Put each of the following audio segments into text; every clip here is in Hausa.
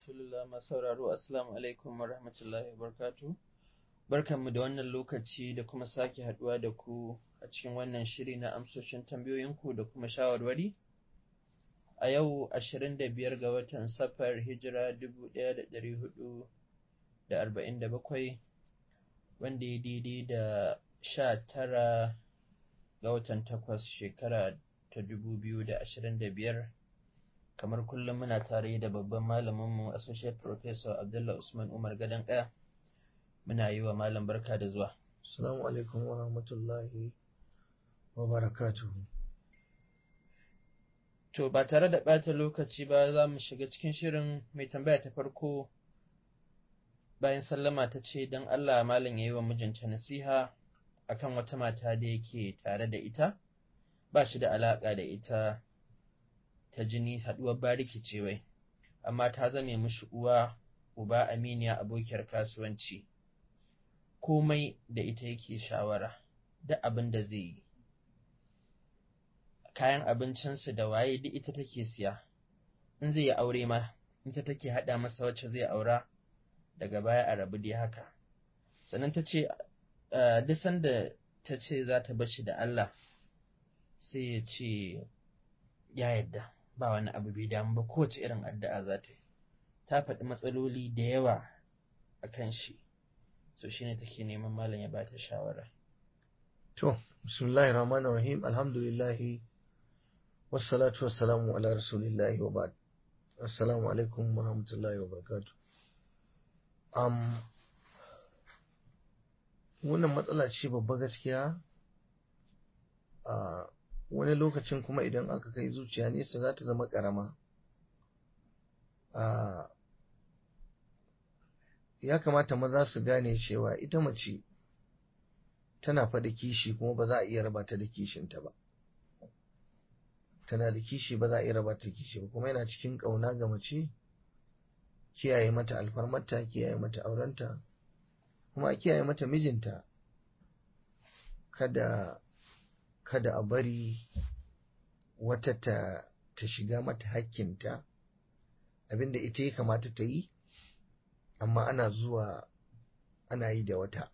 Rasulullah masu sauraro Assalamu alaikum wa rahmatullahi wa barkatu. Barkanmu da wannan lokaci da kuma sake haduwa da ku a cikin wannan shiri na amsoshin tambayoyinku da kuma shawarwari. A yau 25 ga watan safar hijira 1447 wanda ya daidai da 19 ga watan takwas shekara ta 2025 kamar kullum muna tare da babban malaminmu associate professor Abdullah Usman Umar Gadan Kaya muna yi wa malam barka da zuwa Assalamu alaikum wa rahmatullahi wa barakatuhu. to ba tare da ɓata lokaci ba za mu shiga cikin shirin mai tambaya ta farko bayan sallama ta ce don Allah malam ya yi wa mijinta nasiha akan wata mata da yake tare da ita ba shi da alaƙa da ita ta jini haɗuwar bariki ce wai amma ta zame mishi uwa uba aminiya abokiyar kasuwanci komai da ita yake shawara duk abin da zai yi kayan abincinsu da waye duk ita take siya in zai yi aure ma ita take haɗa masa wacce zai aura daga baya a rabu dai haka sannan ta ce duk sanda ta ce za ta bashi da Allah sai ya ce ya yadda ba wani abu bai damu ba kowace irin addu'a za ta yi ta faɗi matsaloli da yawa a kan shi so shi ne take neman malam ya bata shawara To, bismillahir rahmanir rahim alhamdulillahi wassalatu wassalamu ala rasulillahi wa ba'd. Assalamu alaikum wa rahmatullahi wa barakatuh. Um, wannan matsala ce babba gaskiya a wani lokacin kuma idan aka kai zuciya nesa za ta zama ƙarama. ya kamata maza su gane cewa ita mace tana faɗa kishi kuma ba za a iya raba ta da kishinta ba tana da kishi ba za a iya raba ta da kishi ba kuma yana cikin ƙauna ga mace kiyaye mata alfarmarta kiyaye mata aurenta kuma a kiyaye mata mijinta kada kada a bari wata ta ta shiga mata hakkinta abinda ita ya kamata ta yi amma ana zuwa ana yi da wata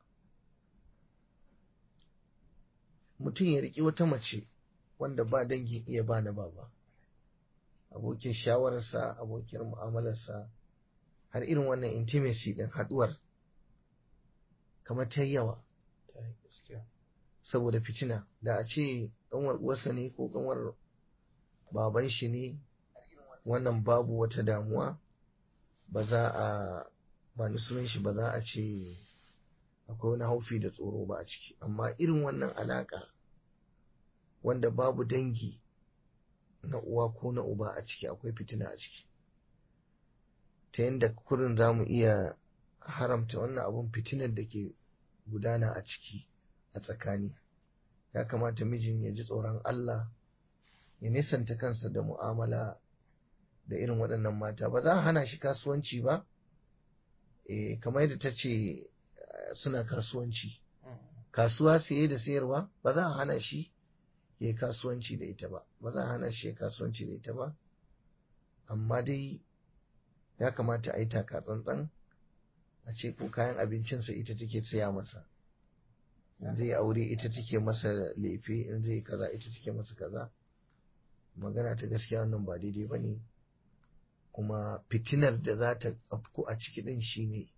mutum ya riƙi wata mace wanda ba dangin iya ba na baba abokin shawararsa abokin mu'amalarsa har irin wannan intimacy ɗin haɗuwar kamar ta yawa saboda fitina da a ce ƙanwar uwarsa ne ko ƙanwar baban shi ne wannan babu wata damuwa ba za a ba ni sunan shi ba za a ce akwai wani haufi da tsoro ba a ciki amma irin wannan alaka wanda babu dangi na uwa ko na uba a ciki akwai fitina a ciki ta yadda kurin za mu iya haramta wannan abun fitinar da ke gudana a ciki a tsakani ya kamata mijin ya ji tsoron Allah ya nisanta kansa da mu'amala da irin waɗannan mata ba za a hana shi kasuwanci ba e, kamar yadda ta ce suna kasuwanci kasuwa saye da sayarwa ba za a hana shi ya yi kasuwanci da ita ba ba za a hana shi ya kasuwanci da ita ba amma dai ya kamata a yi taka tsantsan a ce ko kayan abincinsa ita take saya masa in zai aure ita take masa lefe in zai kaza ita take masa kaza magana ta gaskiya wannan ba daidai ba ne kuma fitinar da za ta afku a ciki din shine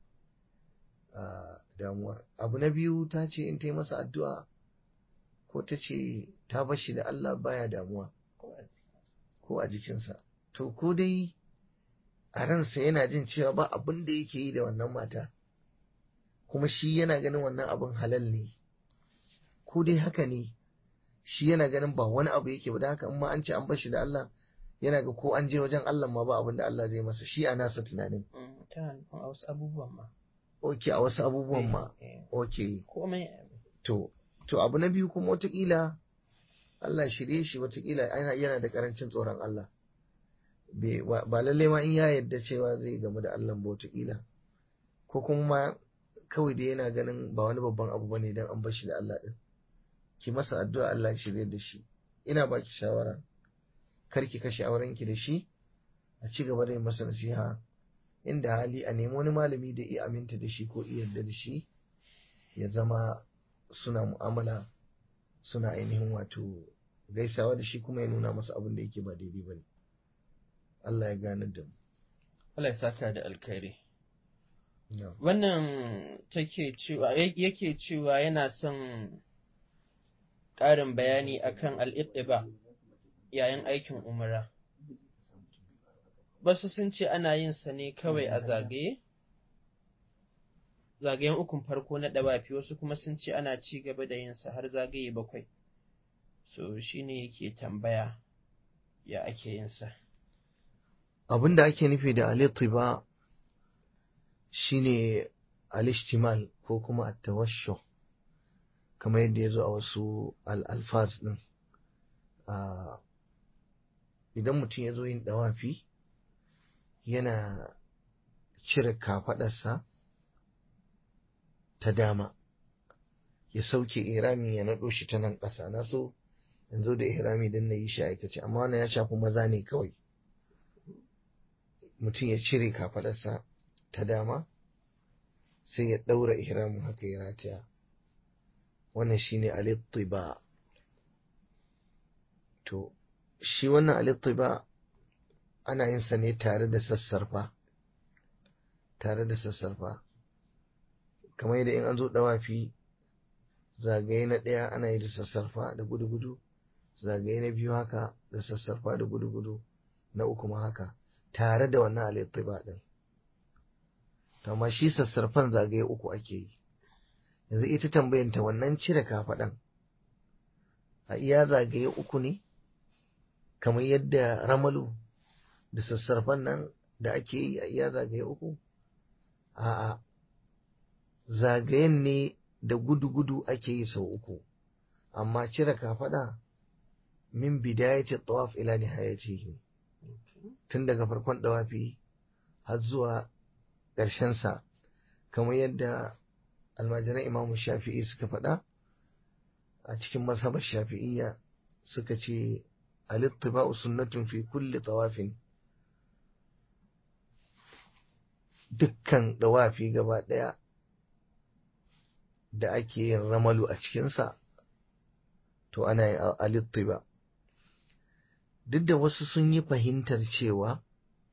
damuwar abu na biyu ta ce in ta yi masa addu'a ko ta ce ta bashi da Allah baya damuwa ko a jikinsa to ko dai a ransa yana jin cewa ba abin da yake yi da wannan mata kuma shi yana ganin wannan abin halal ne ko dai haka ne shi yana ganin ba wani abu yake ba da haka in ma an ce an bashi da Allah yana ga ko an je wajen Allah ma ba abin da Allah zai masa shi a nasa tunanin. Tana nufin a wasu abubuwan ma. Ok, a wasu abubuwan ma. Ok. Komai. To, to abu na biyu kuma watakila Allah shirye shi watakila yana da karancin tsoron Allah. Ba lallai ma in ya yarda cewa zai gamu da Allah ba watakila. Ko kuma ma kawai da yana ganin ba wani babban abu bane dan an bar shi da Allah din. Ki masa addu'a Allah shirye da shi. Ina baki shawara. kar ki kashe aurenki da shi a ci gaba da yin masa nasiha inda hali a nemi wani malami da iya aminta da shi ko iya yarda da shi ya zama suna mu'amala suna ainihin wato gaisawa da shi kuma ya nuna masa abin da yake ba daidai ba ne Allah ya gane da mu Allah ya saka da alkhairi Na'am. wannan take cewa yake cewa yana son ƙarin bayani akan al'iqtiba yayin aikin umra wasu sun ce ana yin sa ne kawai a zagaye zagayen ukun farko na ɗawafi wasu kuma sun ce ana ci gaba da yin sa har zagaye bakwai so shine yake tambaya ya ake yin sa abin da ake nufi da alitiba shine alishtimal ko kuma attawasho kamar yadda ya zo a wasu al'alfaz ɗin idan mutum ya zo yin ɗawafi yana cire kafaɗarsa ta dama ya sauke irami ya naɗo shi ta nan ƙasa na so yanzu da irami don na yi shi aikace amma wannan ya shafi maza ne kawai mutum ya cire kafaɗarsa ta dama sai ya ɗaura ihramin haka ya rataya wannan shine alittiba to shi wannan alittiba ana yin sa ne tare da sassarfa tare da sassarfa kamar yadda in an zo dawafi zagaye na ɗaya ana yi da sassarfa da gudu-gudu zagaye na biyu haka da sassarfa da gudu-gudu na uku ma haka tare da wannan alittiba ɗin amma shi sassarfan zagaye uku ake yi yanzu ita tambayanta wannan cire kafaɗan a iya zagaye uku ne kamar yadda ramalu da sassarfan nan da ake yi a iya zagaye uku a'a zagayen ne da gudu-gudu ake yi sau uku amma cire kafaɗa min bidayati tawaf ila nihayatihi tun daga farkon dawafi har zuwa ƙarshensa kamar yadda almajiran imamu shafi'i suka faɗa a cikin masabar shafi'iyya suka ce alittiba'u sunnatun fi kulli tawafin dukkan dawafi gaba ɗaya da ake yin ramalu a cikinsa to ana yin alittiba duk da wasu sun yi fahimtar cewa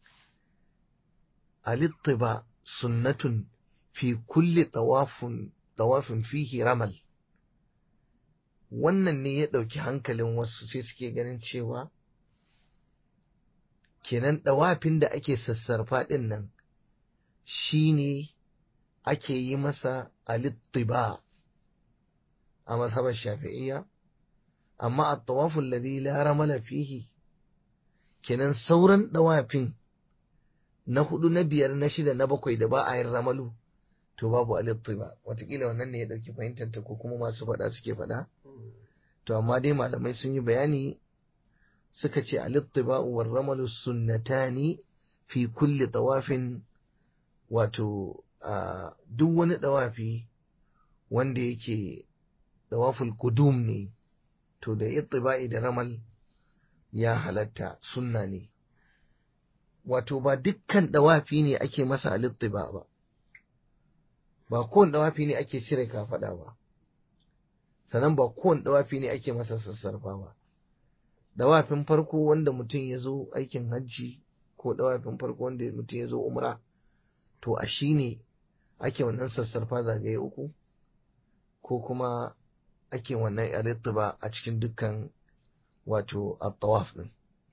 alittiba sunnatun fi kulli tawafin tawafin fihi ramal wannan ne ya ɗauki hankalin wasu sai suke ganin cewa kenan ɗawafin da ake sassarfa ɗin nan shi ne ake yi masa alittiba a mazhabar shafi'iyya amma a tawafin ladhi la ramala fihi kenan sauran ɗawafin na hudu na biyar na shida na bakwai da ba a yin ramalu to babu alittiba watakila wannan ne ya ɗauki fahimtar ta ko kuma masu faɗa suke faɗa to amma dai malamai sun yi bayani suka ce alittiba war ramalu sunnatani fi kulli tawafin wato duk wani dawafi wanda yake dawaful kudum ne to da ittiba'i da ramal ya halatta sunna ne wato ba dukkan dawafi ne ake masa alittiba ba ba kowane dawafi ne ake cire kafada ba sannan ba kowane dawafi ne ake masa sassarfa ba dawafin farko wanda mutum ya zo aikin hajji ko dawafin farko wanda mutum ya zo umra to a shi ne ake wannan sassarfa zagaye uku ko kuma ake wannan ba a cikin dukkan wato at-tawaf din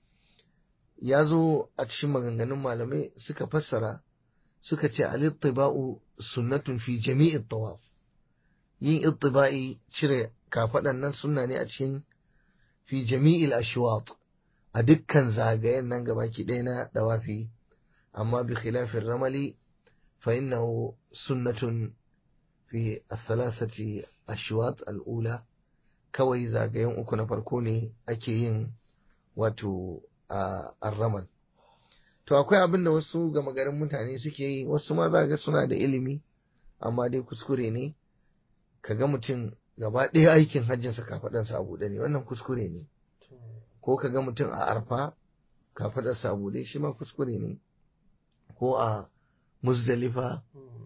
ya zo a cikin maganganun malamai suka fassara suka ce al-ittiba'u sunnatun fi jami'i tawaf yin ittiba'i cire kafaɗan nan sunna ne a cikin fi jami'il ashwat a dukkan zagayen nan gabaki ɗaya na dawafi amma bi khilafin ramali fa innahu sunnatun fi thalathati ashwat al'ula kawai zagayen uku na farko ne ake yin wato a ramal to akwai abin da wasu gama garin mutane suke yi wasu ma za ga suna da ilimi amma dai kuskure ne ka ga mutum gaba ɗaya aikin hajjinsa kafaɗarsa a buɗe ne wannan kuskure ne ko ka ga mutum a arfa kafaɗarsa a buɗe shi ma kuskure ne ko a muzdalifa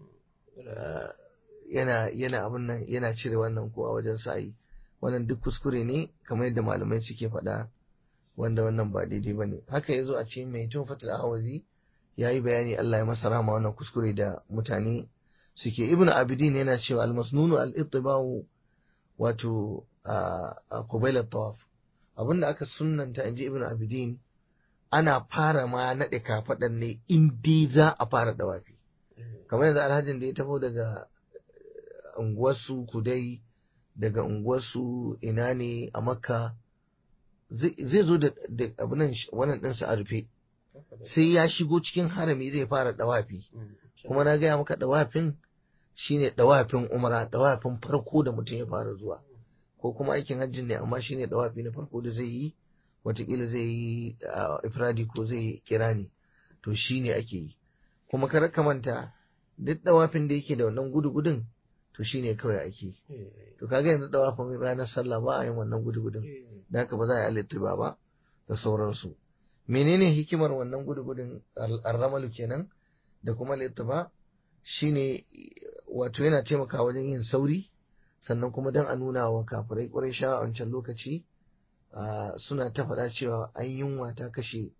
yana yana abin nan yana cire wannan ko a wajen sa'i wannan duk kuskure ne kamar yadda malamai suke faɗa wanda wannan ba daidai bane haka yazo a cikin mai tufatul awazi yayi bayani Allah ya masa rahama wannan kuskure da mutane suke ibnu abidin yana cewa al-masnunu al-ittiba'u wato a qabila tawaf abinda aka sunnanta inji ibnu abidin ana fara ma naɗe kafaɗan ne in dai za a fara dawafi kamar yanzu alhajin da ya taho daga unguwarsu kudai daga unguwarsu ina ne a makka zai zo da abinan wannan ɗinsa a rufe sai ya shigo cikin harami zai fara dawafi kuma na gaya maka dawafin shine dawafin umara dawafin farko da mutum ya fara zuwa ko kuma aikin hajjin ne amma shine dawafi na farko da zai yi watakila zai yi ifradi ko zai kira ne to shine ake yi kuma kar ka manta duk dawafin da yake da wannan gudu-gudun to shine kawai ake to kaga yanzu dawafin ranar sallah ba a yin wannan gudu-gudun da haka ba za a yi alittiba ba da sauransu menene hikimar wannan gudu-gudun arramalu kenan da kuma littiba shine wato yana taimakawa wajen yin sauri sannan kuma don a nuna wa kafirai ƙwarai sha a wancan lokaci suna ta faɗa cewa an yunwa ta kashe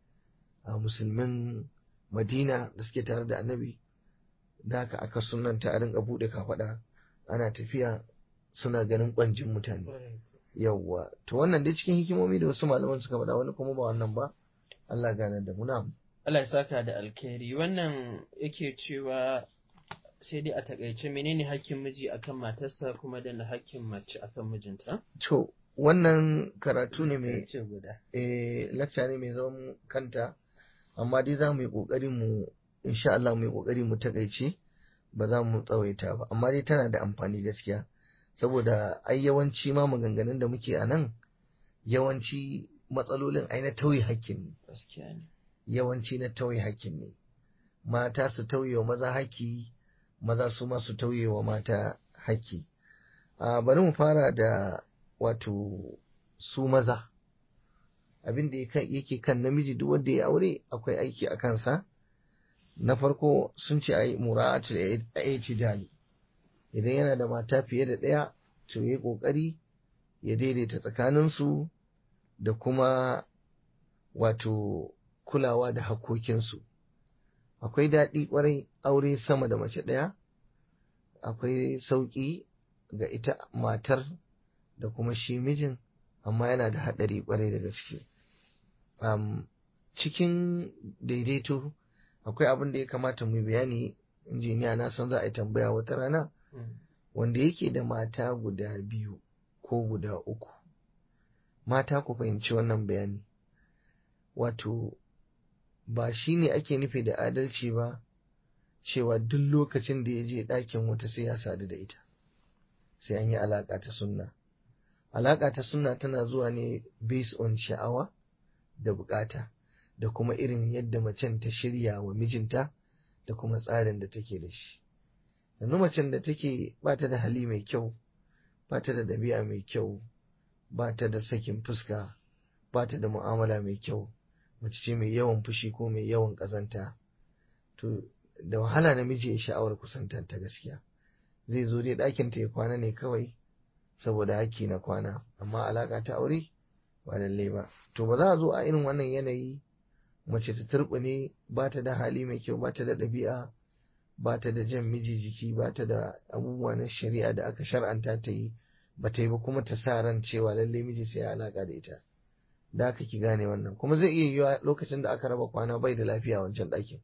musulmin madina da suke tare da annabi da haka aka sunanta a rinka buɗe kafaɗa ana tafiya suna ganin ƙwanjin mutane yawwa to wannan dai cikin hikimomi da wasu malaman suka faɗa wani kuma ba wannan ba Allah gane da muna Allah ya saka da alkhairi wannan yake cewa sai dai a takaice menene hakkin miji akan matarsa kuma da na hakkin mace akan mijinta to wannan karatu ne mai ce guda eh lecture ne mai zaman kanta amma dai za mu yi kokari mu insha Allah mu yi kokari mu takaice ba za mu tsawaita ba amma dai tana da amfani gaskiya saboda ai yawanci ma maganganun da muke a nan yawanci matsalolin ai na tauye hakkin ne gaskiya ne yawanci na tauye hakkin ne mata su tauye wa maza haƙƙi maza su ma su tauye wa mata haƙƙi a bari mu fara da wato su maza abin da yake kan namiji duk wanda ya aure akwai aiki a kansa na farko sun ce a yi mura'atul i'tidal idan yana da mata fiye da ɗaya to yi ƙoƙari ya daidaita tsakaninsu da kuma wato kulawa da hakokinsu akwai daɗi ƙwarai aure sama da mace ɗaya akwai sauƙi ga ita matar da kuma shi mijin amma yana da haɗari ƙwarai da gaske um, cikin daidaito akwai abin da ya kamata mu bayani injiniya na san za a yi tambaya wata rana wanda yake da mata guda biyu ko guda uku mata ku fahimci wannan bayani wato ba shi ne ake nufi da adalci ba cewa duk lokacin da ya je ɗakin wata sai ya sadu da ita sai an yi alaƙa ta sunna alaƙa ta sunna tana zuwa ne based on sha'awa da bukata da kuma irin yadda macen ta shirya wa mijinta da kuma tsarin da take da shi yanzu macen da take ba ta da hali mai kyau ba ta da ɗabi'a mai kyau ba ta da sakin fuska ba ta da mu'amala mai kyau mace ce mai yawan fushi ko mai yawan ƙazanta to da wahala namiji ya sha'awar kusantar ta gaskiya zai zo dai ɗakin ta ya kwana ne kawai saboda haki na kwana amma alaƙa ta aure ba lallai ba to ba za a zo a irin wannan yanayi mace ta turɓune ba ta da hali mai kyau ba ta da ɗabi'a ba ta da jan miji jiki ba ta da abubuwa na shari'a da aka shar'anta ta yi ba ta yi ba kuma ta sa ran cewa lallai miji sai ya alaƙa da ita da aka ki gane wannan kuma zai iya yiwa lokacin da aka raba kwana bai da lafiya wancan ɗakin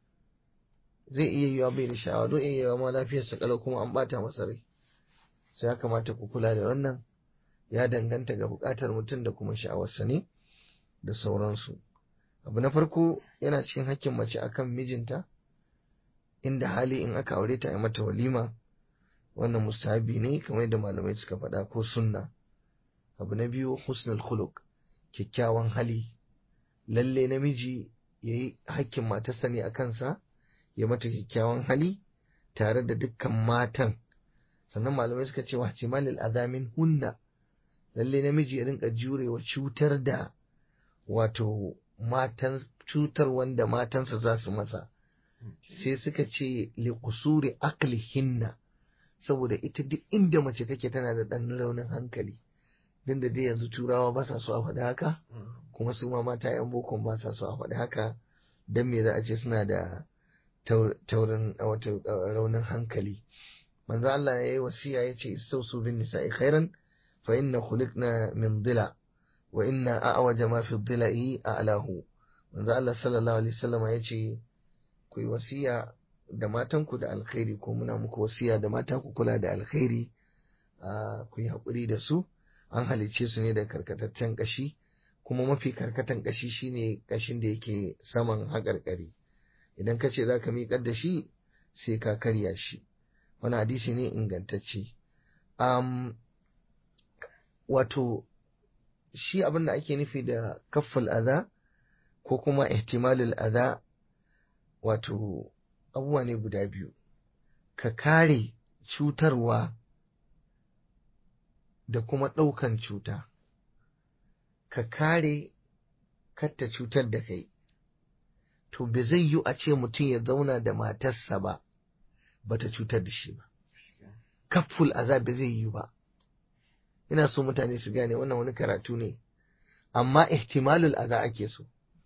zai iya yiwa bai da sha'awa don iya yiwa ma lafiyarsa kalau kuma an bata masa rai sai ya kamata ku kula da wannan ya danganta ga buƙatar mutum da kuma sha'awarsa ne da sauransu abu na farko yana cikin hakkin mace akan mijinta inda hali in aka aure ta a mata walima wannan mustahabi ne kamar yadda malamai suka faɗa ko sunna abu na biyu husnul khuluq kyakkyawan hali lalle namiji ya yi hakkin matarsa ne a kansa ya mata kyakkyawan hali tare da dukkan matan sannan malamai suka ce wa malil azamin hunna lalle namiji ya rinka jurewa cutar da wato matan cutar wanda matansa za su masa sai suka ce liqusuri aqlihinna saboda ita duk inda mace take tana da ɗan raunin hankali din da dai yanzu turawa ba sa so a faɗi haka kuma su ma mata yan bokon ba sa so a faɗi haka dan me za a ce suna da taurin wato raunin hankali manzo Allah ya yi wasiya ya ce istausu bin nisa'i khairan fa inna khuliqna min dila wa inna a'waja ma fi dila'i a'lahu manzo Allah sallallahu alaihi wasallam ya ce ku yi wasiya da matanku da alkhairi ko muna muku wasiya da mata ku kula da alkhairi ku yi haƙuri da su an halicce su ne da karkataccen ƙashi kuma mafi karkatan ƙashi shine ƙashin da yake saman haƙarƙari idan ka ce za ka miƙar da shi sai ka karya shi wani hadisi ne ingantacce um, wato shi abin da ake nufi da kaffal aza ko kuma ihtimalul aza wato abubuwa ne guda biyu ka kare cutarwa da kuma ɗaukan cuta ka kare katta cutar da kai to bai zai yi a ce mutum ya zauna da matarsa ba bata cutar da shi ba kafful azab bai zai yi ba ina so mutane su gane wannan wani karatu ne amma ihtimalul aza ake so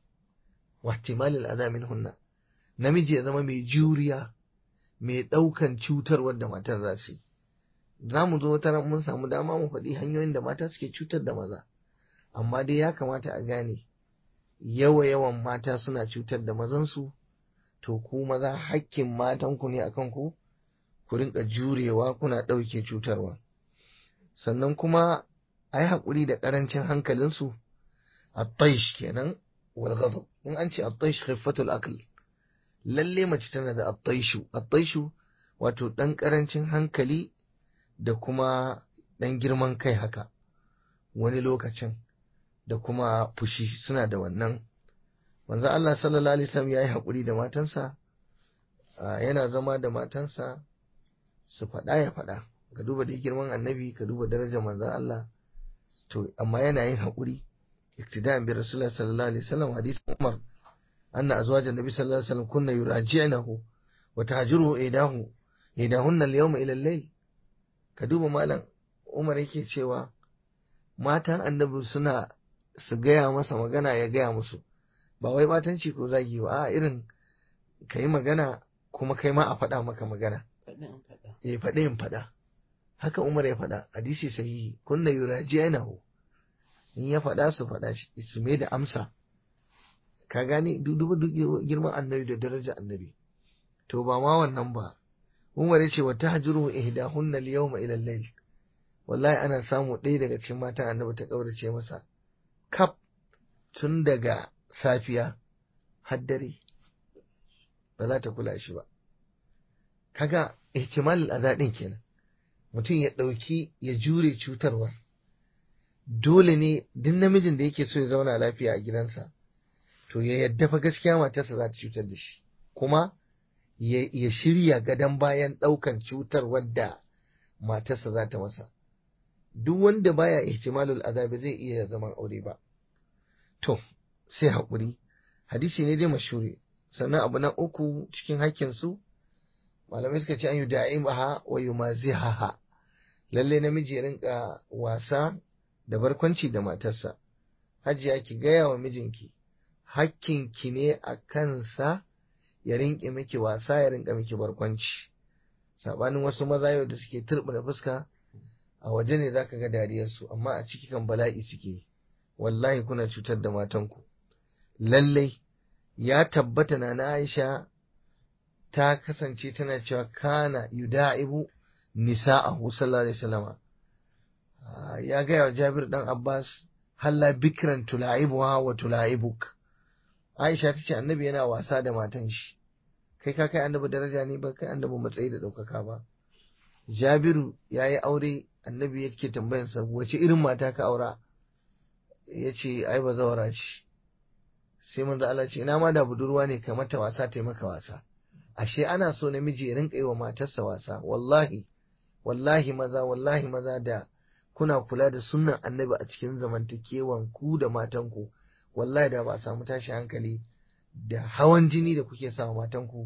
wa ihtimalul aza min hunna namiji ya zama mai juriya mai ɗaukan cutar wadda matar za su yi za mu zo wata mun samu dama mu faɗi hanyoyin da mata suke cutar da maza amma dai ya kamata a gane yawa yawan mata suna cutar da mazansu to ku maza hakkin matanku ne akan ku ku rinka jurewa kuna ɗauke cutarwa sannan kuma a yi haƙuri da ƙarancin hankalinsu a taish kenan wal in an ce a taish khiffatul aql lalle mace tana da attaishu attaishu wato ɗan ƙarancin hankali da kuma ɗan girman kai haka wani lokacin da kuma fushi suna da wannan manzo Allah sallallahu alaihi wasallam yayi haƙuri da matansa yana zama da matansa su faɗa ya faɗa ka duba da girman annabi ka duba darajar manzo Allah to amma yana yin haƙuri iktida'an bi rasulullah sallallahu alaihi wasallam hadisin Umar أن أزواج النبي صلى الله عليه وسلم كن يراجعنه وتهجره إيداه إيداهن اليوم إلى الليل كدوب مالا Umar yake cewa matan annabi suna su gaya masa magana ya gaya musu ba wai batanci ko zagi ba a irin ka yi magana kuma kai ma a faɗa maka magana ya faɗi in faɗa haka Umar ya faɗa hadisi sahihi kunna yuraji yanahu in ya faɗa su faɗa su mai da amsa ka gane duba girman annabi da daraja annabi to ba ma wannan ba Umar ya ce wa tahjuru ihdahunna al-yawma ila al-layl wallahi ana samu ɗaya daga cikin matan annabi ta kaurace masa kaf tun daga safiya har dare ba za ta kula shi ba kaga ihtimal al-azadin kenan mutum ya ɗauki ya jure cutarwa dole ne duk namijin da yake so ya zauna lafiya a gidansa to ya yadda fa gaskiya matarsa za ta cutar da shi kuma ya shirya gadon bayan ɗaukan cutar wadda matarsa za ta masa duk wanda baya ihtimalul azabi zai iya zaman aure ba to sai haƙuri hadisi ne dai mashuri sannan abu na uku cikin hakkin su malamai suka ce an yi da'imaha wa yumazihaha lalle namiji ya rinka wasa da barkwanci da matarsa hajiya ki gaya wa mijinki hakkinki ne a kansa ya rinƙe miki wasa ya rinƙa miki barkwanci sabanin wasu maza yau da suke turɓuna fuska a waje ne zaka ga dariyarsu amma a ciki kan bala'i suke wallahi kuna cutar da matanku lallai ya tabbata na na Aisha ta kasance tana cewa kana yuda'ibu nisa'ahu sallallahu alaihi wasallama ya gaya wa Jabir dan Abbas halla bikran tula'ibuha wa tula'ibuk Aisha ta ce annabi yana wasa da matan shi kai ka kai annabi daraja ne ba kai annabi matsayi da ɗaukaka ba Jabiru ya yi aure annabi yake tambayansa wace irin mata ka aura ya ce ai ba zawara ce sai manzo Allah ce ina ma da budurwa ne ka mata wasa ta maka wasa ashe ana so namiji ya rinka yi wa matarsa wasa wallahi wallahi maza wallahi maza da kuna kula da sunnan annabi a cikin zamantakewan ku da matanku wallahi da ba a samu tashi hankali da hawan jini da kuke sa matanku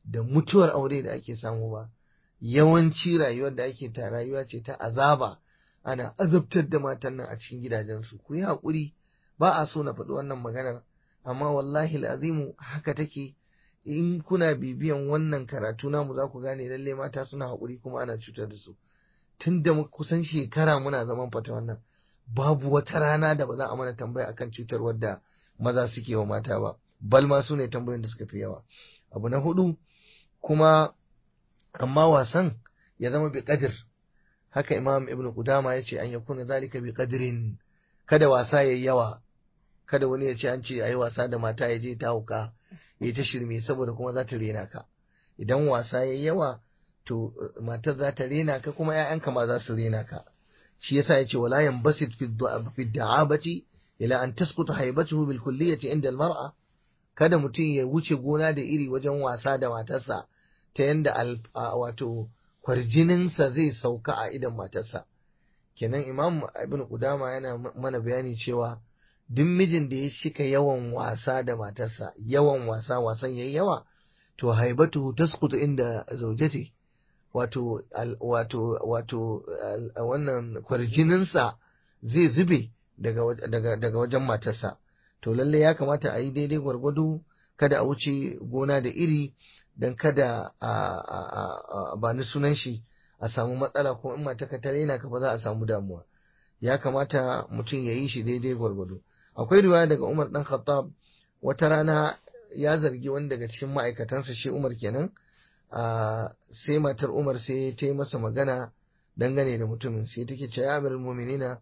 da mutuwar aure da ake samu ba yawanci rayuwar da ake ta rayuwa ce ta azaba ana azabtar da matan nan a cikin gidajensu ku yi haƙuri ba a so na faɗi wannan maganar amma wallahi azimu haka take in kuna bibiyan wannan karatu namu za ku gane lalle mata suna haƙuri kuma ana cutar da su tun da kusan shekara muna zaman fata wannan babu wata rana da ba za a mana tambaya akan cutar wadda maza suke wa mata ba bal ma su ne tambayoyin da suka fi yawa abu na hudu kuma amma wasan ya zama bi qadir haka imam ibnu qudama ya ce an yakuna zalika bi qadrin kada wasa yayi yawa kada wani ya ce an ce ayi wasa da mata ya je ta hauka ya ta shirme saboda kuma za ta rena ka idan wasa yayi yawa to matar za ta rena ka kuma ƴaƴanka ma za su rena ka shi yasa yace wala yanbasit fi da'abati ila an tasquta haibatuhu bil kulliyati inda al mar'a kada mutum ya wuce gona da iri wajen wasa da matarsa ta yanda wato kwarjininsa zai sauka a idan matarsa kenan imam ibn qudama yana mana bayani cewa duk mijin da ya shika yawan wasa da matarsa yawan wasa wasan yayi yawa to haibatuhu tasqutu inda zaujati wato wato wato wannan kwarjininsa zai zube daga daga daga wajen matarsa to lalle ya kamata a yi daidai gwargwado kada a wuce gona da iri don kada a ba ni sunan shi a samu matsala ko in mata ka tare na ka fa za a samu damuwa ya kamata mutum ya yi shi daidai gwargwado akwai riwaya daga Umar dan Khattab wata rana ya zargi wani daga cikin ma'aikatansa shi Umar kenan sai matar Umar sai ta yi masa magana dangane da mutumin sai take ce ya amirul mu'minina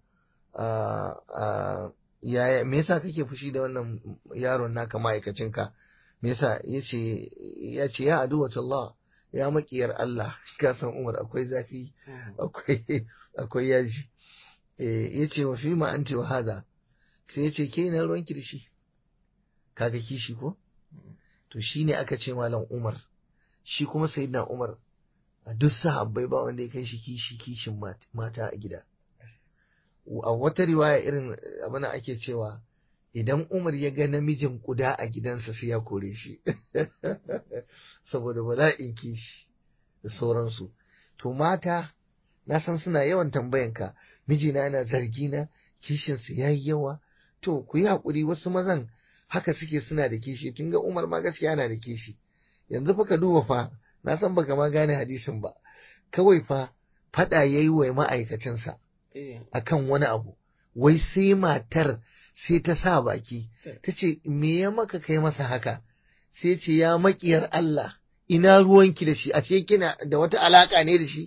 yaya me yasa kake fushi da wannan yaron naka ma'aikacinka me yasa yace ya ce ya aduwatullah ya makiyar Allah ka san Umar akwai zafi akwai akwai yaji eh yace wa fi ma anti wa hada sai yace ke na ruwan kirshi kaga kishi ko to shine aka ce malam Umar shi kuma sayyidina Umar a duk sahabbai ba wanda ya kai shi kishi kishin mata a gida a wata riwaya irin abin ake cewa idan Umar ya ga namijin kuda a gidansa sai ya kore shi saboda bala'in kishi da sauransu to mata na san suna yawan tambayanka mijina yana zargi na kishinsa ya yi yawa to ku yi haƙuri wasu mazan haka suke suna da kishi tun ga Umar ma gaskiya yana da kishi yanzu fa ka duba fa na san baka ma gane hadisin ba kawai fa faɗa yayi wa ma'aikacinsa akan wani abu wai sai matar sai ta sa baki ta ce me ya maka kai masa haka sai ce ya makiyar Allah ina ruwanki da shi a ce kina da wata alaka ne da shi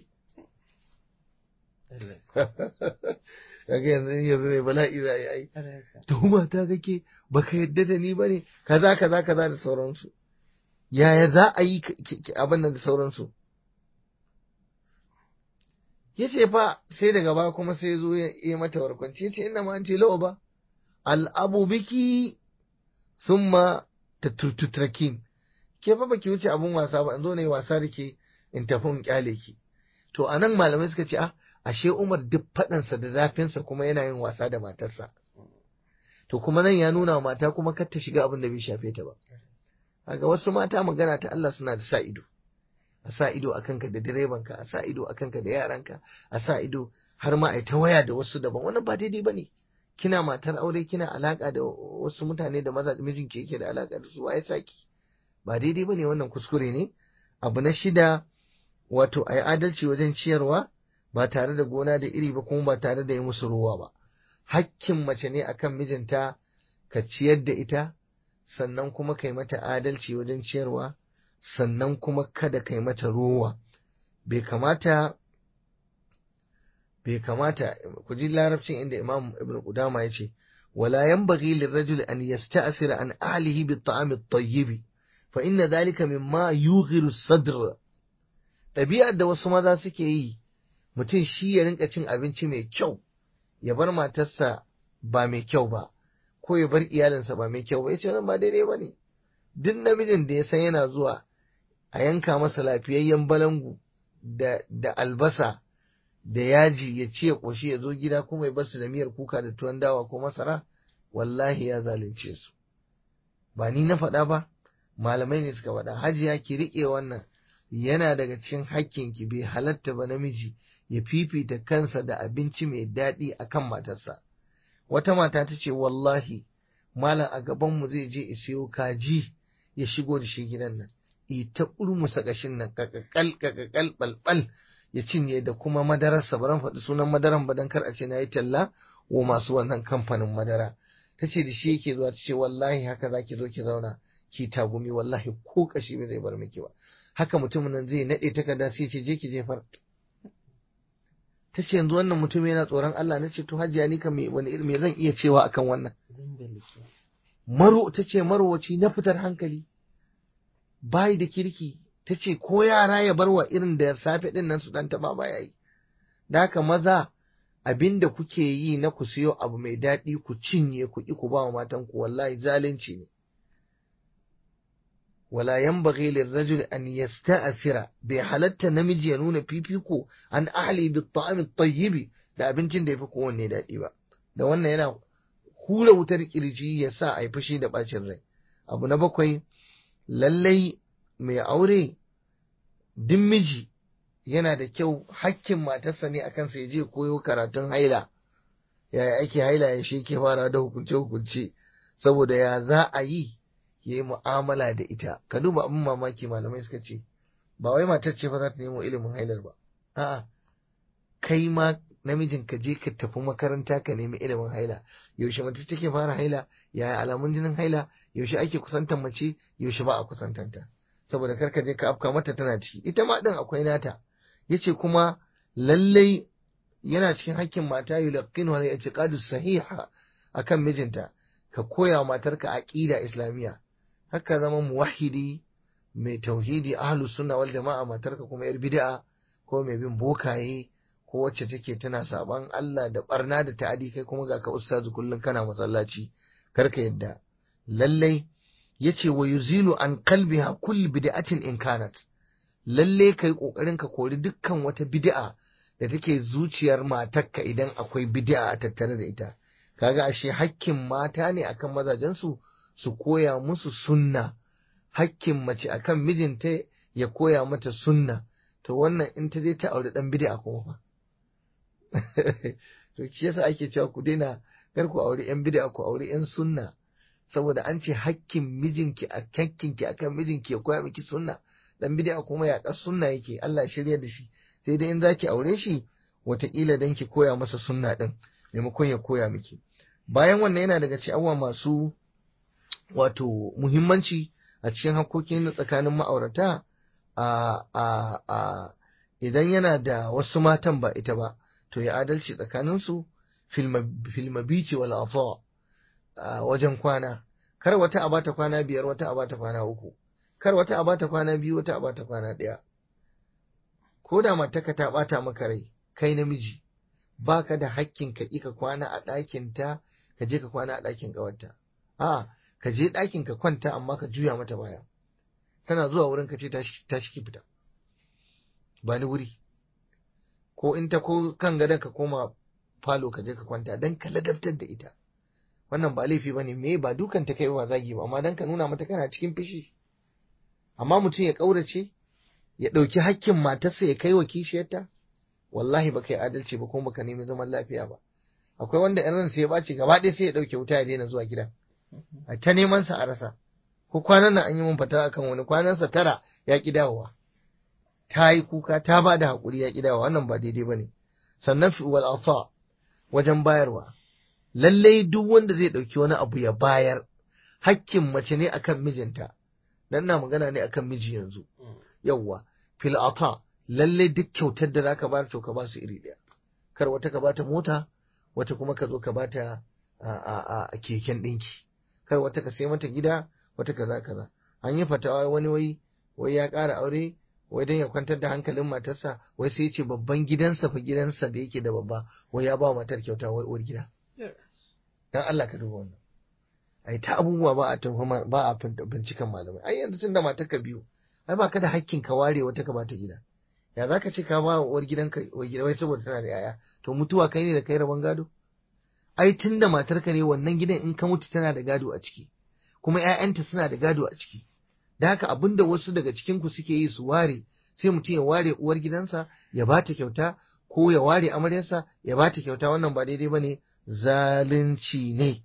kaga yanzu yanzu ne bala'i za a yi ai tuhuma ta kake baka yadda da ni bane kaza kaza kaza da sauransu yaya za a yi abin nan da sauransu ya ce fa sai daga ba kuma sai zo ya yi mata warkwanci ya ce ina ma an ce ba al'abu biki sun ma ta tutrakin ke fa baki wuce abun wasa ba in zo na yi wasa da ke in tafi in kyale ki to a nan malamai suka ce a ashe umar duk faɗansa da zafinsa kuma yana yin wasa da matarsa to kuma nan ya nuna mata kuma kar ta shiga abin da bai shafe ta ba kaga wasu mata magana ta Allah suna da sa ido a sa ido a kanka da direbanka a sa ido a kanka da yaranka a sa ido har ma a ta waya da wasu daban wannan ba daidai bane kina matar aure kina alaka da wasu mutane da maza mijinki yake da alaka da su waye saki ba daidai bane wannan kuskure ne abu na shida wato a yi adalci wajen ciyarwa ba tare da gona da iri ba kuma ba tare da yi musu ruwa ba hakkin mace ne akan mijinta ka ciyar da ita sannan kuma kai mata adalci wajen ciyarwa sannan kuma kada kai mata ruwa bai kamata bai kamata ku ji larabcin inda imam ibn qudama ya ce wala yanbaghi lirrajuli an yasta'thira an ahlihi bit-ta'am at-tayyib fa inna dhalika mimma yughiru sadr ɗabi'ar da wasu maza suke yi mutum shi ya rinka cin abinci mai kyau ya bar matarsa ba mai kyau ba ko ya bar iyalinsa ba mai kyau ba ya ce wannan ba daidai ba ne duk namijin da ya san yana zuwa a yanka masa lafiyayyen balangu da, da albasa da yaji ya ce ya ƙoshi ya zo gida kuma ya basu da miyar kuka da tuwon dawa ko masara wallahi ya zalunce su ba ni na faɗa ba malamai ne suka faɗa hajiya ki riƙe wannan yana daga cikin hakkinki bai halatta ba namiji ya fifita kansa da abinci mai daɗi akan matarsa wata mata ta ce wallahi malam a gabanmu zai je isiyo kaji ya shigo da shi gidan nan ita urmusa kashin nan kakakal kakakal balbal ya cinye da kuma madararsa baran faɗi sunan madaran ba dan kar a ce na yi talla wa masu wannan kamfanin madara ta ce da shi yake zuwa ta ce wallahi haka za ki zo ki zauna ki tagumi wallahi ko kashi bai zai bar miki ba haka mutumin nan zai naɗe takarda sai ce je ki jefar ta ce yanzu wannan mutum yana tsoron Allah na ce to hajiya ni kan wani irin me zan iya cewa akan wannan maro ta ce marowaci na fitar hankali bayi da kirki ta ce ko yara ya bar wa irin da safe din nan su dan taba baya yi da haka maza abin da kuke yi na ku siyo abu mai daɗi ku cinye ku ki ku ba wa matan ku wallahi zalunci ne wala yanbaghi lirrajul an yasta'sira bai halatta namiji ya nuna fifiko an ahli bi ta'am at da abincin da yafi kowanne daɗi ba da wannan yana hura wutar kirji ya sa a yi fushi da bacin rai abu na bakwai lallai mai aure duk miji yana da kyau hakkin matarsa ne akan sa ya je koyo karatun haila yaya ake haila ya shi ke fara da hukunce hukunce saboda ya za a yi ya yi mu'amala da ita ka duba abin mamaki malamai suka ce ba wai matar ce fa za ta nemo ilimin hailar ba a'a kai ma namijin ka je ka tafi makaranta ka nemi ilimin haila yaushe mace take fara haila yaya alamun jinin haila yaushe ake kusantar mace yaushe ba a kusantanta saboda kar ka je ka afka mata tana ciki ita ma din akwai nata yace kuma lallai yana cikin hakkin mata yulqinu wa i'tiqadu sahiha akan mijinta ka koya matarka aqida islamiyya haka zama muwahhidi mai tauhidi ahlus sunna wal jama'a matarka kuma yar bid'a ko mai bin bokaye ko wacce take tana saban Allah da barna da ta'adi kai kuma ga ka ustazu kullum kana masallaci karka yadda lallai yace wa yuzilu an qalbiha kull bid'atin in kanat lalle kai kokarin ka kori dukkan wata bid'a da take zuciyar matarka idan akwai bid'a a tattare da ita kaga ashe hakkin mata ne akan mazajen su su koya musu sunna hakkin mace akan mijinta ya koya mata sunna to wannan in ta je ta aure dan bid'a kuma fa to shi yasa ake cewa ku daina kar ku aure yan bid'a ku aure yan sunna saboda an ce hakkin mijinki a hakkinki akan mijinki ya koya miki sunna dan bid'a kuma ya kas sunna yake Allah ya shirya da shi sai dai in zaki aure shi wataƙila dan ki koya masa sunna din maimakon ya koya miki bayan wannan yana daga cikin abubuwa masu wato muhimmanci a cikin hakokin tsakanin ma'aurata a a a idan yana da wasu matan ba ita ba to ya adalci tsakaninsu filmabici wal afa wajen kwana kar wata a bata kwana biyar wata a bata kwana uku kar wata a bata kwana biyu wata a bata kwana ɗaya ko da mataka ta bata maka rai kai namiji baka da hakkin ka ka kwana a ɗakin ta ka je ka kwana a ɗakin ƙawarta a ka je ɗakin ka kwanta amma ka juya mata baya tana zuwa wurin ka ce ta shi fita ba ni wuri ko in ta ko kan gadon ka koma falo ka je ka kwanta dan ka ladabtar da ita wannan ba laifi bane me ba dukan ta kai ba zagi ba amma dan ka nuna mata kana cikin fishi amma mutum ya kaurace ya dauki hakkin matarsa ya kai wa kishiyarta wallahi ba kai adalci ba kuma baka nemi zaman lafiya ba akwai wanda in ransa ya baci gaba ɗaya sai ya dauke wuta ya daina zuwa gidan a ta neman sa a rasa ko kwanan nan an yi mun fata akan wani kwanansa tara ya ki dawowa ta yi kuka ta ba da haƙuri ya ƙidawa wannan ba daidai ba ne sannan fi wal afa wajen bayarwa lallai duk wanda zai ɗauki wani abu ya bayar hakkin mace ne akan mijinta dan na magana ne akan miji yanzu yawwa fil ata lallai duk kyautar da zaka bayar to ka ba su iri ɗaya kar wata ka bata mota wata kuma ka zo ka bata a keken ɗinki kar wata ka sai mata gida wata kaza kaza an yi fatawa wani wai wai ya ƙara aure wai don ya kwantar da hankalin matarsa wai sai ce babban gidansa fa gidansa da yake da babba wai ya ba matar kyauta wai uwar gida dan Allah ka duba wannan ai ta abubuwa ba a tuhuma ba a binciken malamai ai yanzu tunda matar ka biyu ai ba ka da hakkin ka ware wata ka bata gida ya zaka ce ka ba uwar gidanka uwar gida wai saboda tana da yaya to mutuwa kai ne da kai rabon gado ai tunda matar ka ne wannan gidan in ka mutu tana da gado a ciki kuma ƴaƴanta suna da gado a ciki da haka abinda wasu daga cikin ku suke yi su ware sai mutum ya ware uwar gidansa ya ba ta kyauta ko ya ware amaryarsa ya ba ta kyauta wannan ba daidai bane zalunci ne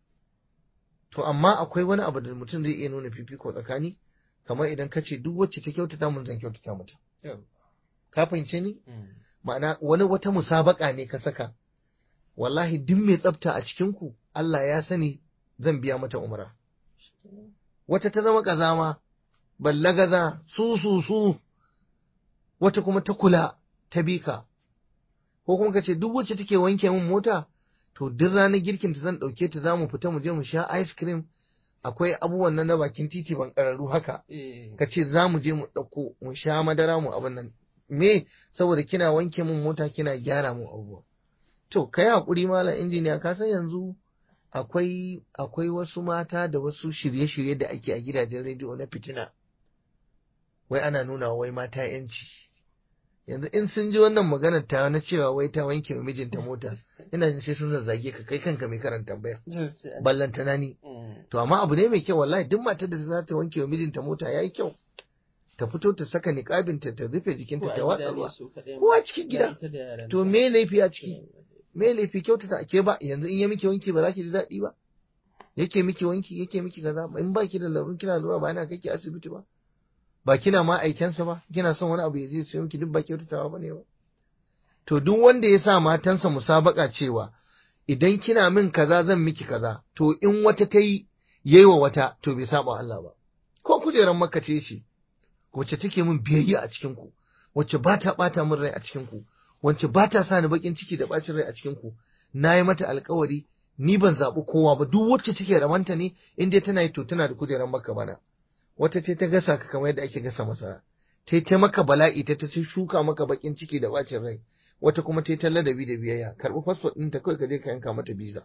to amma akwai wani abu da mutum zai iya nuna fifiko tsakani kamar idan ka ce duk wacce ta kyautata mun zan kyautata mata ka fahimce ni ma'ana wani wata musabaka ne ka saka wallahi duk mai tsafta a cikin ku Allah ya sani zan biya mata umra wata ta zama kazama ballagaza su su su wata kuma ta kula ta bika ko kuma ka ce duk wacce take wanke min mota to duk ranar girkin ta zan ɗauke ta za mu fita mu je mu sha ice cream akwai abubuwan nan na bakin titi ban ƙararru haka ka ce za mu je mu ɗauko mu sha madara mu abin nan me saboda kina wanke min mota kina gyara mu abubuwa to kai hakuri malam injiniya ka san yanzu akwai akwai wasu mata da wasu shirye-shirye da ake a gidajen rediyo na fitina wai ana nuna wai mata yanci yanzu in sun ji wannan maganar ta na cewa wai ta wanke wa mijinta mota ina jin sai sun zazzage ka kai kanka mai karanta tambaya ballantana ni to amma abu ne mai kyau wallahi duk matar da za ta wanke wa mijinta mota yayi kyau ta fito ta saka niqabinta ta rufe jikinta ta watsa ruwa ko a cikin gida to me laifi a ciki me laifi kyautata ke ba yanzu in ya miki wanki ba za ki ji daɗi ba yake miki wanki yake miki kaza in ba ki da larun kina lura ba yana kai ki asibiti ba ba kina ma aikensa ba kina son wani abu ya zai sayo miki duk ba kyautatawa ba ne ba to duk wanda ya sa matansa musabaka cewa idan kina min kaza zan miki kaza to in wata ta yi yayi wa wata to bai saba Allah ba ko kujeran makka ce shi wacce take min biyayya a cikin ku wacce ba ta bata min rai a cikin ku wacce ba ta sa ni bakin ciki da bacin rai a cikin ku na yi mata alkawari ni ban zaɓi kowa ba duk wacce take ramanta ne in dai tana yi to tana da kujeran makka bana wata ce ta gasa ka kamar yadda ake gasa masara ta ta maka bala'i ta ta shuka maka bakin ciki da bacin rai wata kuma ta ta ladabi da biyayya karɓi fasfot ɗin ta kawai ka je ka yanka mata biza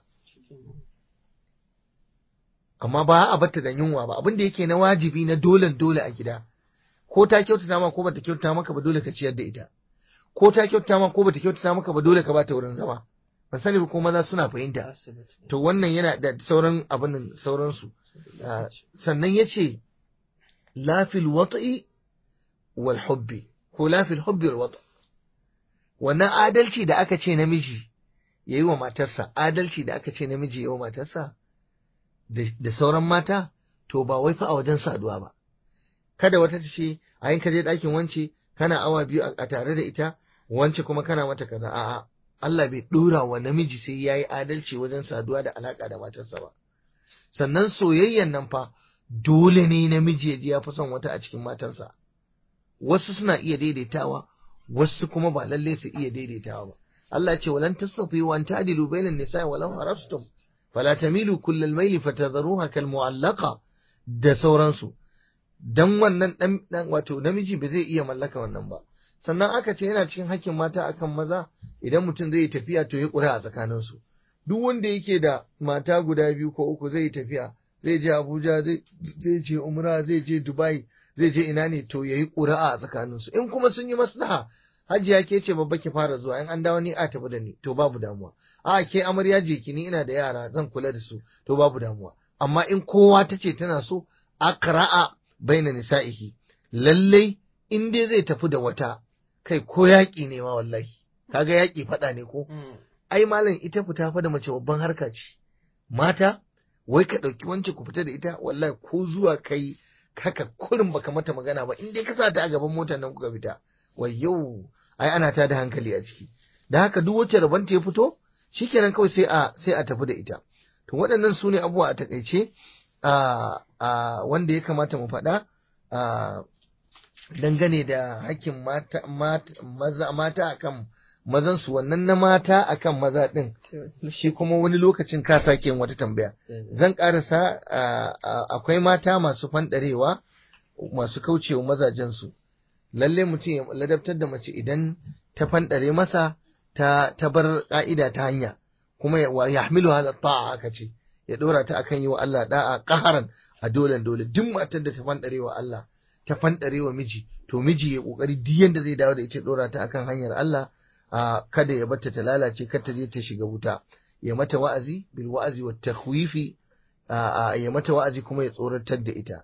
amma ba a batta da yunwa ba abin da yake na wajibi na dole dole a gida ko ta kyautata ma ko bata kyautata maka ba dole ka ciyar da ita ko ta kyautata ma ko bata kyautata maka ba dole ka bata wurin zama ban sani ba ko maza suna fahimta to wannan yana da sauran abin sauransu sannan ya ce lafil wata'i wal hubbi ko lafil hubbi wal wata wannan adalci da aka ce namiji ya yi wa matarsa adalci da aka ce namiji ya yi wa matarsa da sauran mata to ba wai fa a wajen saduwa ba kada wata ta ce a yin ka je ɗakin wance kana awa biyu a tare da ita wance kuma kana mata kaza a'a Allah bai ɗora wa namiji sai ya yi adalci wajen saduwa da alaƙa da matarsa ba sannan soyayyan nan fa dole ne namiji ya ji ya fi son wata a cikin matarsa wasu suna iya daidaitawa wasu kuma ba lalle su iya daidaitawa ba Allah ce walan tastati'u an ta'dilu bainan nisa'i walau harastum fala tamilu kullal mayli fatadharuha kal mu'allaqa da sauransu dan wannan dan, dan wato namiji ba zai iya mallaka wannan ba sannan aka ce yana cikin hakkin mata akan maza idan mutum zai tafiya to ya ƙura a tsakaninsu duk wanda yake da mata guda biyu ko uku zai tafiya zai je Abuja zai je Umra zai je Dubai zai je ina ne to yayi ƙuri'a a tsakaninsu in kuma sun yi maslaha hajiya ke ce babba ki fara zuwa in an dawo ni a tafi da ni to babu damuwa a ke amarya je ki ni ina da yara zan kula da su to babu damuwa amma in kowa ta ce tana so aqra'a baina nisa'ihi lallai in dai zai tafi da wata kai ko yaƙi ne ma wallahi kaga yaƙi faɗa ne ko ai malam ita fita fa da mace babban harka ce mata wai ka ɗauki wance ku fita da ita wallahi ko zuwa kai haka kurin baka mata magana ba in dai ka sa ta a gaban motar nan kuka fita wai yau ai ana ta da hankali a ciki da haka duk wacce rabon ta ya fito shikenan kawai sai a sai a tafi da ita to waɗannan su ne abubuwa a takaice a wanda ya kamata mu faɗa dangane da hakkin mata mata mata akan mazan su wannan na mata akan maza din shi kuma wani lokacin ka sake yin wata tambaya zan karasa akwai mata masu fandarewa masu kaucewa mazajen su lalle mutum ya ladabtar da mace idan ta fandare masa ta ta bar ka'ida ta hanya kuma ya hamilu hala ta'a aka ce ya dora ta akan yi wa Allah da'a qaharan a dole dole duk matar da ta fandare wa Allah ta fandare wa miji to miji ya kokari duk yanda zai dawo da ita dora ta akan hanyar Allah a kada ya bata ta lalace kar ta je ta shiga wuta ya mata wa'azi bil wa'azi wat takhwifi ya mata wa'azi kuma ya tsoratar da ita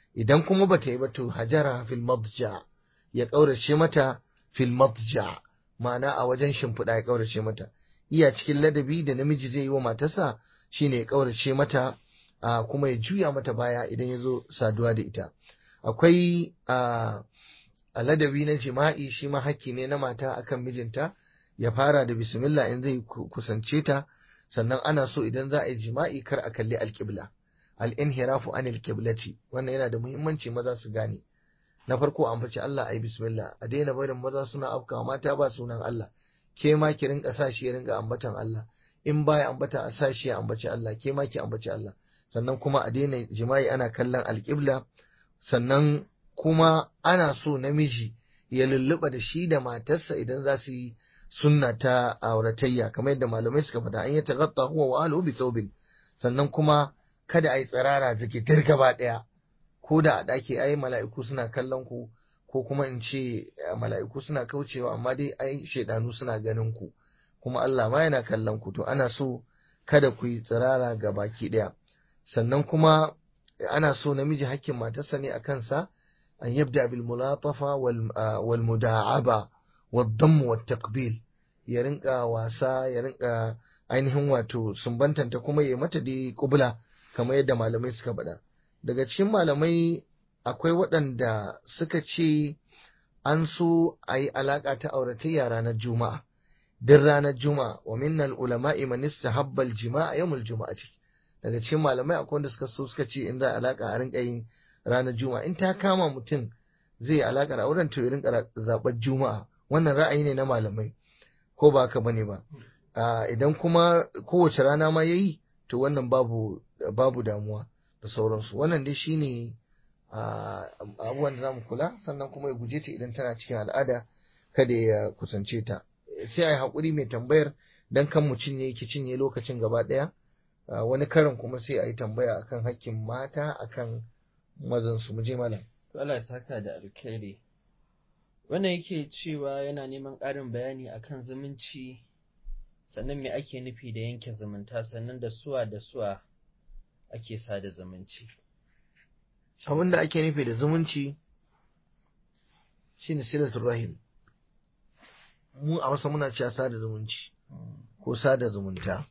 idan kuma bata yi ba to hajara fil madja ya kaurace mata fil madja ma'ana a wajen shimfiɗa ya kaurace mata iya cikin ladabi da namiji zai yi wa matarsa shine ya kaurace mata a kuma ya juya mata baya idan ya zo saduwa da ita akwai a ladabi na jima'i shi ma hakki ne na mata akan mijinta ya fara da bismillah in zai kusance ta sannan ana so idan za a yi jima'i kar a kalli alƙibla al-inhirafu anil qiblati wannan yana da muhimmanci maza su gane na farko an faci Allah ayi bismillah a daina barin maza suna afkawa mata ba sunan Allah ke ma ki rinka sa shi ya rinka ambatan Allah in baya ambata a sa shi ya ambaci Allah ke ma ki ambaci Allah sannan kuma a daina jima'i ana kallon alƙibla sannan kuma ana so namiji ya lulluɓa da shi da matarsa idan za su yi sunna ta auratayya kamar yadda malamai suka faɗa an yi tagatta huwa wa ahluhu bi thawbin sannan kuma kada a yi tsirara zikitir gaba ɗaya ko da a ɗaki ai mala'iku suna kallon ku ko kuma in ce mala'iku suna kaucewa amma dai ai shaidanu suna ganin ku kuma Allah ma yana kallon ku to ana so kada ku yi tsirara ga baki ɗaya sannan kuma ana so namiji hakkin matarsa ne a kansa an yabda bil mulatafa wal muda'aba wad damm wat taqbil ya rinka wasa ya rinka ainihin wato sumbantanta kuma ya mata dai kubula kamar yadda malamai suka faɗa daga cikin malamai akwai waɗanda suka ce an so a yi alaƙa ta auratayya ranar juma'a din ranar juma'a wa minnal ulama'i man istahabba al-jima'a yawmul juma'ati daga cikin malamai akwai wanda suka so suka ce in za a alaka a rinka yin ranar juma'a in ta kama mutum zai yi alaka da auren to ya rinka zaɓar juma'a wannan ra'ayi ne na malamai ko ba haka bane ba idan kuma kowace rana ma yayi to wannan babu babu damuwa da sauransu wannan dai shine abubuwan da zamu kula sannan kuma ya guje ta idan tana cikin al'ada kada ya kusance ta sai a yi haƙuri mai tambayar dan kan mu cinye ki cinye lokacin gaba ɗaya wani karin kuma sai a yi tambaya akan hakkin mata akan mazan su mu je malam Allah ya saka da alkhairi wannan yake cewa yana neman ƙarin bayani akan zumunci sannan me ake nufi da yanke zumunta sannan da suwa da suwa ake sada zumunci abin da ake nufi da zumunci shine silatul rahim mu a wasu muna cewa sada zumunci ko sada zumunta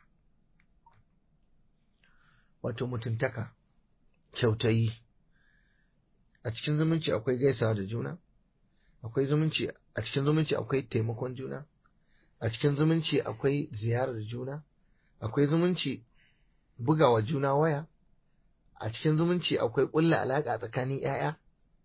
wato mutuntaka kyautayi a cikin zumunci akwai gaisawa da juna akwai zumunci a cikin zumunci akwai taimakon juna a cikin zumunci akwai ziyarar juna akwai zumunci bugawa juna waya a cikin zumunci akwai ƙulla alaƙa tsakanin 'ya'ya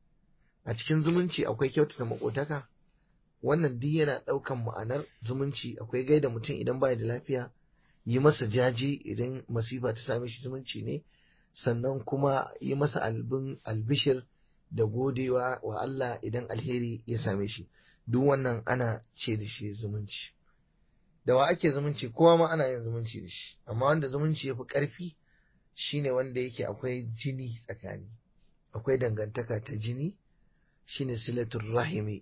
a cikin zumunci akwai kyautata makotaka wannan duk yana ɗaukan ma'anar zumunci akwai gaida mutum idan baya da lafiya yi masa jaji idan masifa ta same shi zumunci ne sannan kuma yi masa albin albishir da godewa wa Allah idan alheri ya same shi duk wannan ana ce da shi zumunci da wa ake zumunci kowa ma ana yin zumunci da shi amma wanda zumunci ya fi ƙarfi shine wanda yake akwai jini tsakani akwai dangantaka ta jini shine silatul rahimi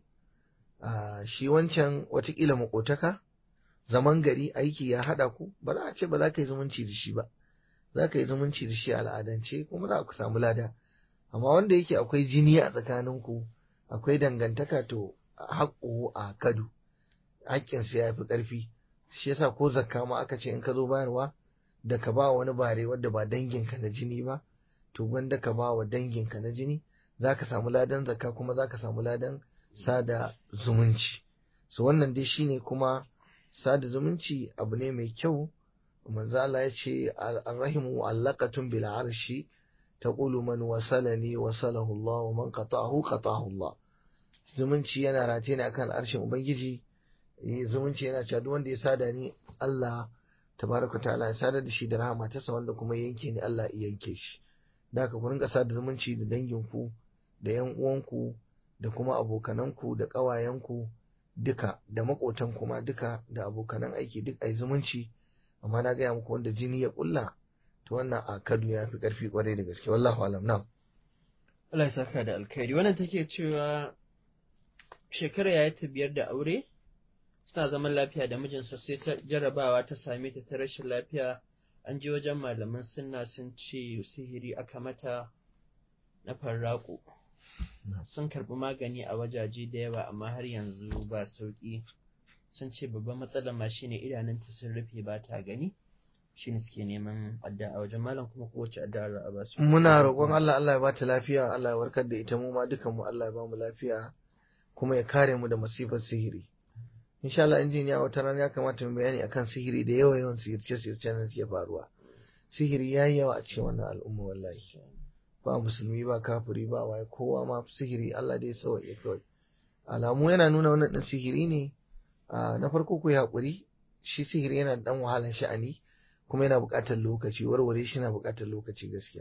shi wancan watakila makotaka zaman gari aiki ya haɗa ku ba za a ce ba za ka yi zumunci da shi ba za ka yi zumunci da shi al'adance kuma za ku samu lada amma wanda yake akwai jini a tsakaninku akwai dangantaka to haƙƙo a kadu haƙƙinsa ya fi ƙarfi shi yasa ko zakka ma aka ce in ka zo bayarwa da ka ba wani bare wadda ba danginka na jini ba to gwanda ka ba wa danginka na jini za ka samu ladan zakka kuma za ka samu ladan sada zumunci so wannan dai shine kuma sada zumunci abu ne mai kyau manzo Allah ya ce arrahimu allaqatun bil arshi taqulu man wasalani wasalahu Allah wa man qata'ahu qata'ahu Allah zumunci yana rataye ne akan arshin ubangiji zumunci yana cewa duk wanda ya sada ni Allah tabaraka ta'ala ya sadar da shi da rahama ta wanda kuma ya yanke ni Allah ya yanke shi da haka ku rinka sada zumunci da danginku da yan uwanku da kuma abokananku da ƙawayenku duka da maƙotanku ma duka da abokanan aiki duk ai zumunci amma na gaya muku wanda jini ya ƙulla to wannan a kadu ya fi ƙarfi ƙwarai da gaske wallahu alam na Allah ya saka da alkhairi wannan take cewa shekara ya ta biyar da aure suna zaman lafiya da mijinsa sai jarrabawa ta same ta ta rashin lafiya an je wajen malaman sunna sun ce sihiri aka mata na farraƙo sun karɓi magani a wajaje da yawa amma har yanzu ba sauƙi sun ce babban matsalar ma shine idanunta sun rufe ba ta gani shine suke neman addu'a a wajen malam kuma kowace addu'a za a ba su muna roƙon Allah Allah ya bata lafiya Allah ya warkar da ita mu ma dukan mu Allah ya ba mu lafiya kuma ya kare mu da masifar sihiri insha Allah injiniya wata rana ya kamata mu bayani akan sihiri da yawa yawan sihirce sihirce nan suke faruwa sihiri yayi yawa a cikin wannan al'umma wallahi ba musulmi ba kafiri ba waye kowa ma sihiri Allah dai sauke kawai alamu yana nuna wannan din sihiri ne na farko ku yi haƙuri shi sihiri yana dan wahalar sha'ani kuma yana buƙatar lokaci warware shi na buƙatar lokaci gaskiya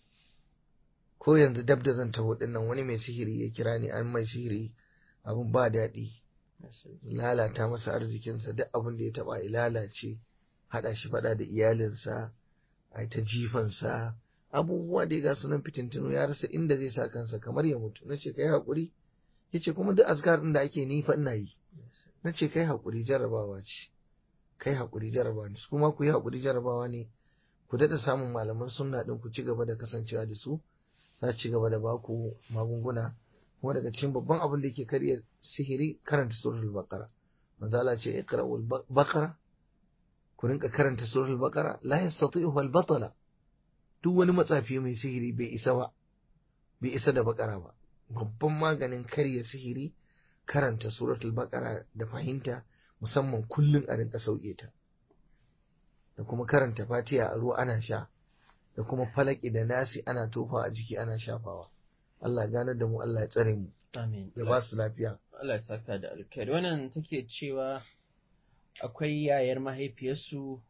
ko yanzu dab da zan taho dinnan wani mai sihiri ya kira ni an mai sihiri abin ba daɗi lalata masa arzikinsa duk abin da ya taɓa ya lalace haɗa shi faɗa da iyalinsa a ta jifansa abubuwa da ya ga sunan fitintinu ya rasa inda zai sa kansa kamar ya mutu na ce kai haƙuri ya ce kuma duk azkar ɗin da ake ni fa ina yi na ce kai haƙuri jarrabawa ce kai haƙuri jarrabawa ne kuma ku yi haƙuri jarrabawa ne ku daɗa samun malaman sunna ɗin ku ci gaba da kasancewa da su za ci gaba da baku magunguna kuma daga cikin babban abin da yake karya sihiri karanta suratul baqara manzo Allah ce iqra'ul baqara ku rinka karanta suratul baqara la yastati'u al batala duk wani matsafi mai sihiri bai isa ba bai isa da baqara ba babban maganin karya sihiri karanta suratul baqara da fahimta musamman kullun a rinka sauke ta da kuma karanta fatiha a ruwa ana sha da kuma falaki da nasi ana tofa a jiki ana shafawa Allah ya ganar da mu Allah ya tsare mu amin ya ba su lafiya Allah ya saka da alkhairi wannan take cewa akwai yayar mahaifiyarsu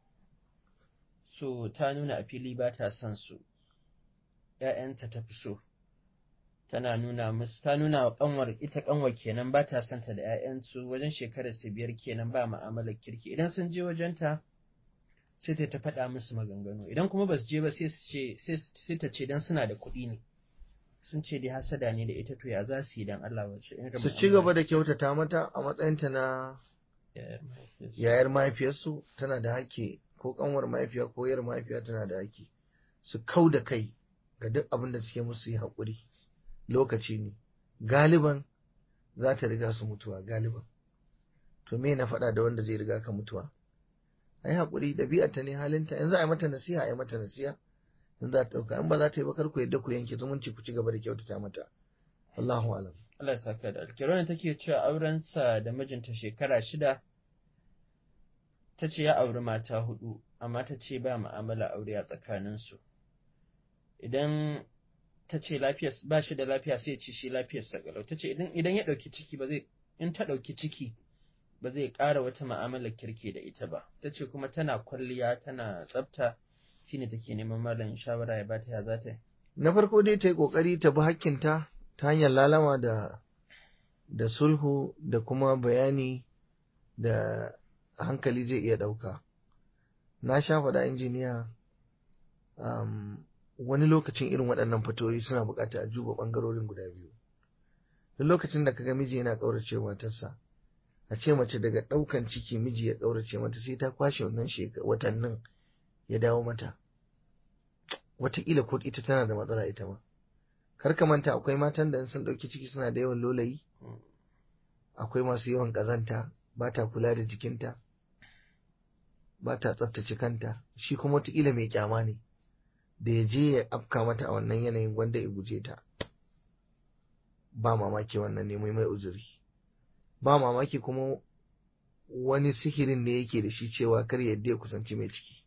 so ta nuna a fili ba ta son su ‘ya'yanta ta fi so tana nuna musu ta nuna wa kanwar ita kanwar kenan ba ta son ta da ‘ya'yansu wajen shekarar su biyar kenan ba ma'amalar kirki idan sun je wajenta sai ta ta faɗa musu maganganu idan kuma ba su je ba sai su ce sai ta ce dan suna da kuɗi ne sun ce dai hasada ne da ita to ya za su yi dan Allah wace su ci gaba da kyautata mata a matsayinta na yayar mahaifiyarsu tana da haƙƙi ko kanwar mahaifiya ko yar mahaifiya tana da haƙƙi su kau da kai ga duk abin da suke musu yi haƙuri lokaci ne galiban za ta riga su mutuwa galiban to me na faɗa da wanda zai riga ka mutuwa a yi haƙuri ɗabi'arta ne halinta yanzu a yi mata nasiha a yi mata nasiha in za ta ɗauka in ba za ta yi ba kar ku yadda ku yanke zumunci ku ci gaba da kyautata mata Allahu alam Allah ya saka da alkhairi wannan take cewa aurensa da mijinta shekara shida ta ce ya auri mata hudu amma ta ce ba mu'amala aure a tsakaninsu idan ta ce ba shi da lafiya sai ce shi lafiyarsa galau ta ce idan ya ɗauki ciki ba zai in ta ɗauki ciki ba zai ƙara wata ma'amalar kirki da ita ba ta ce kuma tana kwalliya tana tsafta shine take neman malam shawara ya bata ya za ta yi na farko dai ta yi ƙoƙari ta bi hakkinta ta hanyar lalama da da sulhu da kuma bayani da hankali zai iya ɗauka na sha faɗa injiniya um, wani lokacin irin waɗannan fatoyi suna buƙatar a juba ɓangarorin guda biyu duk lokacin da kaga miji yana ƙaurace matarsa a ce mace daga ɗaukan ciki miji ya ƙaurace mata sai ta kwashe wannan watannin ya dawo mata wataƙila ko ita tana da matsala ita ma kar ka manta akwai matan da sun ɗauki ciki suna da yawan lolayi akwai masu yawan ƙazanta ba ta kula da jikinta ba ta tsaftace kanta shi kuma wataƙila mai kyama ne da ya je ya afka mata a wannan yanayin wanda ya guje ta ba mamaki wannan ne mai mai uzuri ba mamaki kuma wani sihirin ne yake da shi cewa kar yadda ya kusanci mai ciki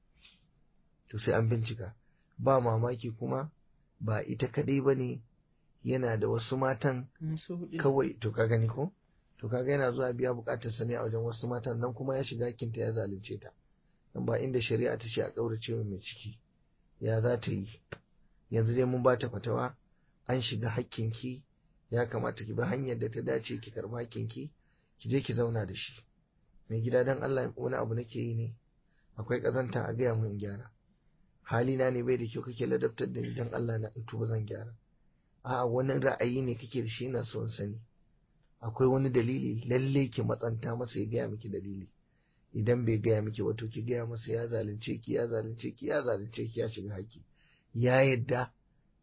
to sai an bincika ba mamaki kuma ba ita kadai ba ne yana da wasu matan kawai to ka gani ko to kaga yana zuwa biya bukatar sa ne a wajen wasu matan nan kuma ya shiga kinta ya zalunce ta dan ba inda shari'a ta ce a kaurace mai ciki ya za ta yi yanzu dai mun ba ta fatawa an shiga hakkinki ya kamata ki bi hanyar da ta dace ki karba hakkinki ki je ki zauna da shi mai gida dan Allah wani abu nake yi ne akwai kazanta a gaya mun gyara halina ne bai da kyau kake ladabtar da ni dan Allah na tuba zan gyara a'a wani ra'ayi ne kake da shi ina so in sani akwai wani dalili lalle ki matsanta masa ya gaya miki dalili idan bai gaya miki wato ki gaya masa ya zalunce ki ya zalunce ki ya zalunce ki ya shiga haki ya yadda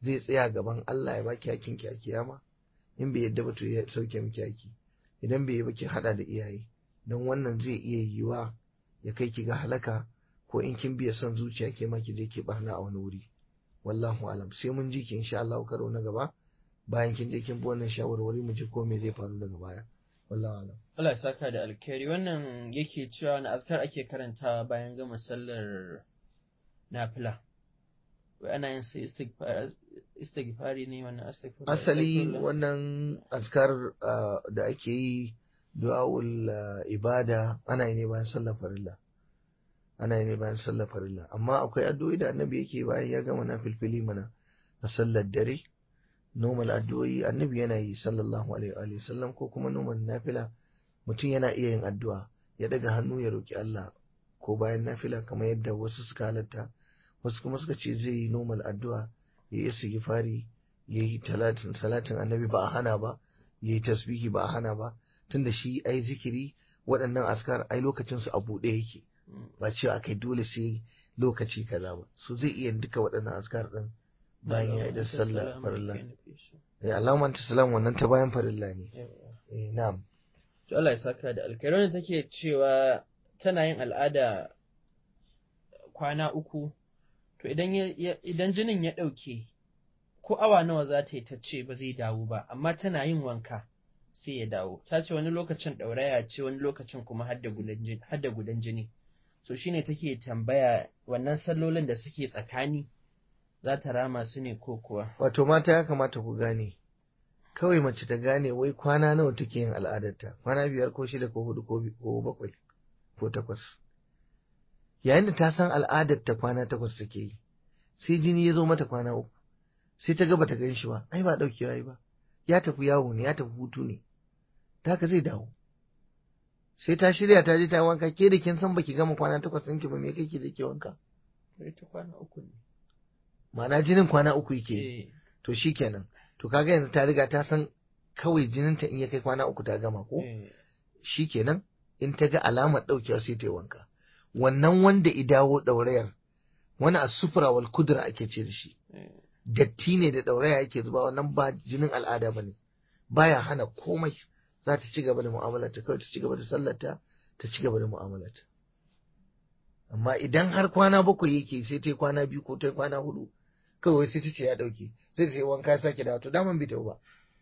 zai tsaya gaban Allah ya baki hakin ki a kiyama in bai yadda ba to ya sauke miki haki idan bai yi ba ki hada da iyaye don wannan zai iya yiwa ya kai ki ga halaka ko in kin biya son zuciya ke ma ki je ki barna a wani wuri wallahu alam sai mun ji ki insha Allah karo na gaba bayan kin je kin bi wannan shawarwari mu ji ko me zai faru daga baya wallahu alam Allah ya saka da alkhairi wannan yake cewa na askar ake karantawa bayan gama sallar nafila wai ana yin sai istighfari ne wannan astaghfir asali wannan azkar da ake yi du'a'ul ibada ana yi ne bayan sallar farilla ana yi ne bayan sallar farilla amma akwai addu'o'i da annabi yake bayan ya gama na filfili mana a sallar dare normal addu'o'i annabi yana yi sallallahu alaihi wa sallam ko kuma normal nafila mutum yana iya yin addu'a ya daga hannu ya roki Allah ko bayan nafila kamar yadda wasu suka halatta wasu kuma suka ce zai yi normal addu'a ya yi istighfari ya yi talatin salatin annabi ba a hana ba ya yi tasbihi ba a hana ba tunda shi ai zikiri waɗannan askar ai lokacin su a buɗe yake ba cewa akai dole sai lokaci kaza ba su zai iya duka waɗannan askar ɗin bayan ya idan sallah farilla eh alaman ta salam wannan ta bayan farilla ne eh na'am to Allah ya saka da alkhairi wanda take cewa tana yin al'ada kwana uku to idan idan jinin ya ɗauke ko awa nawa za ta yi ta ce ba zai dawo ba amma tana yin wanka sai ya dawo ta ce wani lokacin ɗauraya ce wani lokacin kuma hadda gudan jini so shine take tambaya wannan sallolin da suke tsakani za ta rama su ne ko kuwa wato mata ya kamata ku gane kawai mace ta gane wai kwana nawa take yin al'adarta kwana biyar ko shida ko hudu ko bakwai ko takwas yayin da ta san al'adarta kwana takwas take yi sai jini ya zo mata kwana uku sai ta ga bata gan shi ba ai ba daukewa yi ba ya tafi yawo ne ya tafi hutu ne ta haka zai dawo sai ta shirya ta je ta wanka ke da kin san baki gama kwana takwas ɗinki ba me kake da ke wanka ta kwana uku ne ma'ana jinin kwana uku yake to shikenan to kaga yanzu ta riga ta san kawai jininta in ya kai kwana uku ta gama ko shikenan in ta ga alamar ɗaukewa sai ta yi wanka wannan wanda i dawo ɗaurayar wani a sufura wal kudura ake ce da shi datti ne da ɗauraya yake zuba wannan ba jinin al'ada ba ne baya hana komai za ta ci gaba da mu'amalarta kawai ta ci gaba da sallarta ta ci gaba da mu'amalarta amma idan har kwana bakwai yake sai ta yi kwana biyu ko ta yi kwana hudu kawai sai ta ce ya ɗauke sai ta yi wanka ya sake dawo to daman bai ba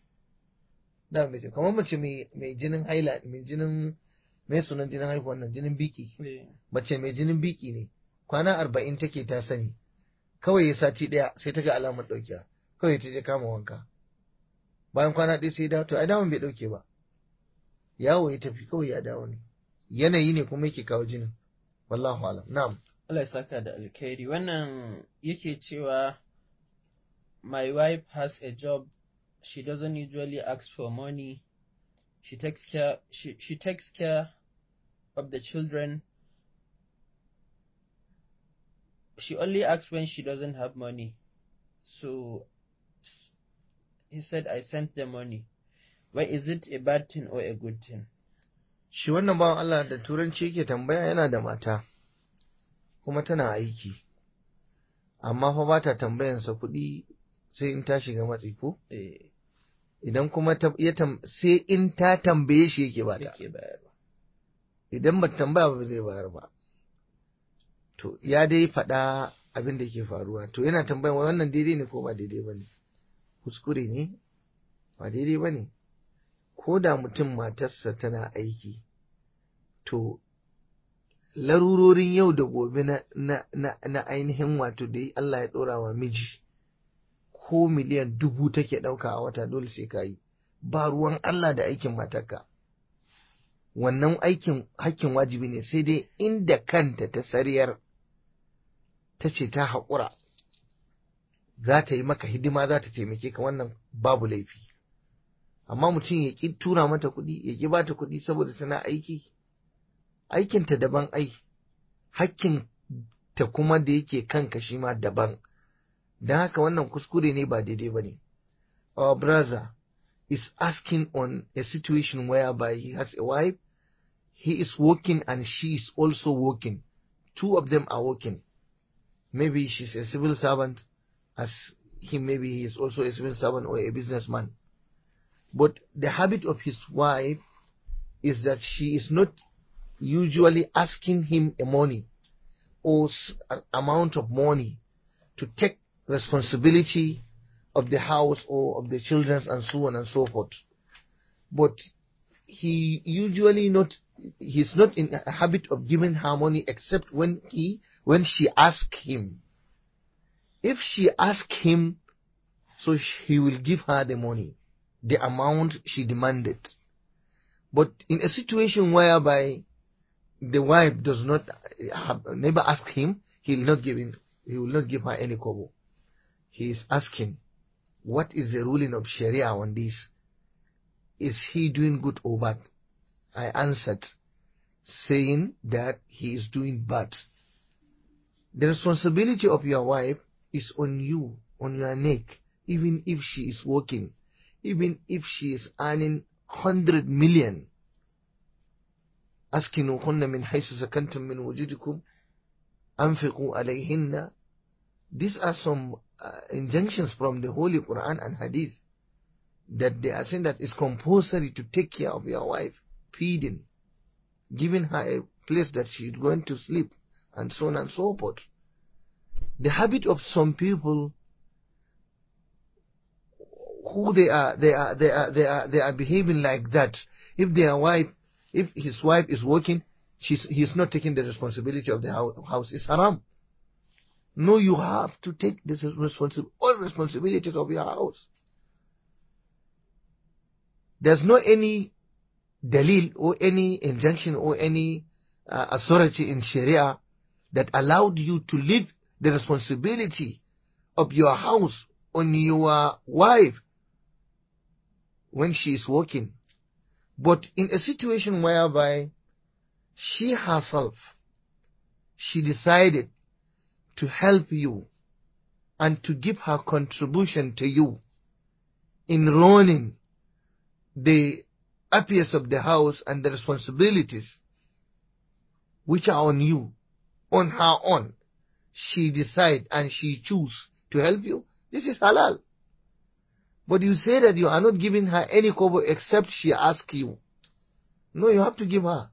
daman bai kamar mace mai jinin haila mai jinin mai sunan jinin haihuwan nan jinin biki mace mai jinin biki ne kwana arba'in take ta sani kawai ya sati ɗaya sai ta ga alamar ɗaukewa kawai ta je kama wanka bayan kwana ɗaya sai dawo to ai daman bai ɗauke ba yawo ya tafi kawai ya dawo ne yanayi ne kuma yake kawo jinin wallahu alam na'am Allah ya saka da alkhairi wannan yake cewa my wife has a job she doesn't usually ask for money she takes care she, she takes care of the children she only asks when she doesn't have money so he said i sent the money why is it a bad thing or a good thing shi wannan bawan Allah da turanci yake tambaya yana da mata kuma tana aiki amma fa ba ta tambayansa kuɗi sai in ta shiga matsi ko idan kuma sai in ta tambaye shi yake ba ta idan ba tambaya ba zai bayar ba to ya dai faɗa abin da ke faruwa to yana tambayan wannan daidai ne ko ba daidai ba ne kuskure ne ba daidai ba ne ko da mutum matarsa tana aiki to larurorin yau da gobe na, na, na, na ainihin wato da Allah ya ɗora wa miji ko miliyan dubu take ɗauka a wata dole sai ka yi ba ruwan Allah da aikin matarka wannan aikin hakkin wajibi ne sai dai inda kanta ta sariyar ta ce ta haƙura za ta yi maka hidima za ta taimake ka wannan babu laifi amma mutum ya ƙi tura mata kuɗi ya ƙi bata kuɗi saboda tana aiki aikinta daban ai hakkin ta kuma da yake kanka shi ma daban don haka wannan kuskure ne ba daidai ba ne our brother is asking on a situation whereby he has a wife he is working and she is also working two of them are working maybe she's a civil servant as him maybe he is also a civil servant or a businessman. But the habit of his wife is that she is not usually asking him a money or s- a- amount of money to take responsibility of the house or of the children and so on and so forth. But he usually not he's not in a habit of giving her money except when he when she asks him. If she asks him, so sh- he will give her the money, the amount she demanded. But in a situation whereby the wife does not have, never ask him, he will not give him, he will not give her any kobo. He is asking, what is the ruling of Sharia on this? Is he doing good or bad? I answered, saying that he is doing bad. The responsibility of your wife is on you, on your neck, even if she is working, even if she is earning 100 million. أسكنوهن من حيث سكنتم من وجودكم أنفقوا عليهن These are some uh, injunctions from the Holy Quran and Hadith that they are saying that it's compulsory to take care of your wife, feeding, giving her a place that she's going to sleep, and so on and so forth. The habit of some people who they are, they are, they are, they are, they are behaving like that. If their wife, if his wife is working, she's, he's not taking the responsibility of the hou- house. It's haram. No, you have to take this responsi- all responsibilities of your house. There's no any dalil or any injunction or any uh, authority in Sharia that allowed you to leave the responsibility of your house on your wife when she is working. But in a situation whereby she herself, she decided to help you and to give her contribution to you in running the affairs of the house and the responsibilities which are on you, on her own. She decide and she choose to help you. This is halal. But you say that you are not giving her any kobo except she asks you. No, you have to give her.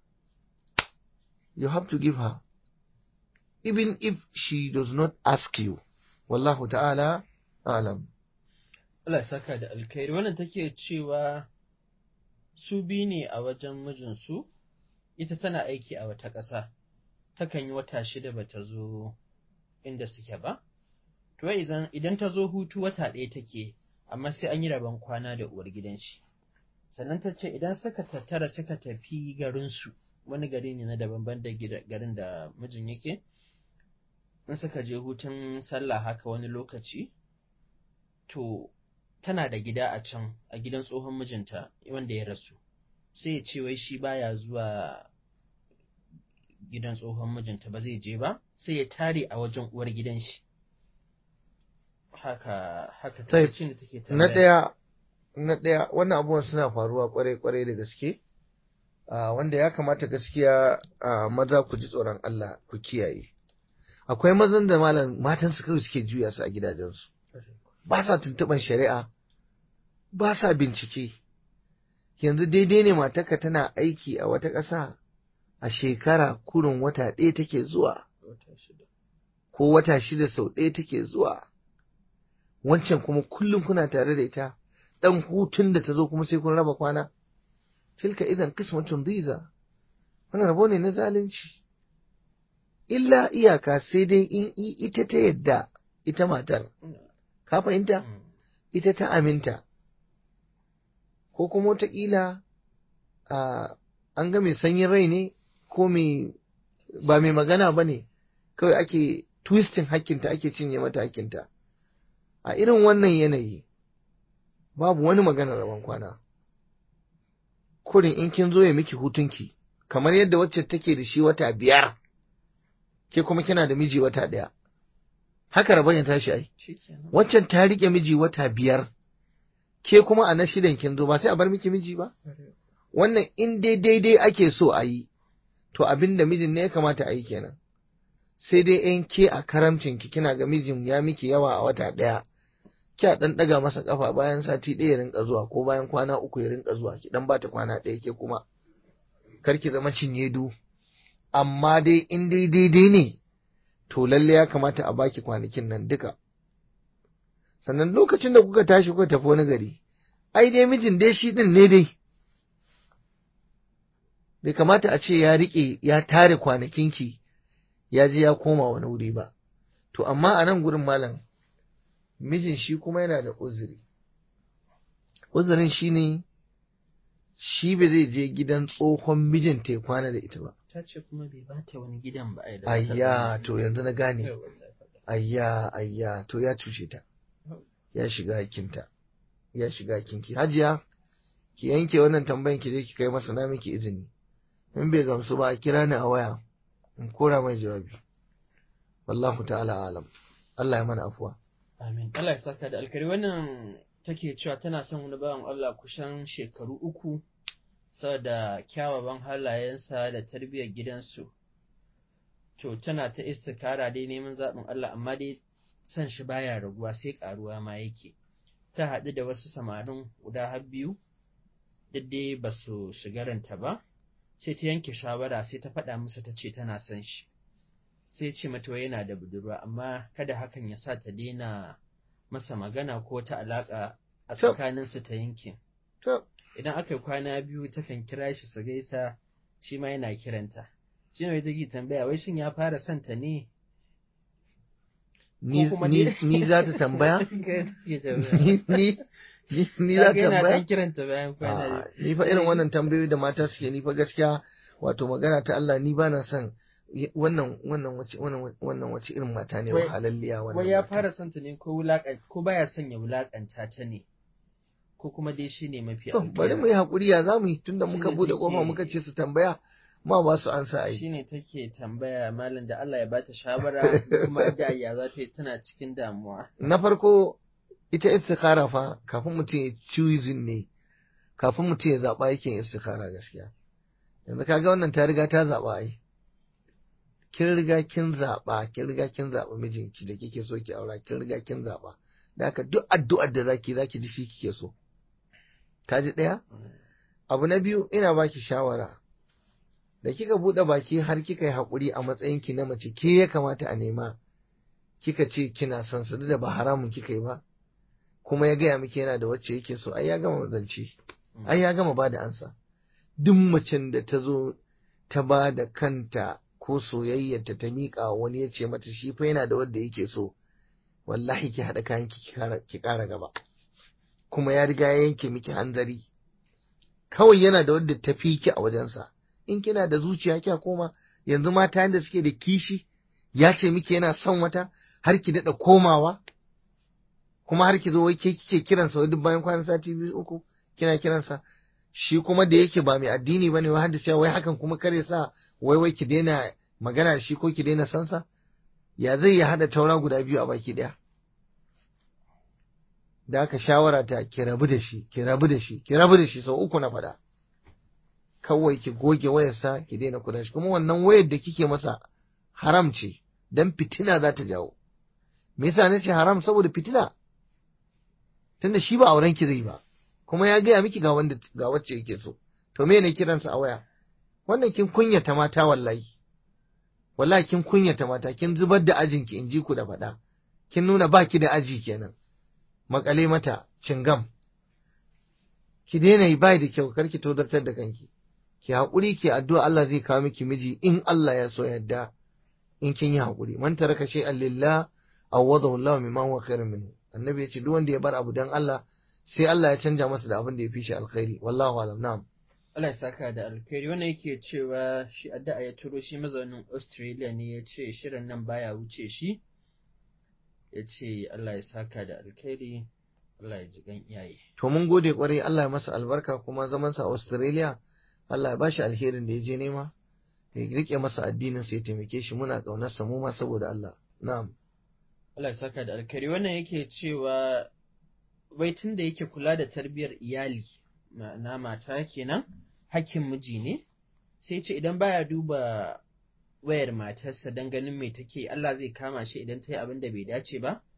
You have to give her. Even if she does not ask you. Wallahu ta'ala alam. Allah ya saka da alkhairi wannan take cewa su biyu ne a wajen mijinsu ita tana aiki a wata ƙasa takan yi wata shida ba ta zo inda suke ba to wai idan idan ta zo hutu wata ɗaya take amma sai an yi rabon kwana da uwar gidan shi sannan ta ce idan suka tattara suka tafi garinsu wani gari ne na daban ban da gida- garin da mijin yake in suka je hutun sallah haka wani lokaci to tana da gida a can a gidan tsohon mijinta wanda ya rasu sai ya ce wai shi baya zuwa gidan tsohon mijinta ba zai je ba sai ya tare a wajen uwar gidan shi haka haka Sai, take da take Na tambaya. ɗaya, na ɗaya, wannan abubuwan suna faruwa kwarai-kwarai da gaske, ah, wanda ya kamata gaskiya ah, maza ku ji tsoron Allah ku kiyaye. Akwai mazan da malam matan su kawai suke juya su a gidajensu, ba sa tuntuɓan shari'a, ba sa bincike. Yanzu daidai ne matarka tana aiki a wata ƙasa a shekara kurin wata ɗaya take zuwa, Wata shida. ko wata shida sau ɗaya take zuwa. wancan kuma kullum kuna tare da ita dan hutun da ta zo kuma sai kun raba kwana tilka idan qismatun diza wannan rabo ne na zalunci illa iyaka sai dai in i- ita ta yadda ita matar ka fahimta Mm. ita ta aminta ko kuma wataƙila a an ga mai sanyin rai ne ko mai ba mai magana ba ne kawai ake twisting hakkinta ake cinye mata hakkinta a irin wannan yanayi babu wani maganar rabon kwana kurin in kin zo ya miki hutunki kamar yadda wacce take da shi wata biyar ke kuma kina da miji wata ɗaya haka rabon ya tashi ai Shikenan. waccan ta rike miji wata biyar ke kuma a na shidan kin zo ba sai a bar miki miji ba wannan in dai daidai ake so a yi to abin da mijin ne ya kamata a yi kenan sai dai in ke a karamcin ki kina ga mijin ya miki yawa a wata ɗaya kya dan daga masa kafa bayan sati ɗaya ya rinka zuwa ko bayan kwana uku ya rinka zuwa ki dan bata kwana ɗaya ke kuma kar ki zama cinye du amma dai in dai daidai ne to lalle ya kamata a baki kwanakin nan duka sannan lokacin da kuka tashi kuka tafi wani gari ai dai mijin dai shi din ne dai bai kamata a ce ya riƙe ya tare kwanakinki ya je ya koma wani wuri ba to amma a nan gurin malam mijin shi kuma yana da uzuri uzurin shi ne shi ba zai je gidan tsohon mijin ta kwana da ita ba ta ce kuma bai bata wani gidan ba ai da ayya to yanzu na gane ayya ayya to ya cuce ta ya shiga hakinta ya shiga hakinki hajiya ki yanke wannan tambayan ki je ki kai masa na miki izini in bai gamsu ba a kira ni a waya in kora mai jawabi wallahu ta'ala alam Allah ya mana afuwa amin Allah ya saka da alkari wannan take cewa tana son wani bawan Allah kusan shekaru uku saboda kyawawan halayensa da tarbiyyar gidansu to tana ta istikara dai neman zaɓin Allah amma dai son shi baya raguwa sai ƙaruwa ma yake ta haɗu da wasu samarin guda har biyu duk dai ba su shiga ranta ba sai ta yanke shawara sai ta faɗa musu ta ce tana son shi sai ce mata yana da budurwa amma kada hakan ya sa ta daina masa magana ko ta alaƙa a tsakaninsu ta yanke idan aka yi kwana biyu takan kira shi su gaisa shi ma yana kiranta shi ne take tambaya wai shin ya fara son ta ne ni za ta tambaya ni ni za ta tambaya kiranta bayan kwana ni fa irin wannan tambayoyi da mata suke ni fa gaskiya wato magana ta Allah ni ba na son wannan wannan wace wannan wannan wace irin mata ne wahalalliya wannan wai ya fara son ta ne ko wulakan ko baya son ya wulakanta ta ne ko kuma dai shi ne mafi to bari mu yi hakuri ya zamu yi tunda muka bude kofa muka ce su tambaya ma ba su ansa ai shine take tambaya malam da Allah ya bata shawara kuma da ya za ta yi tana cikin damuwa na farko ita istikhara fa kafin mutum ya choosing ne kafin mutum ya zaba yake istikhara gaskiya yanzu kaga wannan ta riga ta zaba ai kin riga kin zaba kin riga kin zaba mijinki da kike so ki aura kin riga kin zaba da haka duk addu'ar da zaki zaki ji shi kike so ka ji daya abu na biyu ina baki shawara da kika buɗe baki har kika yi haƙuri a matsayinki na mace ke ya kamata a nema kika ce kina son su da ba haramun kika yi ba kuma ya gaya miki yana da wacce yake so ai ya gama zance ai ya gama ba da ansa duk macen da ta zo ta ba da kanta ko soyayyarta ta miƙa wani ya ce mata shi fa yana da wanda yake so wallahi ki haɗa kayan ki ƙara gaba kuma ya riga ya yanke miki hanzari kawai yana da wadda ta fi ki a wajensa in kina da zuciya kya koma yanzu mata yanda suke da kishi ya ce miki yana son wata har ki daɗa komawa kuma har ki zo wai ke kike kiransa wai duk bayan kwanan sati biyu uku kina kiransa shi kuma da yake ba mai addini bane wai hadda cewa wai hakan kuma kare sa wai wai ki daina magana da shi ko ki daina sansa ya zai ya hada taura guda biyu a baki daya da aka shawara ta ki rabu da shi ki rabu da shi ki rabu da shi sau uku na faɗa kawai ki goge wayarsa ki daina kula shi kuma wannan wayar da kike masa haram ce dan fitina za ta jawo me yasa nace haram saboda fitina tunda shi ba auren ki zai ba kuma ya gaya miki ga wanda ga wacce yake so to me ne kiransa a waya wannan kin kunyata mata wallahi wallahi kin kunyata mata kin zubar da ajin ki in ji ku da faɗa kin nuna baki da aji kenan makale mata cingam ki daina yi bai da kyau kar ki tozartar da kanki ki haƙuri ki addu'a Allah zai kawo miki miji in Allah ya so yadda in kin yi haƙuri man taraka shay'an lillah awadahu Allah mimma huwa khairun minhu annabi ya ce duk wanda ya bar abu dan Allah sai Allah ya canja masa da abin da ya fi shi alkhairi wallahu alam na'am Allah ya saka da alkhairi wannan yake cewa shi addu'a ya turo shi mazaunin Australia ne ya ce shirin nan baya wuce shi ya ce Allah ya saka da alkhairi Allah ya ji gan iyaye to mun gode kwarai Allah ya masa albarka kuma zaman sa Australia Allah ya bashi alherin da ya je nema ya rike masa addinin sa ya taimake shi muna kaunar sa mu ma saboda Allah na'am Allah ya saka da alkhairi wannan yake cewa wai tun da yake kula da tarbiyyar iyali na mata kenan hakkin miji ne sai ce idan baya duba wayar matarsa don ganin me take Allah zai kama shi idan ta yi abin da bai dace ba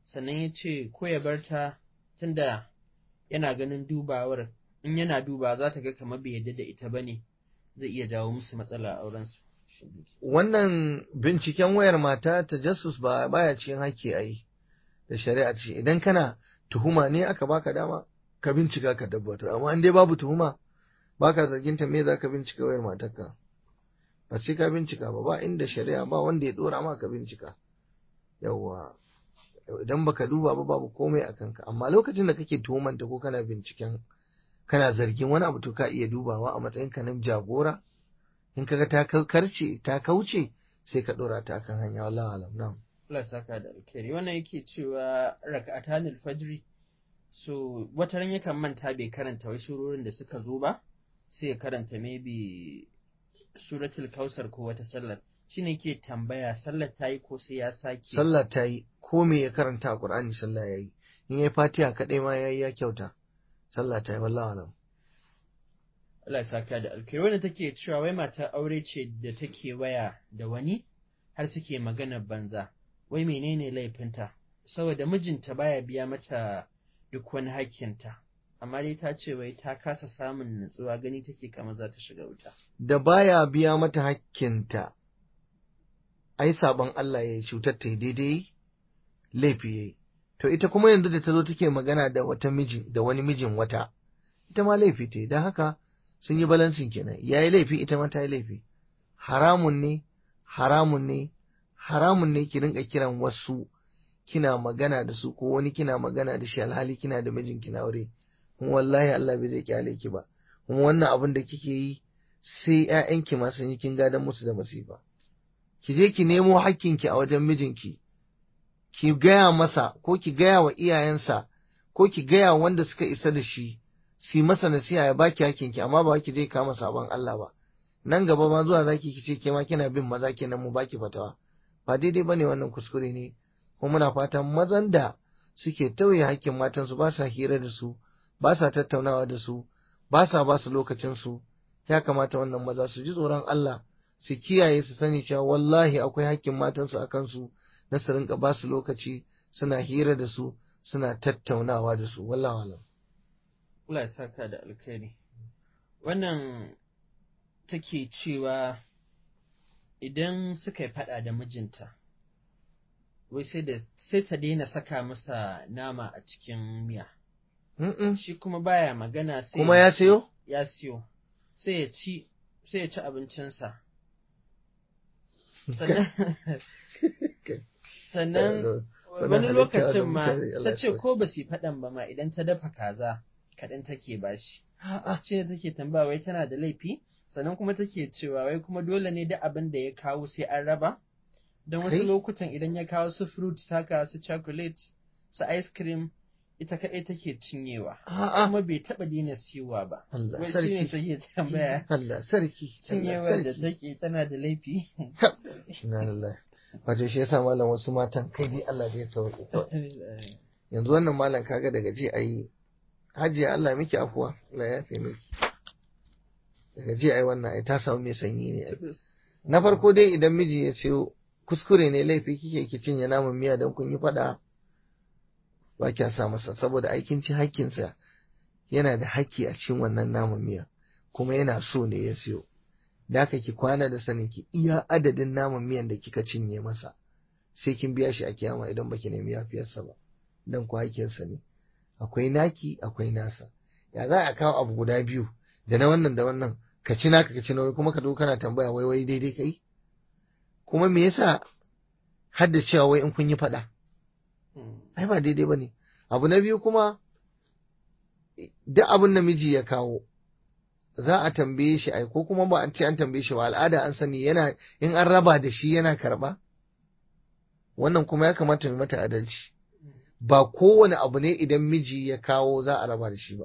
sannan ya ce ko ya bar ta tunda yana ganin dubawar in yana duba za ta ga kamar bai yadda da ita ba ne zai iya jawo musu matsala a aurensu. wannan binciken wayar mata ta jasus ba baya cikin haƙƙi a yi da shari'a ce idan kana tuhuma ne aka baka dama ka bincika ka tabbatar amma in dai babu tuhuma baka zargin ta me za ka bincika wayar matarka ba sai ka bincika ba ba inda shari'a ba wanda ya dora ma ka bincika yawwa idan baka duba ba babu komai a kanka amma lokacin da kake tuhumanta ko kana binciken kana zargin wani abu to ka iya dubawa a matsayin ka na jagora in kaga ta karce ta kauce sai ka dora ta kan hanya wallahi alam na'am Allah saka da alkhairi wannan yake cewa raka'atanil fajri so wata ran yakan manta bai karanta wai surorin da suka zo ba sai ya karanta maybe suratul kausar ko wata sallar shine ke tambaya sallar ta yi ko sai ya sake sallah ta yi ko me ya karanta a qur'ani sallah yayi in yayi fatiha kadai ma yayi ya kyauta sallah ta yi wallahi alam Allah ya saka da alkhairi wanda take cewa wai matar aure ce da take waya da wani har suke magana banza wai menene laifinta saboda mijinta baya biya mata duk wani hakkinta amma dai ta ce wai ta kasa samun nutsuwa gani take kamar za ta shiga wuta da baya biya mata hakkinta ai saban Allah ya cutar ta daidai laifi yayi to ita kuma yanzu da ta zo take magana da wata miji da wani mijin wata ita ma laifi ta yi don haka sun yi balansin kenan ya yi laifi ita ma ta yi laifi haramun ne haramun ne haramun ne ki rinka kiran wasu kina magana da su ko wani kina magana da shi alhali kina da mijin kina aure kuma wallahi Allah bai zai kyale ki ba kuma wannan abin da kike yi sai ƴaƴanki ma sun yi kin gadan musu da masifa ki je ki nemo hakkinki a wajen mijinki ki gaya masa ko ki gaya wa iyayensa ko ki gaya wanda suka isa da shi si masa nasiha ya baki hakinki amma ba ki je kama sabon Allah ba nan gaba ma zuwa zaki ki ce ke ma kina bin maza kenan mu baki fatawa ba daidai bane wannan kuskure ne kuma muna fatan mazan da suke tauye hakkin matansu ba sa hira da su ba sa tattaunawa da su ba sa ba su lokacin su ya kamata wannan maza su ji tsoron Allah su kiyaye su sani cewa wallahi akwai hakkin matansu a kansu na su rinka ba su lokaci suna hira da su suna tattaunawa da su wallahi alam Allah ya saka da alkhairi wannan take cewa idan suka yi faɗa da mijinta wai sai da sai ta daina saka masa nama a cikin miya Mm-mm. shi kuma baya magana sai kuma ya sayo ya siyo sai ya ci sai ya ci abincinsa sannan sannan wani lokacin ma ta ce ko ba su faɗan ba ma idan ta dafa kaza kaɗan take bashi shi ne take tambaya wai tana da laifi sannan kuma take cewa wai kuma dole ne duk abin da ya kawo sai an raba don wasu Kai? lokutan idan ya kawo su fruit saka su chocolate su ice cream ita kaɗai take cinyewa A'a. kuma bai taɓa daina siyowa ba Allah wai shi ne sarki take tambaya Allah sarki Allah cinyewar da sarki take tana da laifi Inna lillahi wato shi yasa malam wasu matan kai dai Allah zai sauke kawai yanzu wannan malam kaga daga ji ayi hajiya Allah miki afuwa Allah ya yafe miki daga ji ayi wannan ai ta samu mai sanyi ne ai. na farko dai idan miji ya ce kuskure ne laifi kike ki cinye naman miya don kun yi fada ba kya sa masa saboda aikin ci hakkinsa yana da hakki a cikin wannan naman miya kuma yana so ne ya siyo da haka ki kwana da sanin ki iya adadin naman miyan da kika cinye masa sai kin biya shi a kiyama idan baki nemi yafiyarsa ba dan ku hakkinsa ne akwai naki akwai nasa ya za a kawo abu guda biyu da na wannan da wannan ka ci naka ka ci na wai kuma ka zo kana tambaya wai wai daidai kai kuma me yasa hadda cewa wai in kun yi faɗa ai ba daidai ba ne abu na biyu kuma duk abin da miji ya kawo za a tambaye shi ai ko kuma ba an ce an tambaye shi ba al'ada an sani yana in an raba da shi yana karba wannan kuma ya kamata mu mata adalci ba kowane abu ne idan miji ya kawo za a raba da shi ba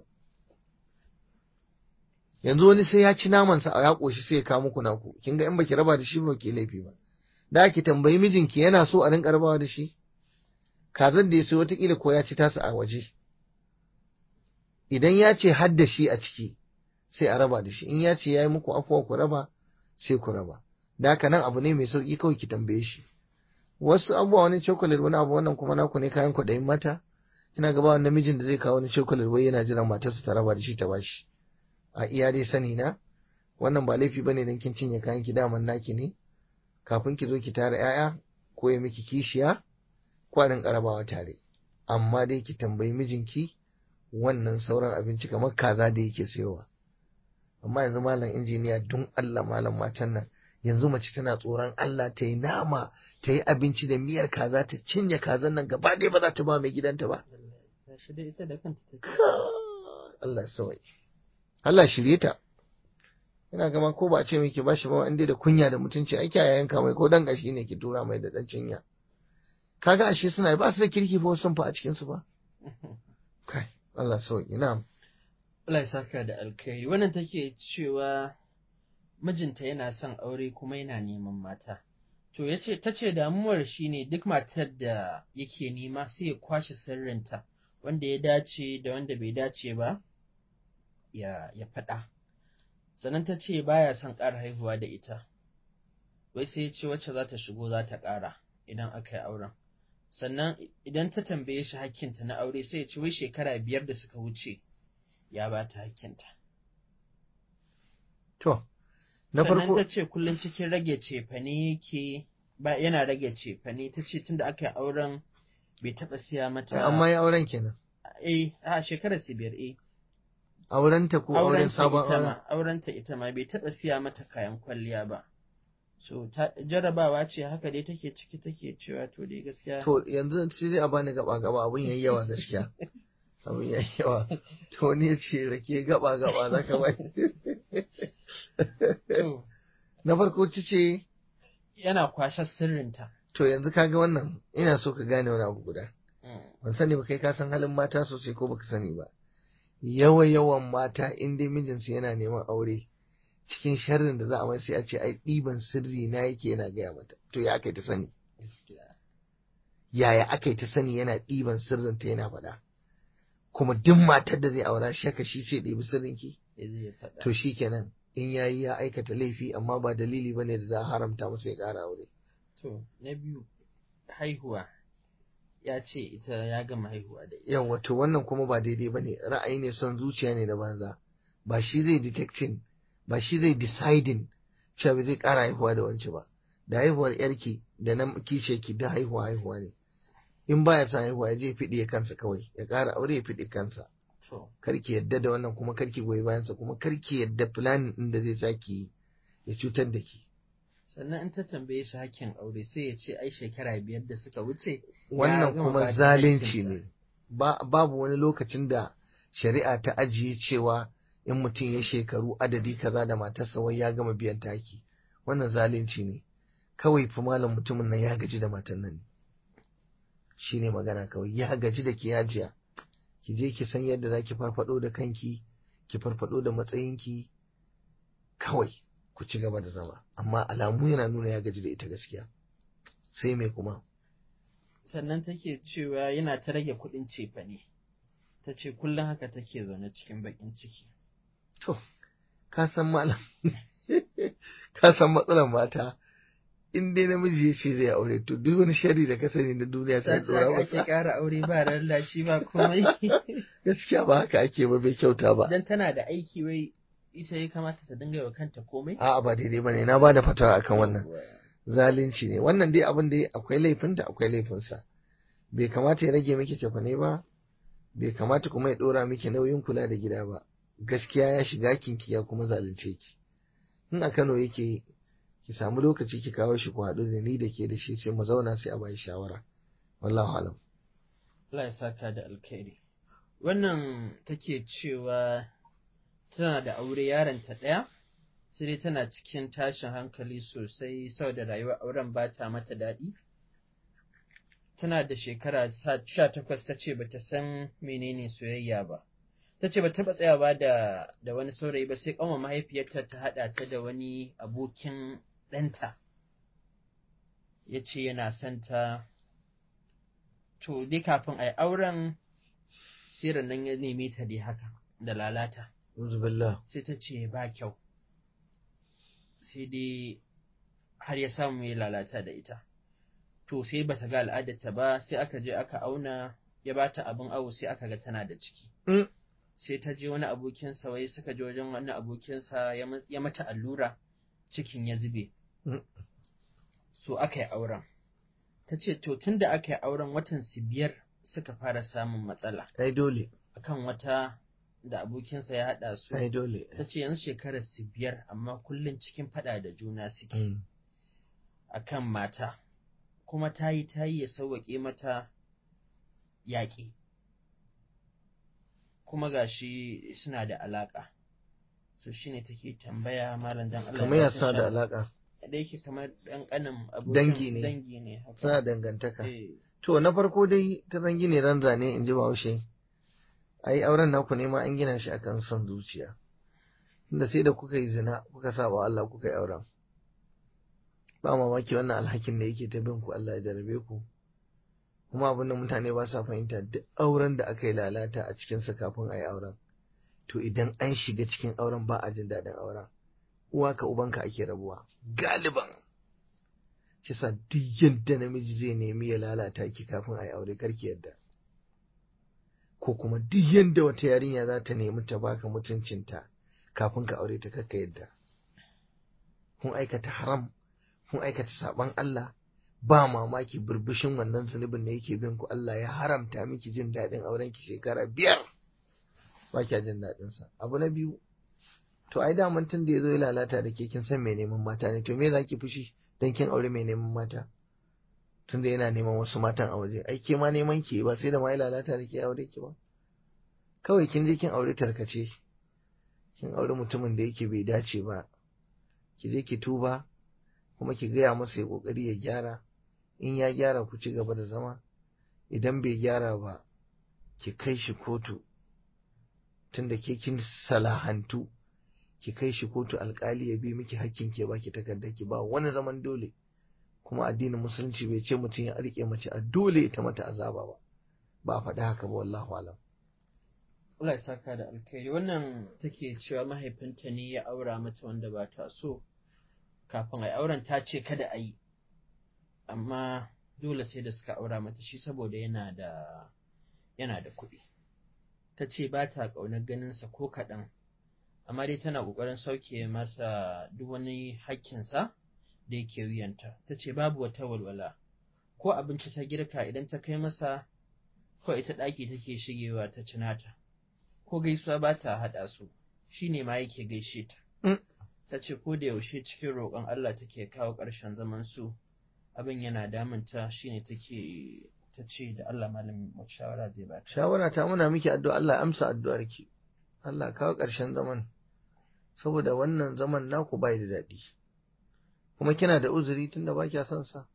yanzu wani sai ya ci namansa a ya ƙoshi sai ya kawo muku naku kin ga in baki raba da shi ba ki laifi ba da ki tambayi mijinki yana so a rinka rabawa da shi kazan da ya so watakila ko ya ci tasa a waje idan ya ce hadda shi a ciki sai a raba da shi in ya ce ya yi muku afuwa ku raba sai ku raba da haka nan abu ne mai sauƙi kawai ki tambaye shi wasu abubuwa wani chocolate wani abu wannan kuma naku ne kayan kwaɗayin mata ina gaba wani namijin da zai kawo wani chocolate wai yana jiran matarsa ta raba da shi ta bashi a iya dai sani na wannan ba laifi bane dan kin cinye kayan ki daman naki ne kafin ki zo ki tara 'ya'ya ko ya miki kishiya kwarin karabawa tare amma dai ki tambayi mijinki wannan sauran abinci kamar kaza da yake sayowa amma yanzu malam injiniya don Allah malam matan nan yanzu mace tana tsoron Allah ta yi nama ta yi abinci da miyar kaza ta cinye kazan nan gaba ɗaya ba za ta ba mai gidanta ba shi da ita da kanta take Allah sawai Allah shirye ta ina gama ko ba a ce miki ba shi ba inda da kunya da mutunci ai kiyaye yanka mai ko dan gashi ne ki tura mai da dan cinya kaga ashe suna ba su da kirki fa sun fa a cikin su ba kai Allah sauki na'am Allah ya saka da alkhairi wannan take cewa mijinta yana son aure kuma yana neman mata to yace tace damuwar shine duk matar da yake nema sai ya kwashe sirrinta wanda ya dace da wanda bai dace ba ya ya faɗa sannan ta ce baya son ƙara haihuwa da ita wai sai ya ce wacce za ta shigo za ta ƙara idan aka yi auren sannan idan ta tambaye shi hakkinta na aure sai ya ce wai shekara biyar da suka wuce ya ba ta hakkinta to na sannan farko ta ce kullum cikin rage cefane yake ba yana rage cefane ta ce tunda aka yi auren bai taɓa siya mata amma ya auren kenan eh a shekarar su biyar eh aurenta ko auren aurenta sabon ita auren ma aurenta ita ma bai taɓa siya mata kayan kwalliya ba so ta jarabawa ce haka dai take ciki take cewa to dai gaskiya to yanzu sai dai a bani gaba gaba abun yayi yawa gaskiya abun yayi yawa to ne ce rake gaba gaba zaka bai to na farko ci ce yana kwashe sirrinta to yanzu kaga wannan ina so ka gane wani abu guda Mm. ban sani ba kai ka san halin mata sosai ko baka sani ba yawa yawan mata in dai mijinsu yana neman aure cikin sharrin da za a mai sai a ce ai ɗiban sirri na yake yana gaya mata to ya aka yi ta sani gaskiya yaya aka yi ta sani yana ɗiban sirrin ta yana faɗa kuma duk matar da zai aura shaka shi ce ɗibi sirrin ki ya zai faɗa to shi kenan in yayi ya aikata laifi amma ba dalili bane da za a haramta masa ya ƙara aure to na biyu haihuwa ya ce ita ya gama haihuwa da ita yawa to wannan kuma ba daidai bane ra'ayi ne son zuciya ne da banza ba shi zai detecting ba shi zai deciding cewa ba zai ƙara haihuwa da wance ba da haihuwar yarki da na kishe ki da haihuwa haihuwa ne in baya son haihuwa ya je fiɗe kansa kawai ya ƙara aure ya fiɗe kansa to karki yadda da wannan kuma karki goyi bayansa kuma karki yadda planning din da zai saki ya cutar da ki sannan in ta tambaye shi hakkin aure sai ya ce ai shekara biyar da suka wuce wannan gama ba kuma da zalunci hakkinsa. ne ba babu wani lokacin da shari'a ta ajiye cewa in mutum ya shekaru adadi kaza da matarsa wai ya gama biyan taki wannan zalunci ne kawai fi malam mutumin nan ya gaji da matan nan ne shine magana kawai ya gaji da ki yajiya ki je ki san yadda zaki farfado da kanki ki farfado da matsayinki kawai ku ci gaba da zama amma alamu yana nuna ya gaji da ita gaskiya sai me kuma sannan take cewa yana ta rage kuɗin cefane ta ce kullum haka take zaune cikin baƙin ciki To, ka san malam, ka san matsalar mata, in dai namiji ya ce zai aure, to duk wani shari da ka sani na duniya sai ta dora ake masa. ƙara aure ba lallashi ba komai Gaskiya ba haka ake ba bai kyauta ba. dan tana da aiki wai ita ya kamata ta dinga wa kanta komai A'a ba daidai ba ne, na ba da fatawa akan wannan. Zalunci ne, wannan dai abin da akwai laifinta akwai laifinsa. Bai kamata ya rage miki cefane ba, bai kamata kuma ya ɗora miki nauyin kula da gida ba. Gaskiya ya shiga kinki ya kuma zalunce ki. In a Kano yake ki samu lokaci ki kawo shi ku haɗu da ni da ke da shi sai mu zauna sai a bayi shawara wallahu alam Allah ya saka da alkhairi wannan take cewa tana da aure yaronta ɗaya sai dai tana cikin tashin hankali sosai saboda rayuwar auren ba ta mata daɗi tana da shekara sha takwas ta ce bata san menene soyayya ba ta ce ba taɓa tsayawa da da wani saurayi ba sai ƙanwa mahaifiyarta ta haɗa ta da wani abokin ɗanta ya ce yana son ta to dai kafin a yi auren sai nan ya neme ta dai haka da lalata uzubillah sai ta ce ba kyau sai dai har ya samu ya lalata da ita to sai bata ga al'adarta ba sai aka je aka auna ya bata abin awo sai aka ga tana da ciki Mm. sai ta je wani abokinsa wai suka je wajen wani abokinsa ya ma- ya mata allura cikin ya zube Mm. so aka yi auren ta ce to tun da aka yi auren watan su biyar suka fara samun matsala ai dole akan wata da abokinsa ya haɗa su ai dole ta ce yanzu shekarar su biyar amma kullum cikin faɗa da juna suke Mm. akan mata kuma ta yi ta yi ya sauwaƙe mata yaƙi kuma gashi suna da alaƙa so shine take tambaya malam dan Allah kamar ya ya ba ta sa da shawara. alaka da yake kamar ɗan ƙanin abokin Dangi ne. dangi ne haka. suna dangantaka Eh, to na farko dai ta zangi ne ran zane in ji bahaushe ai auren naku ne ma an gina shi akan son zuciya inda sai da kuka yi zina kuka sa wa Allah kuka yi auren ba mamaki wannan alhakin da yake ta bin ku Allah ya jarabe ku kuma abin da mutane ba sa fahimta duk auren da aka yi lalata a cikinsa kafin a yi auren to idan an shiga cikin auren ba a jin daɗin auren uwa ka ubanka ake rabuwa galiban shi sa duk yadda namiji zai nemi ya lalata ki kafin a yi aure karki yadda ko kuma duk yadda wata yarinya za ta nemi ta baka mutuncinta kafin ka aure ta kakka yadda kun aikata haram kun aikata saban Allah ba mamaki burbushin wannan zunubin da yake bin ku Allah ya haramta miki jin daɗin auren ki shekara biyar ba kya jin daɗin sa abu na biyu to ai daman tun da ya zo ya lalata da ke kin san mai neman mata ne to me za ki fushi dan kin aure mai neman mata tun da yana neman wasu matan a waje ai ke ma neman ki ba sai da ma ya lalata da ke aure ki ba kawai kin je kin aure tarkace kin aure mutumin da yake bai dace ba ki je ki tuba kuma ki gaya masa ya kokari ya gyara in ya gyara ku ci gaba da zama idan bai gyara ba ki kai shi kotu tunda ke kin salahantu ki kai shi kotu alkali ya bi miki hakkin ke baki takardar ki ba wani zaman dole kuma addinin musulunci bai ce mutum ya rike mace a dole ta mata azaba ba ba a faɗi haka ba wallahu alam Allah ya saka da alkhairi wannan take cewa mahaifinta ne ya aura mata wanda ba ta so kafin a yi auren ta ce kada a yi amma dole sai da suka aura mata shi saboda yana da yana da kuɗi ta ce ba ta ƙaunar ganinsa ko kaɗan amma dai tana ƙoƙarin sauke masa duk wani hakkinsa da yake wuyanta ta ce babu wata walwala ko abinci ta girka idan ta kai masa ko ita ɗaki take shigewa ta cinata ko gaisuwa ba ta haɗa su shi ne ma yake gaishe ta Mm. ta ce ko da yaushe cikin roƙon Allah take kawo ƙarshen zaman su abin yana damunta shine take ta ce da Allah malamin wata shawara zai ba ta shawara ta muna miki addu'a Allah amsa addu'ar ki Allah kawo ƙarshen zaman saboda wannan zaman naku bai da daɗi kuma kina da uzuri tunda ba kya son sa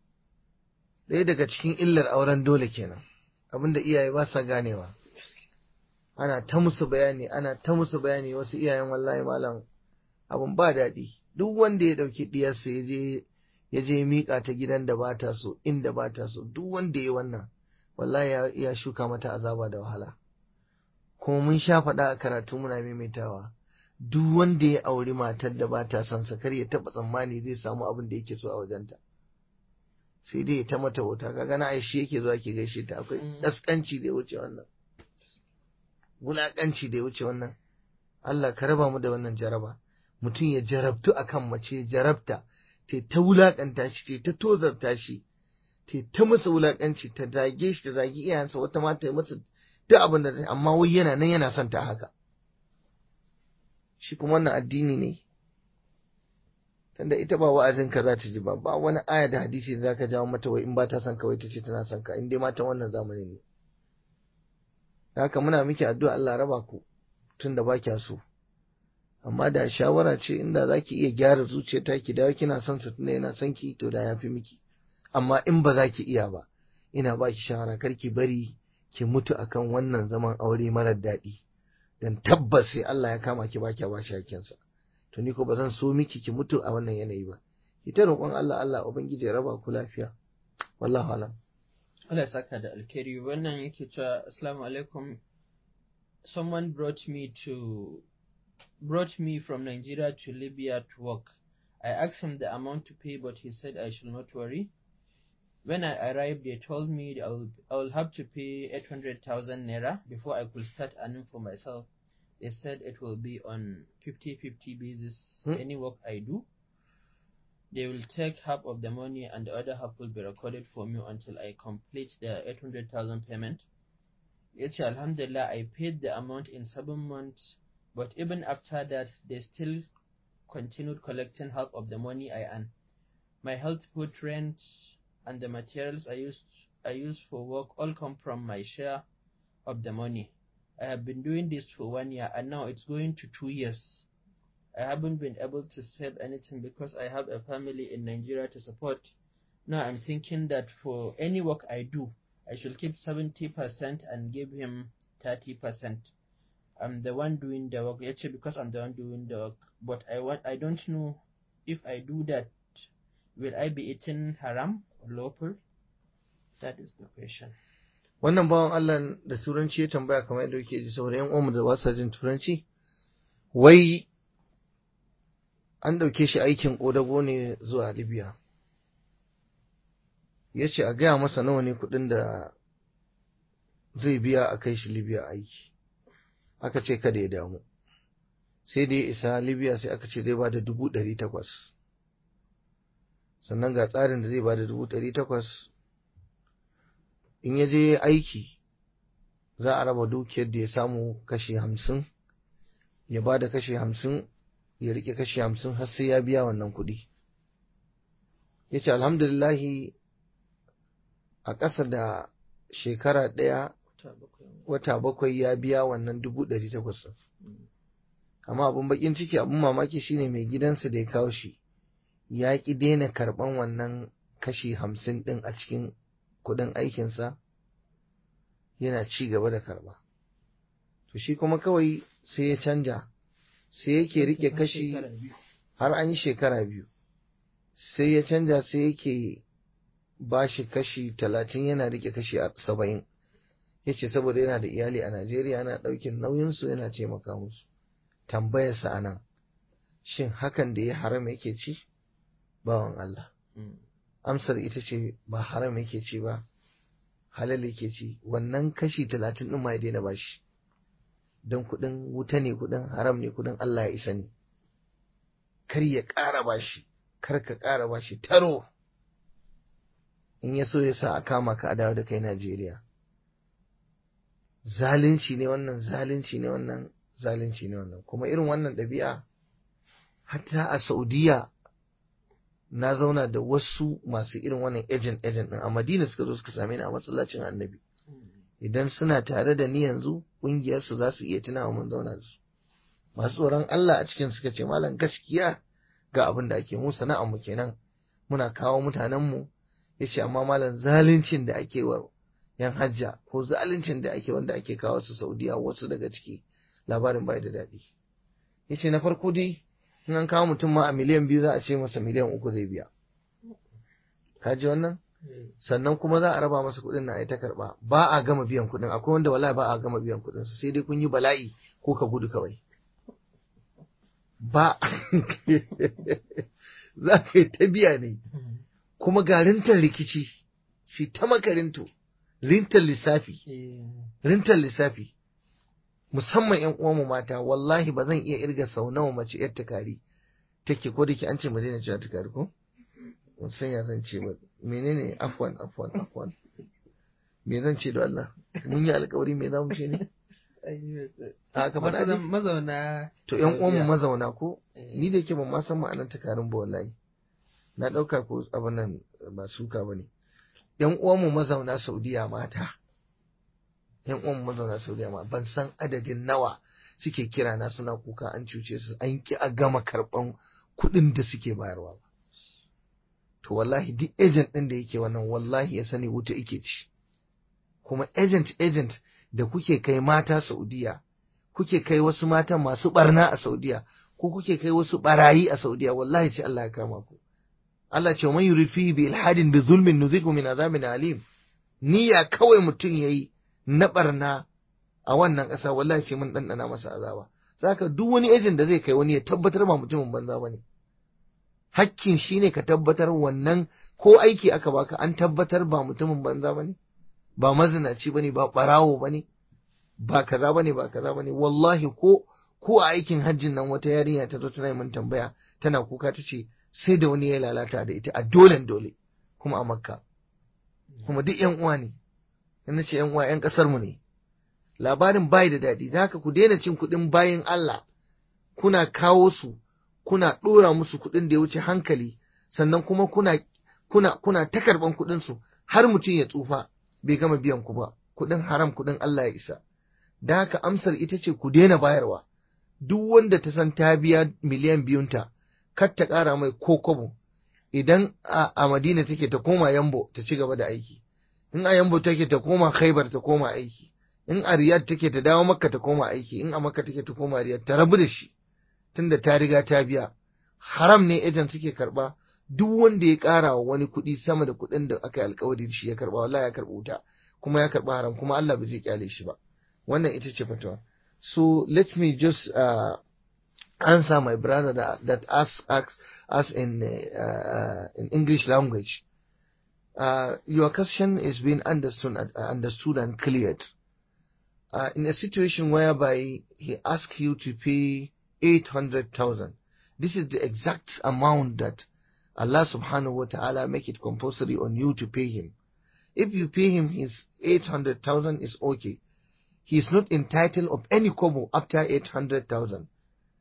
ɗaya daga cikin illar auren dole kenan abinda iyaye ba sa ganewa ana ta musu bayani ana ta musu bayani wasu iyayen wallahi malam abun ba daɗi duk wanda ya ɗauki ɗiyarsa ya je ya je miƙa ta gidan da ba ta so inda ba ta so duk wanda ya wannan wallahi ya, ya shuka mata azaba da wahala kuma mun sha faɗa a karatu muna maimaitawa duk wanda ya auri matar da ba ta son sa kar ya taɓa tsammani zai samu abin da yake so a wajenta sai dai ya ta mata wuta kaga na aishi yake zuwa ke gaishe ta akwai Mm. kaskanci da ya wuce wannan wulaƙanci da ya wuce wannan Allah ka raba mu da wannan jaraba mutum ya jarabtu akan mace ya jarabta ta ta wulaƙanta shi ta ta tozarta shi ta ta masa wulaƙanci ta zage shi ta zagi iyayensa wata ma ta yi masa duk abin da ta amma wai yana nan yana son ta haka shi kuma wannan addini ne tunda ita ba wa'azin ka za ta ji ba ba wani aya da hadisi da zaka jawo mata wai in ba ta son ka wai ta ce tana son ka in dai mata wannan zamanin ne Da haka muna miki addu'a Allah raba ku tunda ba kya so amma da shawara ce inda za ki iya gyara zuciyarta ki dawo kina son sa tunda yana son ki to da ya fi miki amma in ba za ki iya ba ina ba ki shawara kar ki bari ki mutu akan wannan zaman aure marar daɗi dan tabbas sai Allah ya kama ki ba kya ba shi hakkinsa to ni ko ba zan so miki ki mutu a wannan yanayi ba ki ta roƙon Allah Allah ubangiji ya raba ku lafiya wallahu alam Allah ya saka da alkhairi wannan yake cewa assalamu alaikum someone brought me to brought me from Nigeria to Libya to work I asked him the amount to pay but he said I should not worry When I arrived, they told me I will, I will have to pay 800,000 naira before I could start earning for myself. They said it will be on 50-50 basis Hmm. any work I do. They will take half of the money and the other half will be recorded for me until I complete the 800,000 payment. Yace Alhamdulillah, I paid the amount in seven months, but even after that, they still continued collecting half of the money I earn. My health, food, rent, and the materials I used I use for work all come from my share of the money. I have been doing this for one year, and now it's going to two years. I haven't been able to save anything because I have a family in Nigeria to support. Now I'm thinking that for any work I do, I should keep 70% and give him 30%. I'm the one doing the work, actually because I'm the one doing the work. But I want, I don't know if I do that, will I be eating haram or lawful? That is the question. wannan bawan Allah da turanci ya tambaya kamar yadda yake ji saboda yan uwanmu da ba sa jin turanci wai an ɗauke shi aikin ƙodago ne zuwa Libya ya ce a gaya masa nawa ne kuɗin da zai biya a kai shi Libya aiki aka ce kada ya damu sai da ya isa Libya sai aka ce zai ba da dubu ɗari takwas sannan ga tsarin da zai ba da dubu ɗari takwas in ya je aiki za a raba dukiyar da ya samu kashi hamsin ya ba da kashi hamsin ya rike kashi hamsin har sai ya biya wannan kuɗi ya ce alhamdulillahi a ƙasa da shekara ɗaya wata bakwai ya biya wannan dubu ɗari takwas amma abin bakin ciki abin mamaki shine mai gidansa da ya kawo shi ya ƙi daina karɓan wannan kashi hamsin ɗin a cikin kuɗin aikinsa yana ci gaba da karɓa to shi kuma kawai sai ya canja sai yake rike kashi har an yi shekara biyu sai ya canja sai yake ba shi kashi talatin yana rike kashi saba'in ya ce saboda yana da iyali a najeriya yana ɗaukin nauyinsu yana taimaka musu tambayarsa a nan shin hakan da ya haram yake ci bawan Allah amsar ita ce ba haram yake ci ba halal yake ci wannan kashi talatin ɗin ma ya daina bashi don kuɗin wuta ne kuɗin haram ne kuɗin Allah ya isa ne kar ya ƙara bashi kar ka ƙara bashi taro in ya so ya sa a kama ka a dawo da kai Najeriya zalunci ne wannan zalunci ne wannan zalunci ne wannan kuma irin wannan ɗabi'a hatta a Saudiya na zauna da wasu masu irin wannan agent agent din a Madina suka zo suka same ni a masallacin Annabi idan suna tare da ni yanzu kungiyar su za su iya tunawa mun zauna da su masu tsoron Allah a cikin suka ce malam gaskiya ga abin da ake mu sana'ar mu kenan muna kawo mutanen mu yace amma malam zaluncin da ake wa yan hajja ko zaluncin da ake wanda ake kawo su Saudiya wasu daga ciki labarin bai da daɗi yace na farko dai in an kawo mutum ma a miliyan biyu za a ce masa miliyan uku zai biya ka ji wannan sannan kuma za a raba masa kuɗin na a ta karɓa ba a gama biyan kuɗin akwai wanda wallahi ba a gama biyan kuɗin sai dai kun yi bala'i ko ka gudu kawai ba za ka yi ta biya ne kuma ga rintar rikici shi ta makarinto rintar lissafi rintar lissafi musamman yan uwanmu mata wallahi ba zan iya irga sau nawa mace yar tukari take ko da ke an ce mu daina cewa tukari ko ban san ya zan ce ba menene afwan afwan afwan me zan ce da Allah mun yi alkawari me za mu ce ne a ka faɗa ne mazauna to yan uwanmu mazauna ko ni da ke ban ma san ma'anar tukarin ba wallahi na ɗauka ko abin nan ba suka ba ne yan uwanmu mazauna Saudiya mata yan uwan mazauna Saudiya ma ban san adadin nawa suke kira na suna kuka an cuce su an ki a gama karban kuɗin da suke bayarwa ba to wallahi duk agent ɗin da yake wannan wallahi ya sani wuta yake ci kuma agent agent da kuke kai mata Saudiya kuke kai wasu mata masu barna a Saudiya ko kuke kai wasu barayi a Saudiya wallahi sai Allah ya kama ku Allah ce man yurid fihi bi ilhadin bi zulmin nuziqu min azabin alim niyya kawai mutum yayi na barna a wannan ƙasa wallahi sai mun ɗanɗana masa azaba saka duk wani ejin da zai kai wani ya tabbatar ba mutumin banza ba ne hakkin shi ne ka tabbatar wannan ko aiki aka baka an tabbatar ba mutumin banza bane ba mazinaci bane ba barawo bane ba kaza bane ba kaza bane wallahi ko ko a aikin hajjin nan wata yarinya ta zo tana min tambaya tana kuka ta ce sai da wani ya lalata da ita a dolen dole kuma a makka kuma duk yan uwa ne in ce yan uwa yan kasar mu ne labarin bai da daɗi da haka ku daina cin kuɗin bayan Allah kuna kawo su kuna ɗora musu kuɗin da ya wuce hankali sannan kuma kuna kuna kuna ta karɓan kuɗin su har mutum ya tsufa bai gama biyan ku ba kuɗin haram kuɗin Allah ya isa da haka amsar ita ce ku daina bayarwa duk wanda ta san ta biya miliyan biyunta kar ta ƙara mai ko kobo idan a, a Madina take ta koma Yambo ta ci gaba da aiki in a Yambo take ta koma Khaibar ta koma aiki in a Riyadh take ta dawo Makka ta koma aiki in a Makka take ta koma Riyadh ta rabu da shi tunda ta riga ta biya haram ne ejan suke karba duk wanda ya ƙara wa wani kuɗi sama da kuɗin da aka yi alkawari da shi ya karba wallahi ya karɓi wuta kuma ya karɓi haram kuma Allah ba zai kyale shi ba wannan ita ce fatawa so let me just uh, answer my brother that, that asks, asks us in uh, in English language. Uh, your question is being understood understood and cleared. Uh, in a situation whereby he asks you to pay eight hundred thousand, this is the exact amount that Allah Subhanahu wa Taala make it compulsory on you to pay him. If you pay him his eight hundred thousand, is okay. He is not entitled of any kobo after eight hundred thousand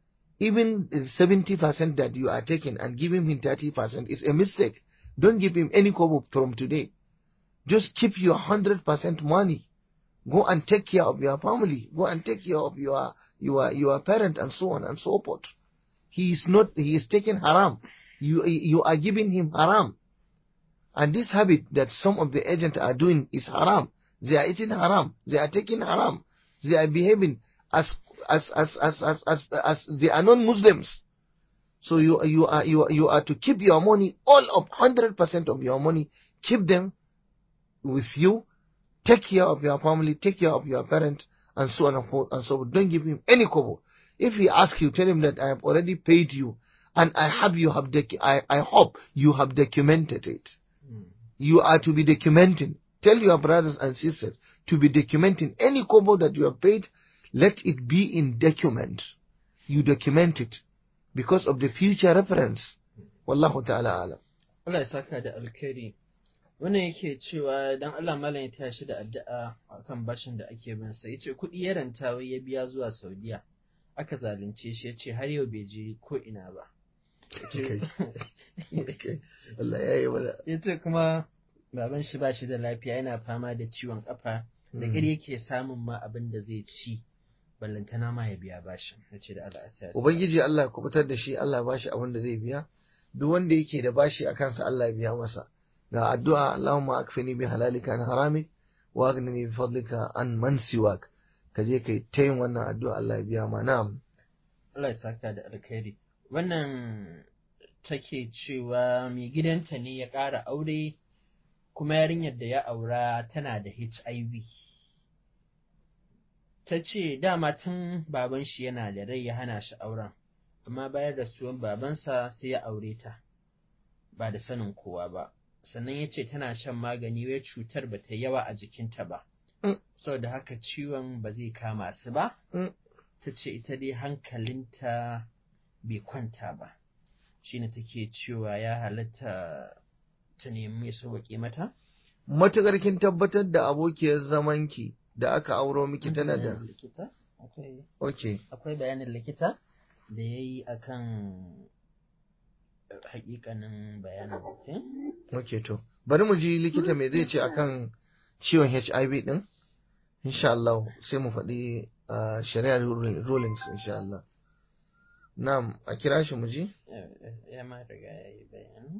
even the 70% that you are taking and giving him 30% is a mistake. Don't give him any kobo from today. Just keep your 100% money. Go and take care of your family. Go and take care of your, your, your parent and so on and so forth. He is not, he is taking haram. You, you are giving him haram. And this habit that some of the agents are doing is haram. They are eating haram. They are taking haram. They are behaving as as as as as as, as they are non-Muslims. So you you are you are, you are to keep your money all of hundred percent of your money. Keep them with you. Take care of your family. Take care of your parent, and so on and forth and so. On. Don't give him any kobo. If he asks you, tell him that I have already paid you, and I have you have docu- I I hope you have documented it. Mm. You are to be documenting. Tell your brothers and sisters to be documenting any kobo that you have paid let it be in document. You document it because of the future reference. Wallahu ta'ala alam. Allah ya saka da alkhairi. Wannan yake cewa dan Allah malam ya tashi da addu'a akan bashin da ake bin sa. Yace kuɗi ya ranta wai ya biya zuwa Saudiya. Aka zalunce shi yace har yau bai je ko ina ba. Allah ya yi mana. Yace kuma baban shi ba shi da lafiya yana fama da ciwon kafa da ƙir yake samun ma abin da zai ci. ballantana ma ya biya bashin na ce da Allah ya Ubangiji Allah ya kubutar da shi Allah ba shi abin da zai biya duk wanda yake da bashi a kansa Allah ya biya masa ga addu'a Allahumma akfini bi halalika an haramik wa aghnini bi fadlika an man siwak ka je kai ta yin wannan addu'a Allah ya biya ma na'am Allah ya saka da alkhairi wannan take cewa mai gidanta ne ya ƙara aure kuma yarinyar da ya aura tana da HIV ta ce dama tun baban shi yana da rai ya hana shi auren amma bayan rasuwan babansa sai ya aure ta ba da sanin kowa ba sannan ya ce tana shan magani wai cutar ba ta yawa a jikinta ba saboda haka ciwon ba zai kama su ba ta ce ita dai hankalinta bai kwanta ba shine take cewa ya halatta ta nemi sauwaƙe mata matukar kin tabbatar da abokiyar zamanki da aka auro miki tana da likita akwai okay akwai bayanin likita da ya yi a kan hakikanin bayanin mutum okay to bari mu ji likita me zai ce akan ciwon HIV din insha Allah sai mu faɗi uh, shari'ar rulings insha Allah na'am a kira shi mu ji ya ma riga ya yi bayani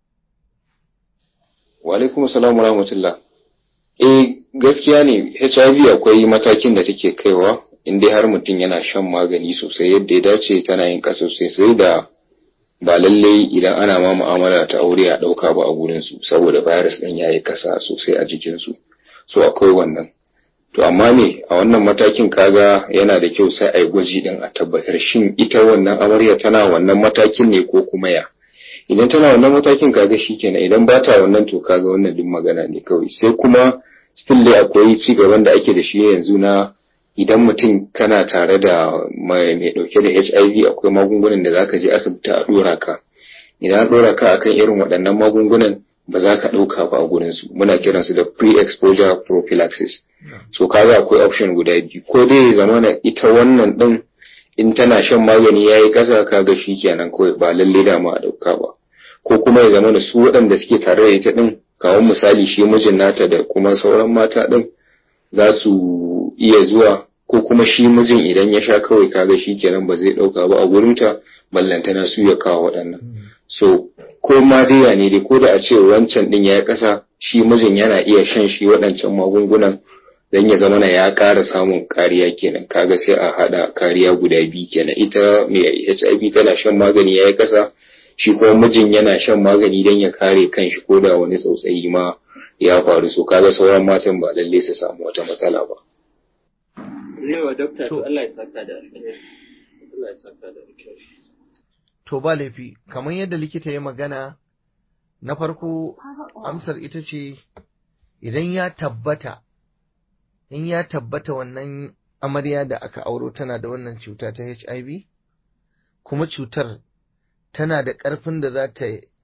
wa alaikum salam wa rahmatullah eh gaskiya ne HIV akwai matakin da take kaiwa in dai har mutum yana shan magani sosai yadda ya dace tana yin ƙasa sosai sai da ba lallai idan ana ma mu'amala ta aure a ɗauka ba a gurin su saboda virus ɗin ya yi ƙasa sosai a jikinsu so akwai wannan to amma me a wannan matakin kaga yana da kyau sai a yi gwaji ɗin a tabbatar shin ita wannan amarya tana wannan matakin ne ko kuma ya idan tana wannan matakin kaga shikenan idan ba ta wannan to kaga wannan duk magana ne kawai sai kuma still dai akwai ci gaban da ake da shi yanzu na idan mutum kana tare da mai dauke da HIV akwai magungunan da zaka je asibiti a dora ka idan an dora ka akan irin waɗannan magungunan ba za ka ɗauka ba a gurin su muna kiran su da pre-exposure prophylaxis so kaga akwai option guda biyu ko dai ya zama na ita wannan din in tana shan magani yayi kasa kaga kenan kawai ba lalle da ma a ɗauka ba ko kuma ya zama da su waɗanda suke tare da ita din kawo misali shi mijin nata da kuma sauran mata din za su iya zuwa ko kuma shi mijin idan ya sha kawai kaga shi kenan ba zai ɗauka ba a gurinta ballantana su ya kawo waɗannan so ko ma dai ne dai ko da a ce wancan din ya ƙasa shi mijin yana iya shan shi waɗancan magungunan dan ya zama na ya ƙara samun kariya kenan kaga sai a haɗa kariya guda biyu kenan ita mai HIV tana shan magani ya yi ƙasa shi kuma mijin yana shan magani don ya kare kanshi ko da wani tsautsayi ma ya faru so kaga sauran matan ba lalle su samu wata matsala ba. Yawa dokta to Allah ya saka da alkhairi. Allah ya saka da alkhairi. To ba laifi kamar yadda likita ya magana na farko amsar ita ce idan ya tabbata in ya tabbata wannan amarya da aka auro tana da wannan cuta ta HIV kuma cutar tana da ƙarfin da za ta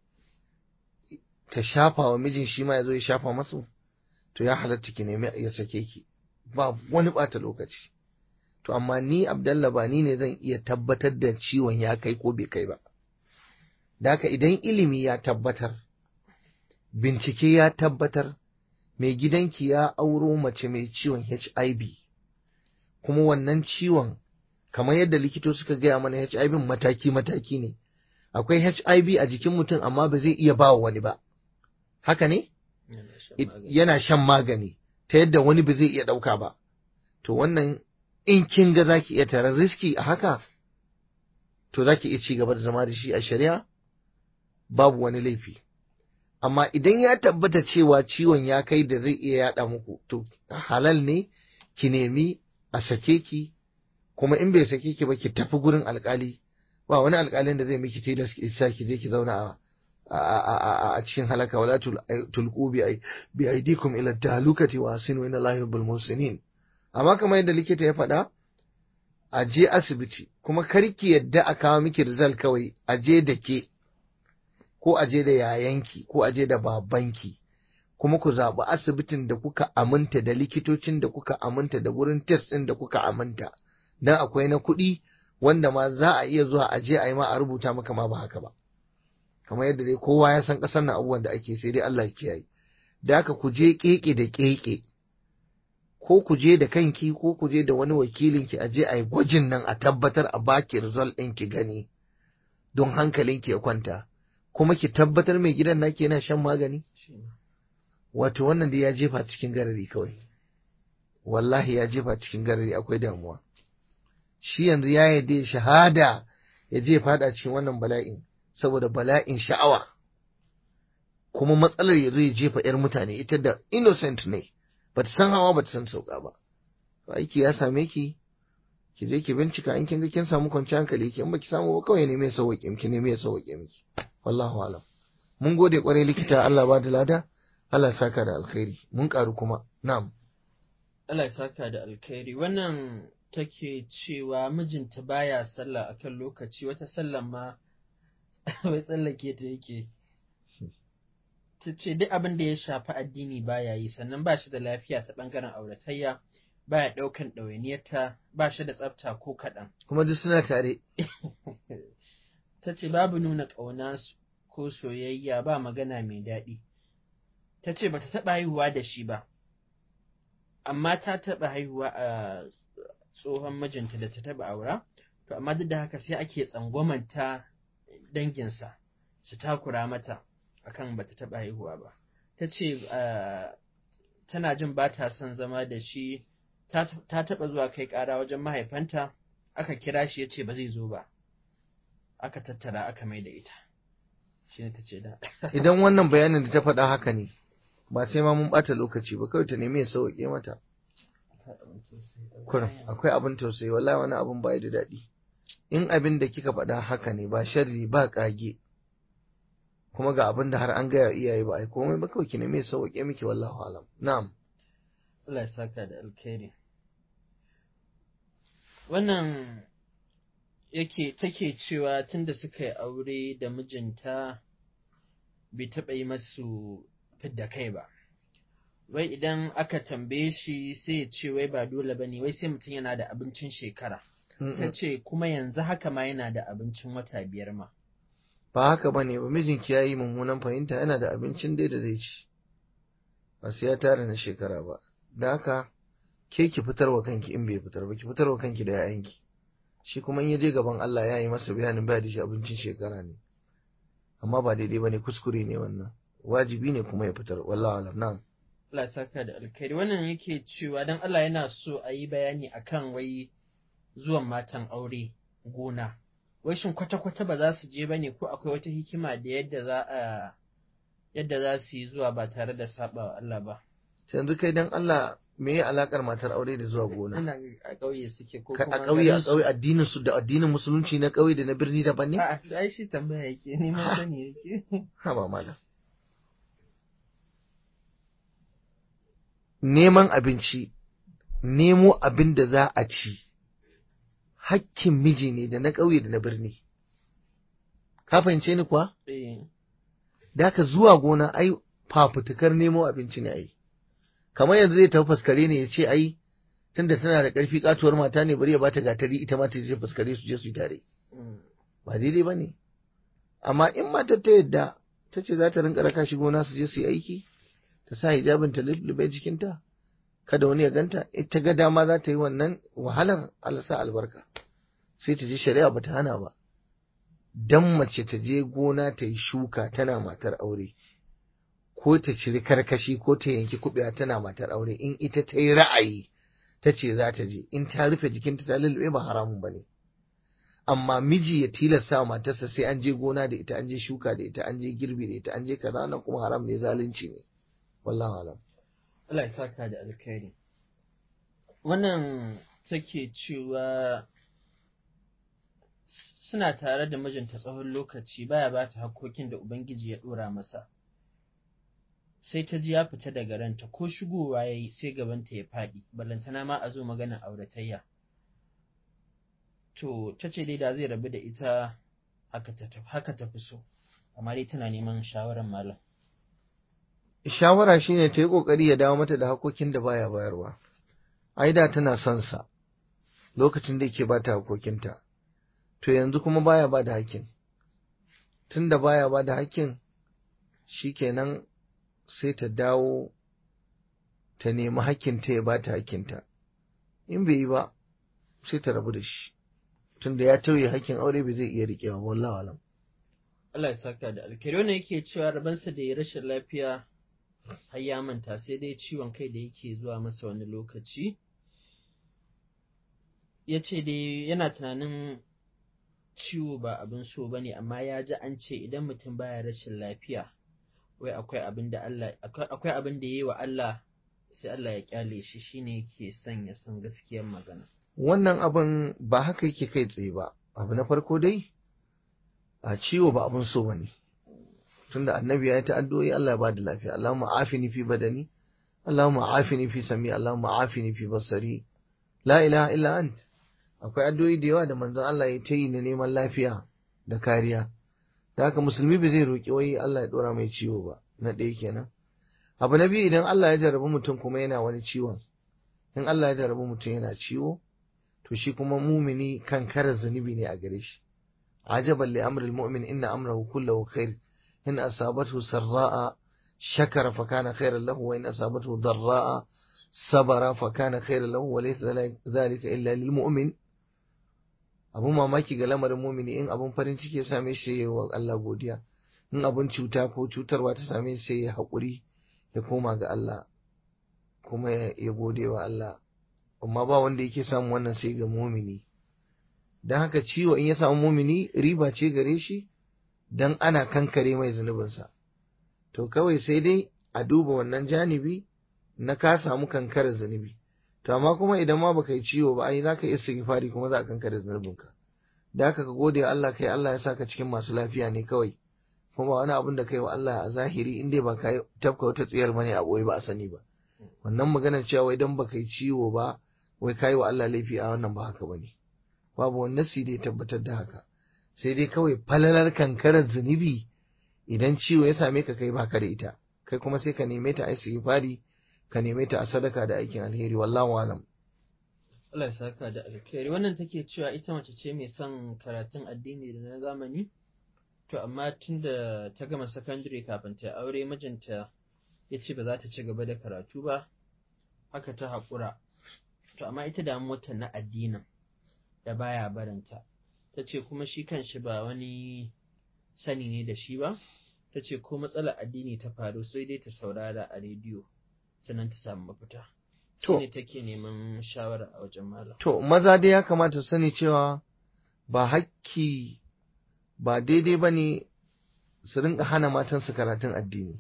ta shafa wa mijin shi ma ya zo ya shafa masu to ya halatta ki nemi ya sake ki ba wani ɓata lokaci to amma ni abdallah ba ni ne zan iya tabbatar da ciwon ya kai ko bai kai ba da haka idan ilimi ya tabbatar bincike ya tabbatar mai gidanki ya auro mace mai ciwon HIV kuma wannan ciwon kamar yadda likito suka gaya mana HIV mataki-mataki ne akwai HIV a jikin mutum amma ba zai iya ba wani ba haka ne yana shan magani ta yadda wani ba zai iya ɗauka ba to wannan in kin ga zaki iya tarar riski a haka to zaki iya ci gaba da zama da shi a shari'a babu wani laifi amma idan ya tabbata cewa ciwon ya kai da zai iya yada muku to halal ne ki nemi a sake ki kuma in bai sake ki ba ki tafi gurin alkali ba wani alkalin da zai miki tilas ki sa ki je ki zauna a a cikin halaka wala tulqu bi bi aidikum ila talukati wa asinu inna allahi bil musinin amma kamar yadda likita ya faɗa a je asibiti kuma karki yadda a kawo miki result kawai a je da ke ko a je da yayanki ko a je da babanki kuma ku zaɓi asibitin da kuka aminta da likitocin da kuka aminta da wurin test ɗin da kuka aminta dan akwai na kuɗi wanda ma za a iya zuwa a je a yi ma a rubuta maka ma ba haka ba kamar yadda dai kowa ya san ƙasar na abubuwan da ake sai dai Allah ya kiyaye da haka ku je keke da keke ko ku je da kanki ko ku je da wani wakilin ki a je a yi gwajin nan a tabbatar a baki result ɗin ki gani don hankalinki ya kwanta kuma ki tabbatar mai gidan naki yana shan magani wato wannan da ya jefa cikin garari kawai wallahi ya jefa cikin garari akwai damuwa shi yanzu ya yarda shahada ya je fada cikin wannan bala'in saboda bala'in sha'awa kuma matsalar ya zo ya jefa 'yar mutane ita da innocent ne bata san hawa bata san sauka ba aiki ya same ki ki je ki bincika in kin ga kin samu kwanciyar hankali ki in baki samu ba kawai ne mai sauke miki ne mai sauke miki wallahu alam mun gode kwarai likita Allah ba da lada Allah ya saka da alkhairi mun karu kuma na'am Allah ya saka da alkhairi wannan take cewa mijinta baya sallah akan lokaci wata sallan ma wai tsallake ta yake ta ce duk abin da ya shafi addini baya yi sannan ba shi da lafiya ta ɓangaren auratayya baya ɗaukan ɗawainiyarta ba shi da tsafta ko kaɗan. kuma duk suna tare Ta ce babu nuna ƙauna ko soyayya ba magana mai daɗi. Ta ce ba ta taɓa haihuwa da shi ba, amma ta taɓa haihuwa a tsohon mijinta da ta taɓa aura, to amma duk da haka sai ake tsangwamanta danginsa su takura mata akan ba ta taɓa haihuwa ba. Ta ce tana jin ba ta son zama da shi ta taɓa zuwa kai ƙara wajen mahaifanta aka kira shi ya ce ba zai zo ba aka tattara aka mai da ita shi ne ta ce da idan wannan bayanin da ta faɗa haka ne ba sai ma mun ɓata lokaci ba kawai ta nemi ya sauƙe mata kurum akwai abin tausayi wallahi wani abin ba da daɗi in abin da kika faɗa haka ne ba sharri ba ƙage kuma ga abin da har an gaya iyaye ba ai komai ba kawai ki neme sauke miki wallahu alam na'am Allah ya saka da alkhairi wannan yake take cewa tunda suka yi aure da mijinta bai taɓa yi masu fidda kai ba wai idan aka tambaye shi sai ya ce wai ba dole ba ne wai sai mutum yana da abincin shekara ta ce kuma yanzu haka ma yana da abincin wata biyar ma ba haka ba ne ba mijinki ya yi mummunan fahimta yana da abincin dai da zai ci ba sai ya tara na shekara ba da haka ke ki fitar wa kanki in bai fitar ba ki fitar wa kanki da yayanki shi kuma in ya je gaban Allah ya yi masa bayanin ba da shi abincin shekara ne amma ba daidai ba ne kuskure ne wannan wajibi ne kuma ya fitar wallahi alam na'am Allah saka da alkhairi wannan yake cewa dan Allah yana so a yi bayani akan wai zuwan matan aure gona wai shin kwata-kwata ba za su je ba ne ko akwai wata hikima da yadda za a yadda za su yi zuwa ba tare da saba wa Allah ba yanzu kai dan Allah me ya alakar matar aure da zuwa gona ina a ƙauye suke ko Ka- kuma a ƙauye a garin su- ƙauye addinin su da addinin musulunci na ƙauye da na birni daban ne A'a, ai shi tambaya yake neman sani yake ha ba malam neman abinci nemo abin da za a ci hakkin miji ne da na ƙauye da na birni ka fahimce ni kuwa eh da ka zuwa gona ai fafutukar nemo abinci ne ai kamar yanzu zai tafi faskare ne ya ce ai tunda tana da ƙarfi katuwar mata ne bari ya bata gatari ita ma ta je faskare su je su yi tare mm. ba daidai ba ne amma in matar ta yadda ta ce za ta rinka raka shi gona su je su yi aiki ta sa hijabin ta lullube jikinta kada wani ya ganta ita ga dama za ta yi wannan wahalar Allah sa albarka sai ta je shari'a ba ta hana ba dan mace ta je gona ta yi shuka tana matar aure ko ta ciri karkashi ko ta yanki kuɓewa tana matar aure in ita ta yi ra'ayi ta ce za ta je in ta rufe jikinta ta lullube ba haramun ba ne amma miji ya tilasta wa matarsa sai an je gona da ita an je shuka da ita an je girbi da ita an je kaza nan kuma haram ne zalunci ne wallahi alam Allah ya saka da alkhairi wannan take cewa suna tare da mijinta tsawon lokaci baya ba ta hakkokin da ubangiji ya dora masa sai ta ji ya fita daga ranta ko shigowa ya yi sai gabanta ya faɗi ballantana ma a zo magana auratayya to ta ce dai da zai rabu da ita haka ta haka ta fi so amma dai tana neman shawarar malam shawara shine ta yi kokari ya dawo mata da hakokin da baya bayarwa ai da tana son sa lokacin da yake bata hakokinta to yanzu kuma baya ba da hakkin tunda baya ba da hakkin shikenan sai ta dawo ta nemi hakkinta ya bata hakkinta in bai yi ba sai ta rabu da shi tunda ya tauye hakkin aure bai zai iya riƙewa wallahi alam Allah ya saka da alkhairi wannan yake cewa rabansa da ya rashin lafiya har ya manta sai dai ciwon kai da yake zuwa masa wani lokaci ya ce dai yana tunanin ciwo ba abin so ba ne amma ya ji an ce idan mutum baya rashin lafiya wai akwai abin da Allah akwai abin da yayi wa Allah sai Allah ya kyale shi shine yake son ya san gaskiyar magana wannan abin ba haka yake kai tsaye ba abu na farko dai a ciwo ba abin so bane tunda annabi ya yi ta addu'o'i Allah ya bada lafiya Allahumma afini fi badani Allahumma afini fi sami Allahumma afini fi basari la ilaha illa ant akwai addu'o'i da yawa da manzon Allah ya ta yi na neman lafiya da kariya da haka musulmi bai zai roƙi wai Allah ya dora mai ciwo ba na ɗaya kenan abu na biyu idan Allah ya jarabi mutum kuma yana wani ciwon in Allah ya jarabi mutum yana ciwo to shi kuma mumini kan kara zunubi ne a gare shi ajaban li amril mu'min inna amrahu kullahu khair in asabathu sarra'a shakara fa kana khairan lahu wa in asabathu darra'a sabara fa kana khairan lahu wa laysa dhalika illa lil mu'min abun mamaki ga lamarin mumini in abun farin ciki ya same shi ya wa Allah godiya in abun cuta ko cutarwa ta same shi sai ya haƙuri ya koma ga Allah kuma ya gode wa Allah amma ba wanda yake samun wannan sai ga mumini don haka ciwo in ya samu mumini riba ce gare shi don ana kankare mai zunubinsa to kawai sai dai a duba wannan janibi na ka samu kankarar zunubi to amma kuma idan ma baka yi ciwo ba ai zaka iya istighfari kuma za a kankare zunubinka da haka ka gode wa Allah kai Allah ya saka cikin masu lafiya ne kawai kuma ba wani abin da kai wa Allah a zahiri in dai ba ka tafka wata tsiyar bane a boye ba a sani ba wannan magana cewa wai dan baka yi ciwo ba wai kai wa Allah laifi a wannan ba haka bane babu wani nasi da ya tabbatar da haka sai dai kawai falalar kankarar zunubi idan ciwo ya same ka kai baka da ita kai kuma sai ka neme ta a istighfari ka neme ta a sadaka da aikin alheri wallahu alam Allah ya saka da alkhairi wannan take cewa ita mace ce mai son karatun addini da na zamani to amma tunda ta gama sakandare kafin ta aure mijinta ya ce ba za ta ci gaba da karatu ba haka ta haƙura to amma ita damuwarta na addinin da baya barinta ta ce kuma shi kanshi ba wani sani ne da shi ba ta ce ko matsalar addini ta faru sai dai ta saurara a rediyo sannan ta samu mafita To. ne take neman shawara a wajen malam To, maza dai ya kamata su sani cewa ba hakki ba daidai ba ne su rinka hana matansu karatun addini.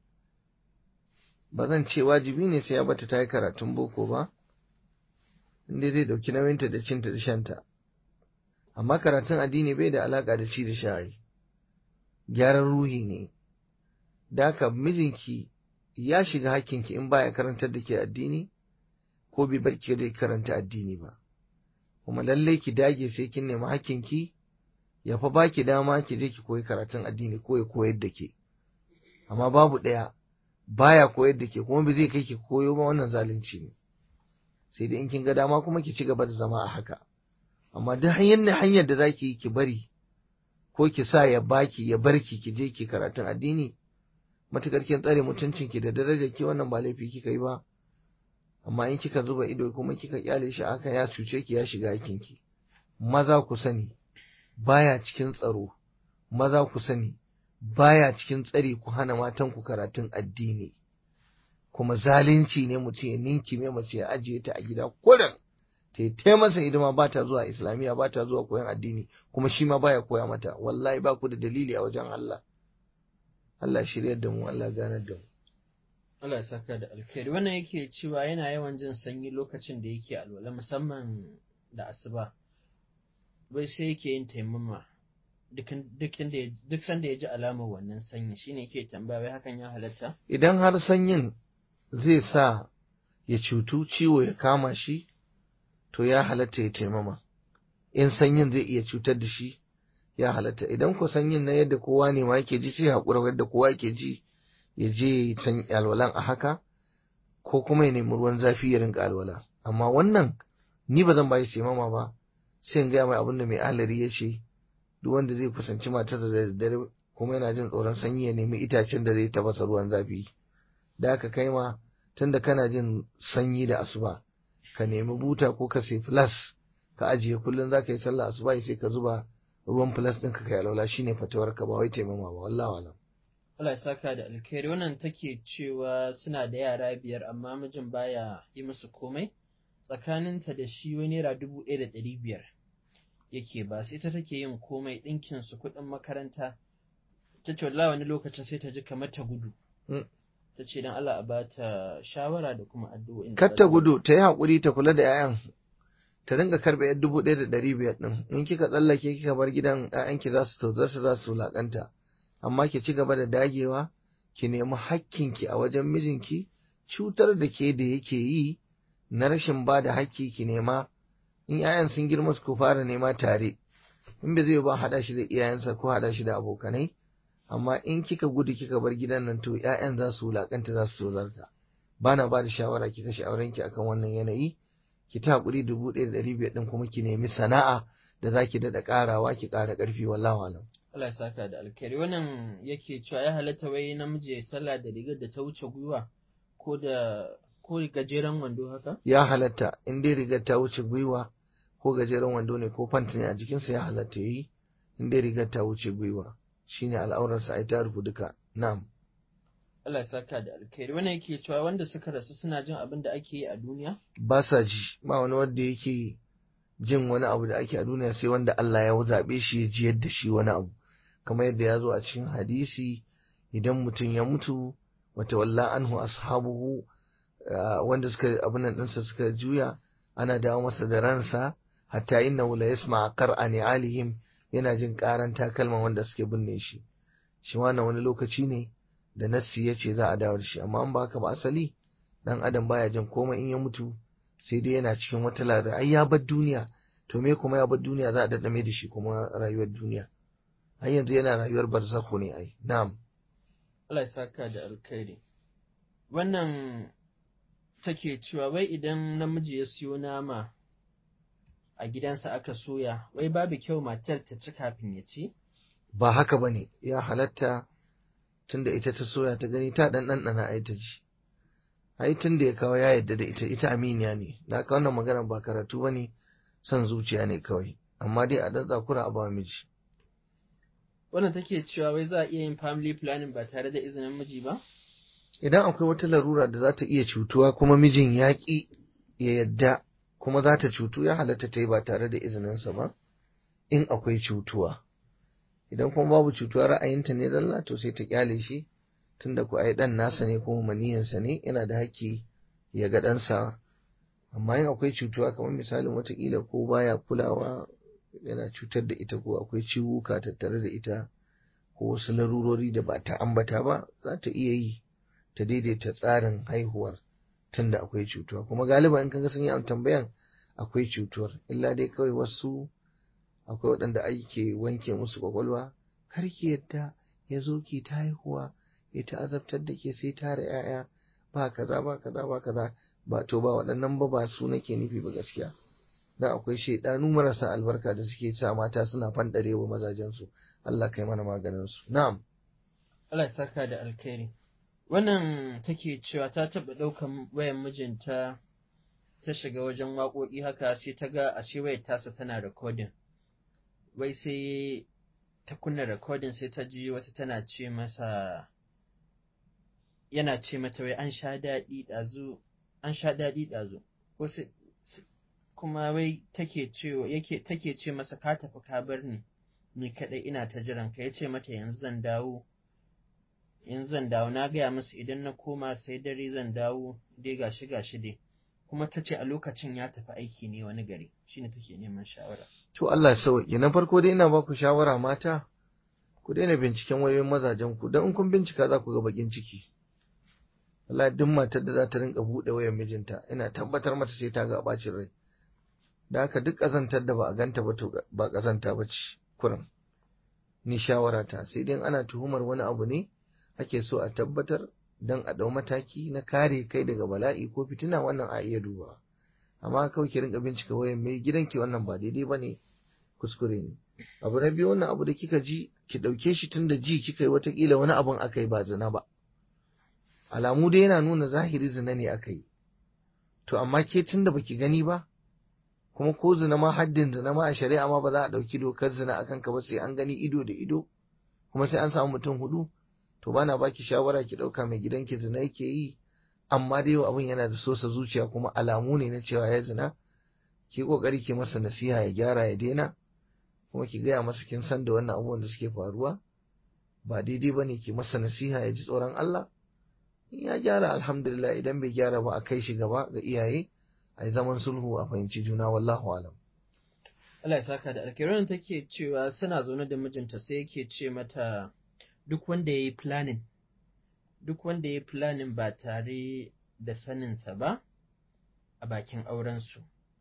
Ba zan ce wajibi ne sai ya bata ta yi karatun boko ba, inda zai ɗauki nauyinta da cinta da shanta. Amma karatun addini bai da alaƙa da ci da sha'ai, gyaran ruhi ne. Da haka mijinki ya shiga hakkinki in baya karantar da ke addini, ko bai bar ki da karanta addini ba kuma lallai ki dage sai kin nemi hakkinki ya fa baki dama ki je ki koyi karatun addini ko ya koyar da ke amma babu ɗaya baya koyar da ke kuma bai zai kai ki koyo ba wannan zalunci ne sai dai in kin ga dama kuma ki ci gaba da zama a haka amma duk hanyar hanyar da zaki yi ki bari ko ki sa ya baki ya barki ki je ki karatun addini matukar kin tsare mutuncinki da darajar ki wannan ba laifi kika yi ba amma in kika zuba ido kuma kika kyale shi aka ya cuce ki ya shiga ki maza ku sani baya cikin tsaro maza ku sani baya cikin tsari ku hana matan ku karatun addini kuma zalunci ne mutum ya ninki mai mace ya ajiye ta a gida kurin ta yi masa hidima ba ta zuwa islamiyya ba ta zuwa koyon addini kuma shi ma baya koya mata wallahi ba ku da dalili a wajen Allah Allah shiryar da mu Allah ganar da mu Allah ya saka da alkhairi wannan yake cewa yana yawan jin sanyi lokacin da yake alwala musamman da asuba bai sai yake yin taimama duk sanda ya ji alamar wannan sanyi shine yake tambaya wai hakan ya halatta idan har sanyin zai sa ya cutu ciwo ya kama shi to ya halatta ya taimama in sanyin zai iya cutar da shi ya halatta idan ko sanyin na yadda kowa ne ma yake ji sai haƙura yadda kowa yake ji ya je san alwalan a haka ko kuma ya nemi ruwan zafi ya rinka alwala amma wannan ni ba zan ba shi taimama ba sai in gaya mai abin da mai alari ya ce duk wanda zai kusanci matarsa da daddare kuma yana jin tsoron sanyi ya nemi itacen da zai tafasa ruwan zafi da aka kai ma tunda kana jin sanyi da asuba ka nemi buta ko ka sai flas ka ajiye kullum za ka yi sallah asuba sai ka zuba ruwan flas ɗin ka kai alwala shine fatawar ka ba wai taimama ba wallahi alam Allah ya saka da alkhairi wannan take cewa suna da yara biyar amma mijin baya yi musu komai tsakaninta da shi wani naira dubu ɗaya da ɗari biyar yake ba sai ta take yin komai ɗinkin su kuɗin makaranta ta ce wallahi wani lokacin sai ta ji kamar ta gudu ta ce don Allah a ba ta shawara da kuma addu'o'in kar ta gudu ta yi haƙuri ta kula da 'ya'yan ta ringa karɓe yan dubu ɗaya da ɗari biyar ɗin in kika tsallake kika bar gidan 'ya'yanki za su tozarta za su wulaƙanta amma ki ci gaba da dagewa ki nemi hakkinki a wajen mijinki cutar da ke da yake yi na rashin ba da hakki ki nema in 'ya'yan sun girma ku fara nema tare in bai zai ba haɗa shi da iyayensa ko haɗa shi da abokanai amma in kika gudu kika bar gidan nan to 'ya'yan za su wulaƙanta za su tozarta ba na ba da shawara ki kashe aurenki akan wannan yanayi ki ta haƙuri dubu ɗaya da ɗari biyar ɗin kuma ki nemi sana'a da za ki daɗa ƙarawa ki ƙara ƙarfi wallahu alam Allah ya saka da alkhairi wannan yake cewa ya halatta wai namiji ya sallah da rigar da ta wuce gwiwa ko da ko gajeren wando haka ya halatta in dai rigar ta wuce gwiwa ko gajeren wando ne ko fanta ne a jikinsa ya halatta yi in dai rigar ta wuce gwiwa shine al'aurarsa ai ta rufu duka na'am Allah ya saka da alkhairi wannan yake cewa wanda suka rasu suna jin abin da ake yi a duniya ba sa ji ba wani wanda yake jin wani abu da ake a duniya sai wanda Allah ya zaɓe shi ya ji yadda shi wani abu kamar yadda ya zo a cikin hadisi idan mutum ya mutu wata walla anhu ashabuhu wanda suka abin nan ɗinsa suka juya ana dawo masa da ransa hatta inna la yasma qar'a alihim yana jin karan takalman wanda suke binne shi shi wannan wani lokaci ne da nassi ya ce za a dawo da shi amma an ba haka ba asali dan adam baya jin komai in ya mutu sai dai yana cikin wata ladar ai ya bar duniya to me kuma ya bar duniya za a daddame da shi kuma rayuwar duniya har yanzu yana rayuwar barzakho ne ai na'am Allah ya saka da alkhairi wannan take cewa wai idan namiji ya siyo nama a gidansa aka soya wai babu kyau matar ta ci kafin ya ci ba haka bane ya halatta tunda ita ta soya ta gani ta dan ɗanɗana ai ta ji ai tun da ya kawo ya yadda da ita ita aminiya ne na ka wannan magana ba karatu ba ne son zuciya ne kawai amma dai a dan tsakura a ba miji wannan take cewa wai za a iya yin family planning ba tare da izinin miji ba idan akwai wata larura da za ta iya cutuwa kuma mijin ya ƙi ya yadda kuma za ta cutu ya halatta ta yi ba tare da izininsa ba in akwai cutuwa idan kuma babu cutuwa ra'ayinta ne zalla to sai ta kyale shi tunda ku ai dan nasa ne kuma maniyansa ne yana da haƙƙi ya ga ɗansa amma in akwai cutuwa kamar misalin watakila ko baya kulawa yana cutar da ita ko akwai ciwuka tattare da ita ko wasu larurori da ba ta ambata ba za ta iya yi ta daidaita tsarin haihuwar tunda akwai cutuwa kuma galiba in kaga sun yi tambayan akwai cutuwar illa dai kawai wasu akwai waɗanda ake wanke musu kwakwalwa kar ki yadda ya zo ki ta haihuwa ya ta azabtar da ke sai tara ‘ya'ya ba kaza ba kaza ba kaza ba to ba waɗannan ba ba su nake nufi ba gaskiya da akwai shaidanu marasa albarka da suke sa mata suna fandare wa mazajensu Allah kai mana maganin su na'am Allah ya saka da alkhairi wannan take cewa ta taɓa ɗaukan wayan mijinta ta shiga wajen waƙoƙi haka sai ta ga ashe wayar tasa tana recording wai sai ta kunna recording sai ta ji wata tana ce masa yana ce mata wai an sha daɗi ɗazu an sha daɗi ɗazu kuma wai take ce yake take ce masa ka tafi ka bar ni ni kaɗai ina ta jiran ka yace mata yanzu zan dawo yanzu zan dawo na gaya musu idan na koma sai dare zan dawo dai gashi gashi dai kuma ta ce a lokacin ya tafi aiki ne wani gari shine take neman shawara to Allah sauki na farko dai ina ba ku shawara mata ku daina binciken wayoyin mazajen ku dan in kun bincika za ku ga bakin ciki wallahi duk matar da za ta rinka buɗe wayar mijinta ina tabbatar mata sai ta ga bacin rai da haka duk ƙazantar da ba a ganta ba to ba ƙazanta ba ce kurin ni shawara ta sai dai ana tuhumar wani abu ne ake so a tabbatar don a ɗau mataki na kare kai daga bala'i ko fitina wannan a iya duba amma kawai ki rinka bincika wayan mai gidanki wannan ba daidai ba ne kuskure ne abu na biyu wannan abu da kika ji ki ɗauke shi tun da ji kika yi watakila wani abun aka yi ba zina ba alamu dai yana nuna zahiri zina ne aka yi to amma ke tun da baki gani ba kuma ko zina ma haddin zina ma a shari'a ma ba za a ɗauki dokar zina akan ka ba sai an gani ido da ido kuma sai an samu mutum hudu to bana baki shawara ki ɗauka mai gidanki zina yake yi amma dai abin yana da sosa zuciya kuma alamu ne na cewa ya zina ki kokari ki masa nasiha ya gyara ya daina kuma ki gaya masa kin san da wannan abubuwan da suke faruwa ba daidai bane ki masa nasiha ya ji tsoron Allah in ya gyara alhamdulillah idan bai gyara ba a kai shi gaba ga iyaye a yi zaman sulhu a fahimci juna wallahu alam Allah ya saka da alkhairi take cewa suna zaune da mijinta sai yake ce mata duk wanda ya yi planning duk wanda ya yi planning ba tare da saninsa ba a bakin aurensu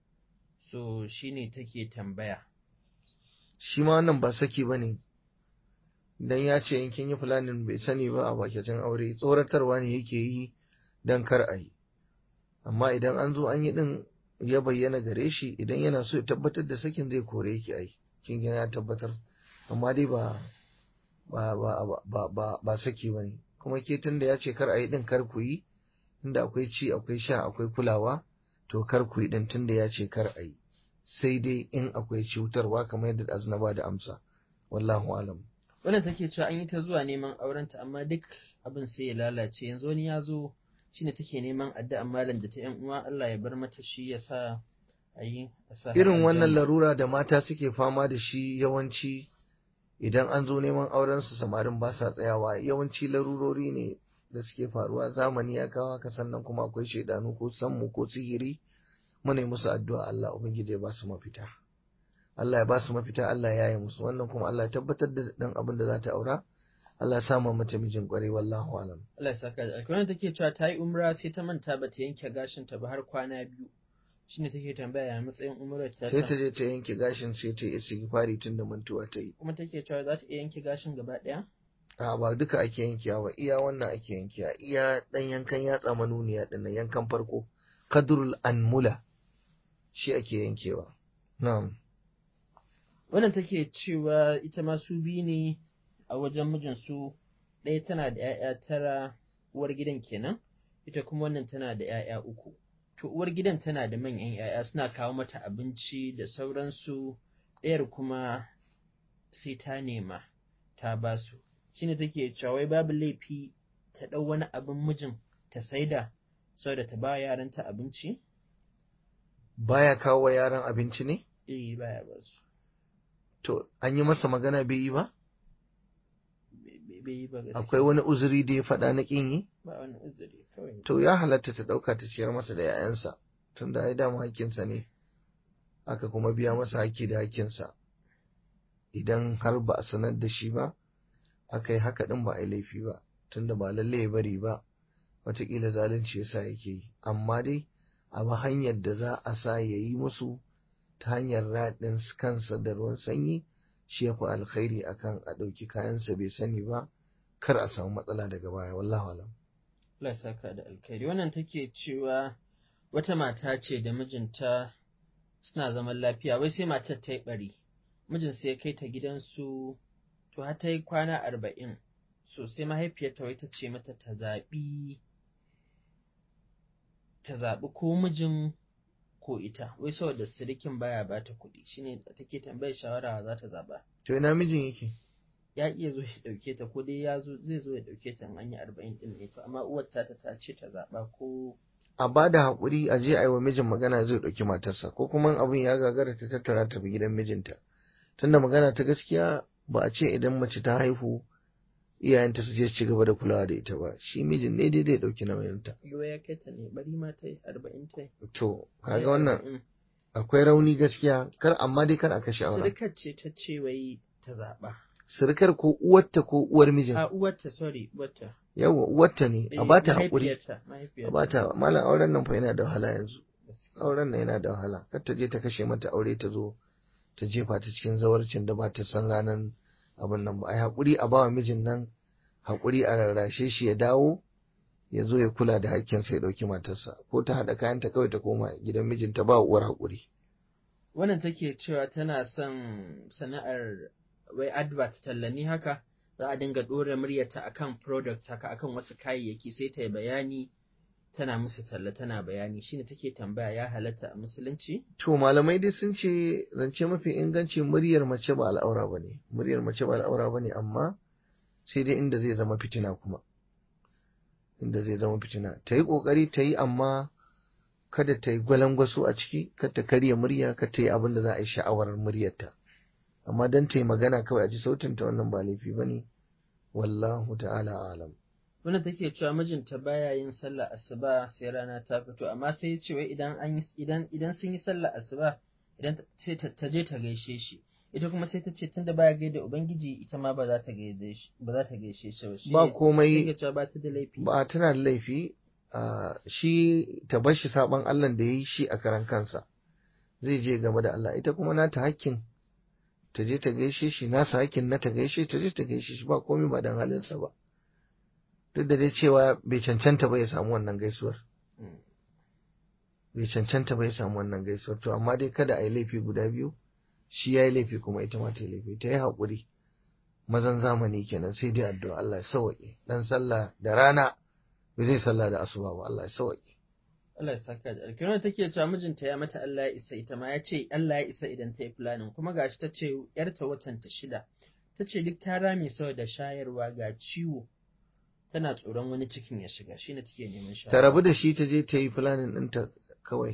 so shine take tambaya shi ma wannan ba saki ba ne dan ya ce in kin yi planning bai sani ba a bakin aure tsoratarwa ne yake yi dan kar a yi amma idan an zo an yi din ya bayyana gare shi idan yana so ya tabbatar da sakin zai kore ki ai kin gina ya tabbatar amma dai ba ba ba ba ba ba saki bane kuma ke tunda ya ce kar a yi din kar ku yi inda akwai ci akwai sha akwai kulawa to kar ku yi din tunda ya ce kar a yi sai dai in akwai cutarwa kamar yadda azna ba da amsa wallahu alam wannan take cewa an yi ta zuwa neman aurenta amma duk abin sai ya lalace yanzu wani ya zo shine take neman addu'an malam da ta yan uwa Allah ya bar mata shi ya sa a yi irin wannan larura da mata suke fama da shi yawanci idan an zo neman auren su samarin ba sa tsayawa yawanci larurori ne da suke faruwa zamani ya kawo haka sannan kuma akwai shaidanu ko sammu ko sihiri muna musu addu'a Allah ubangiji ya ba su mafita Allah ya ba su mafita Allah ya yi musu wannan kuma Allah ya tabbatar da dan abin da za ta aura Allah ya sama mata mijin kwarai wallahu alam Allah ya saka da alkawari take cewa ta yi umra sai ta manta ba ta yanke gashin ta ba har kwana biyu shine take tambaya ya matsayin umrar ta sai ta je ta yanke gashin sai ta yi istighfari tun da mantuwa ta yi kuma take cewa za ta iya yanke gashin gaba ɗaya a ba duka ake yankewa ba iya wannan ake yankewa iya dan yankan yatsa manuniya din nan yankan farko kadrul anmula shi ake yankewa na'am wannan take cewa ita ma su biyu ne a wajen mijinsu ɗaya tana da 'ya'ya tara uwar gidan kenan ita kuma wannan tana da 'ya'ya uku to uwar gidan tana da manyan 'ya'ya suna kawo mata abinci da sauransu ɗayar kuma sai ta nema ta ba su shine take cewa wai babu laifi ta ɗau wani abin mijin ta saida saboda ta ba yaranta abinci baya kawo wa yaran abinci ne eh baya ba su to an yi masa magana bai yi ba bai yi ba gaskiya akwai wani uzuri da ya faɗa na ƙin yi ba wani uzuri kawai to ya halatta ta ɗauka ta ciyar masa da 'ya'yansa tunda ai dama hakkinsa ne aka kuma biya masa hakki da hakkinsa idan har ba a sanar da shi ba aka yi haka ɗin ba a yi laifi ba tunda ba lalle ya bari ba wataƙila zalunci yasa yake yi amma dai a ba hanyar da za a sa ya yi musu ta hanyar raɗin kansa da ruwan sanyi shi ya fi alkhairi akan a ɗauki kayansa bai sani ba kar a samu matsala daga baya wallahu alam Allah ya saka da alkhairi wannan take cewa wata mata ce da mijinta suna zaman lafiya wai sai matar ta yi bari mijin sai ya kai ta gidansu to har ta yi kwana arba'in so sai mahaifiyarta wai ta ce mata ta zaɓi ta zaɓi ko mijin ko ita wai saboda sirikin baya ba ta kuɗi shine take tambayar shawara za ta zaɓa to ina mijin yake ya iya zo ya ɗauke ta ko dai ya zo zai zo ya ɗauke ta in an yi arba'in ɗin ne to amma uwar ta ta ce ta zaɓa ko a ba da haƙuri a je a yi wa mijin magana zai ɗauki matarsa ko kuma abin ya gagara ta tattara ta bi gidan mijinta tunda magana ta gaskiya ba a ce idan mace ta haihu iyayenta su je su ci gaba da kulawa da ita ba shi mijin ne dai zai ɗauki nauyinta yiwa ya kai ta ne bari ma ta yi arba'in ta yi to kaga wannan Mm. akwai rauni gaskiya kar amma dai kar a kashe auren Sirikar ce ta ce wai ta zaɓa. surukar ko uwarta ko uwar mijin A uwarta, sorry, uwarta. yawa uwarta ne a Eh, ba ta haƙuri mahaifiyarta, a mahaifiyarta. ba ta malam auren nan fa yana da wahala yanzu Gaskiya. auren nan yana da wahala kar ta je ta kashe mata aure ta zo ta jefa ta cikin zawarcin da ba ta san ranar abin nan ba ai haƙuri a bawa mijin nan haƙuri a rarrashe shi ya dawo ya zo ya kula da hakkinsa ya ɗauki matarsa ko ta haɗa kayanta kawai ta koma gidan mijinta ba uwar haƙuri Wannan take cewa tana son sana'ar wai advert tallani haka za a dinga ɗora muryarta akan product haka akan wasu kayayyaki sai ta yi bayani tana musu talla tana bayani shine take tambaya ya halatta a musulunci to malamai dai sun ce zance mafi inganci muryar mace ba al'aura ba ne muryar mace ba al'aura ba ne amma sai dai inda zai zama fitina kuma inda zai zama fitina ta yi ƙoƙari ta yi amma kada ta yi gwalangwaso a ciki kada ta karya murya kada ta yi abin da za a yi sha'awar muryarta amma don ta yi magana kawai a ji sautinta wannan ba laifi ba ne wallahu ta'ala alam Wannan take cewa mijinta baya yin sallah asuba sai rana ta fito amma sai ya ce wai idan an yi idan idan sun yi sallah asuba idan ta- sai ta ta je ta gaishe shi ita kuma sai ta ce tunda baya gaida ubangiji ita ma ba za ta gaida shi ba za ta gaishe shi ba shi ba ne komai take cewa ba ta da laifi ba tana da laifi a shi ta bar shi saban Allah da ya yi shi a karan kansa zai je game da Allah ita kuma nata hakkin ta je ta gaishe shi nasa hakkin na ta gaishe ta je ta gaishe shi ba komai ba dan halinsa ba duk da dai cewa bai cancanta ba ya samu wannan gaisuwar Mm. bai cancanta ba ya samu wannan gaisuwar to amma dai kada a yi laifi guda biyu shi ya yi laifi kuma ita ma ta yi laifi ta yi haƙuri mazan zamani kenan sai dai addu'a Allah ya sauwaƙe dan sallah da rana bai zai sallah da asuba ba Allah ya sauwaƙe Allah ya saka da alkhairi wannan take cewa mijinta ya mata Allah ya isa ita ma ya ce Allah ya isa idan ta yi planning kuma gashi ta ce yarta watan ta shida ta ce duk ta rame saboda shayarwa ga ciwo tana tsoron wani cikin ya shiga shine take neman shawara ta rabu da shi ta je ta yi planning ɗinta kawai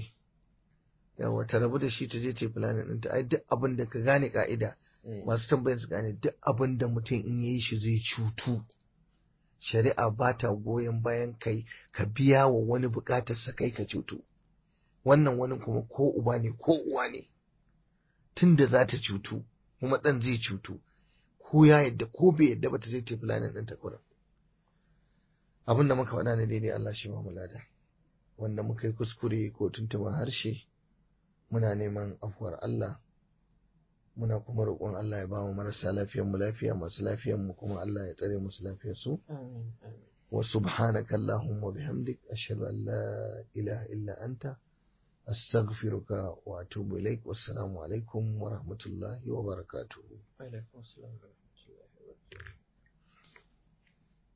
yawa ta rabu da shi ta je ta yi planning ɗinta ai duk abin da ka gane ka'ida Eh. masu tambayin su gane duk abin da mutum in yayi shi zai cutu shari'a ba ta goyon bayan kai ka biya wa wani bukatar sa kai ka cutu wannan wani kuma ko uba ne ko uwa ne tunda za ta cutu kuma ɗan zai cutu ko ya yadda ko bai yadda ba ta zai tafi lanin ɗin ta kurin abin da muka faɗa ne daidai Allah shi ba mu lada wanda muka yi kuskure ko tuntuɓa harshe muna neman afuwar Allah muna kuma roƙon Allah ya ba mu marasa lafiyar mu lafiya masu lafiyar mu kuma Allah ya tsare musu lafiyar su amin amin wa subhanaka allahumma bihamdik ashhadu an la ilaha illa anta astaghfiruka wa atubu ilaik wassalamu alaikum wa rahmatullahi wa barakatuh alaikum assalam wa rahmatullahi wa barakatuh